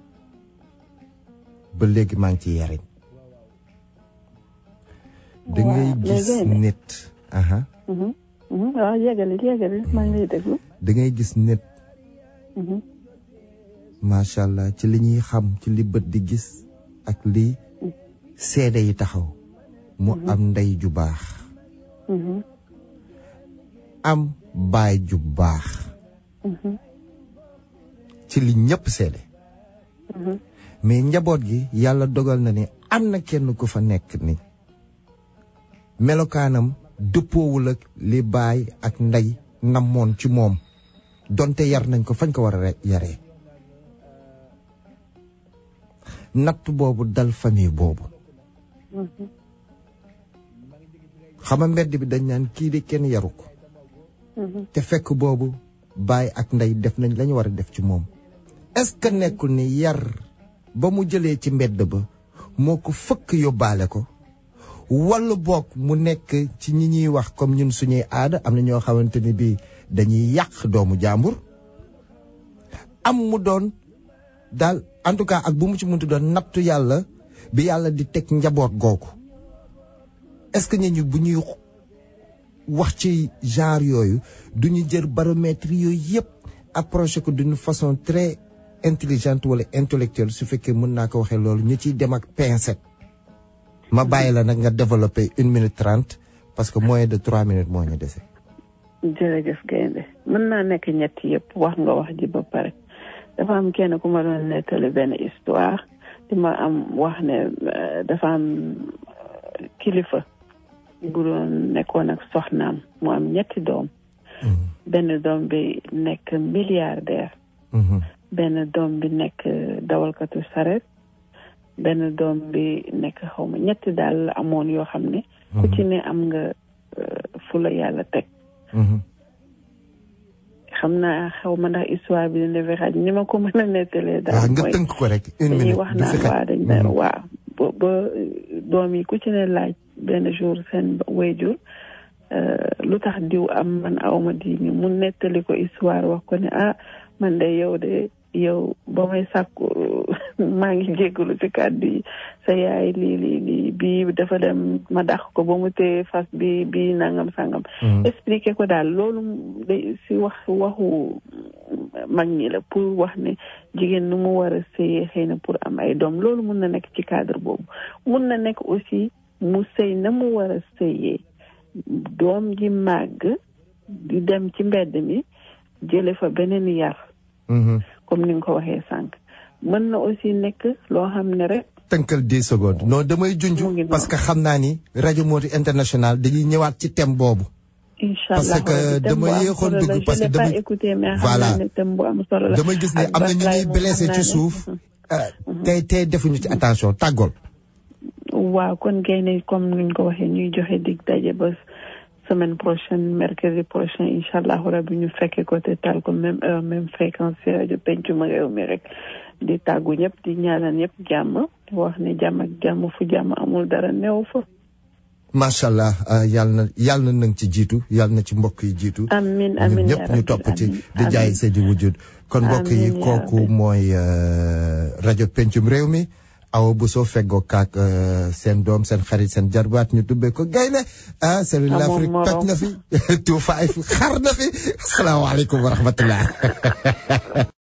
ba léegi maa ngi ci yariñ da ngay gis nit aha waaw yégali yégali maa ngi lay déglu da ngay gis nit macha allah ci li ñuy xam ci li bët di gis ak li seede yi taxaw mu am ndey ju baax am baay ju baax ci li ñëpp seede mais njaboot gi yàlla dogal na ni am na kenn ku fa nekk ni melokaanam dëppoowul ak li baay ak ndey namoon ci moom donte yar nañ ko fañ ko war a yaree natt boobu dal famille boobu xama mbedd bi dañ naan kii de kenn yaru ko te fekk boobu baay ak ndey def nañ lañu war a def ci moom est-ce que nekkul ni yar ba mu jëlee ci mbedd ba moo ko fëkk yóbbaale ko walla boog mu nekk ci ñi ñuy wax comme ñun suñuy aada am na ñoo xamante ni bii dañuy yàq doomu jàmbur am mu doon daal en tout cas ak bu mu ci muntu doon nattu yàlla bi yàlla di teg njaboot googu est-ce que ñu bu ñuy wax ci genre yooyu du ñu jël baromètre yooyu yëpp approché ko d'une façon très intelligente wala intellectuelle su fekkee mën naa ko waxee loolu ñu ciy dem ak pincette ma bàyyi la nag nga développé une minute trente parce que moins de trois minutes moo ñu dese. jërëjëf gaynde mën naa nekk ñett yëpp wax nga wax ji ba pare dafa am kenn ku ma doon nettali benn histoire di ma am wax ne dafa am kilifa bu doon nekkoon ak soxnaam mu am ñetti doom benn doom bi nekk milliardaire benn doom bi nekk dawalkatu saret benn doom bi nekk xaw ma ñetti daal amoon yoo xam ne ku ci ne am nga fu la yàlla teg xam naa xaw ma ndax histoire bi dina fi xaj ni ma ko mën a nettalee daal nga tënk ko rek une minute wax naan waa dañ ne waaw ba ba doom yi ku ci ne laaj benn jour seen wayjur lu tax diw am man awma di ni mu nettali ko histoire wax ko ne ah man de yow de yow ba may sàkku maa ngi jéggalu ci kàddu yi sa yaay lii lii lii bii dafa dem ma dàq ko ba mu téye fas bi bii nangam sangam expliqué ko daal loolu de si wax waxu mag ñi la pour wax ne jigéen nu mu war a sëyee xëy na pour am ay doom loolu mun na nekk ci cadre boobu mun na nekk aussi mu sëy na mu war a sëyee doom ji màgg di dem ci mbedd mi jële fa beneen yar comme ni nga ko waxee sànq mën na aussi nekk loo xam ne rek tënkal dix secondes non damay junj parce que xam naa ni rajo Moti international dañuy ñëwaat ci thème boobu incha parce que dama yéexoon dugg parce que dama écouté mais voilà xam naa ne thème bu am solo la damay gis ne am na ñu ñuy blessé ci suuf tey tey defuñu ci attention tàggool waaw kon gaynde comme nuñ ko waxee ñuy joxe dig daje ba semaine prochaine mercredi prochain incha allahu rabi ñu fekke ko te tal ko même heure même fréquence ci rajo pencum réew mi rek di tàggu ñëpp di ñaanal ñëpp jàmm di wax ne jàmm ak jàmm fu jàmm amul dara neew fa macha allah yàlla na yàlla na nang ci jiitu yàlla na ci mbokk yi jiitu amin ñun amin ñëpp ñu topp ci di jaay seedi wujud kon mbokk yi Amiin, yaa kooku mooy rajo pencum réew mi awa bu soo feggoo kaak seen doom seen xarit seen jarbaat ñu tubbee ko gaynde ah salut Amoon l'Afrique morom. toj na fi tuufaay fi xar na fi asalaamaaleykum wa rahmatullah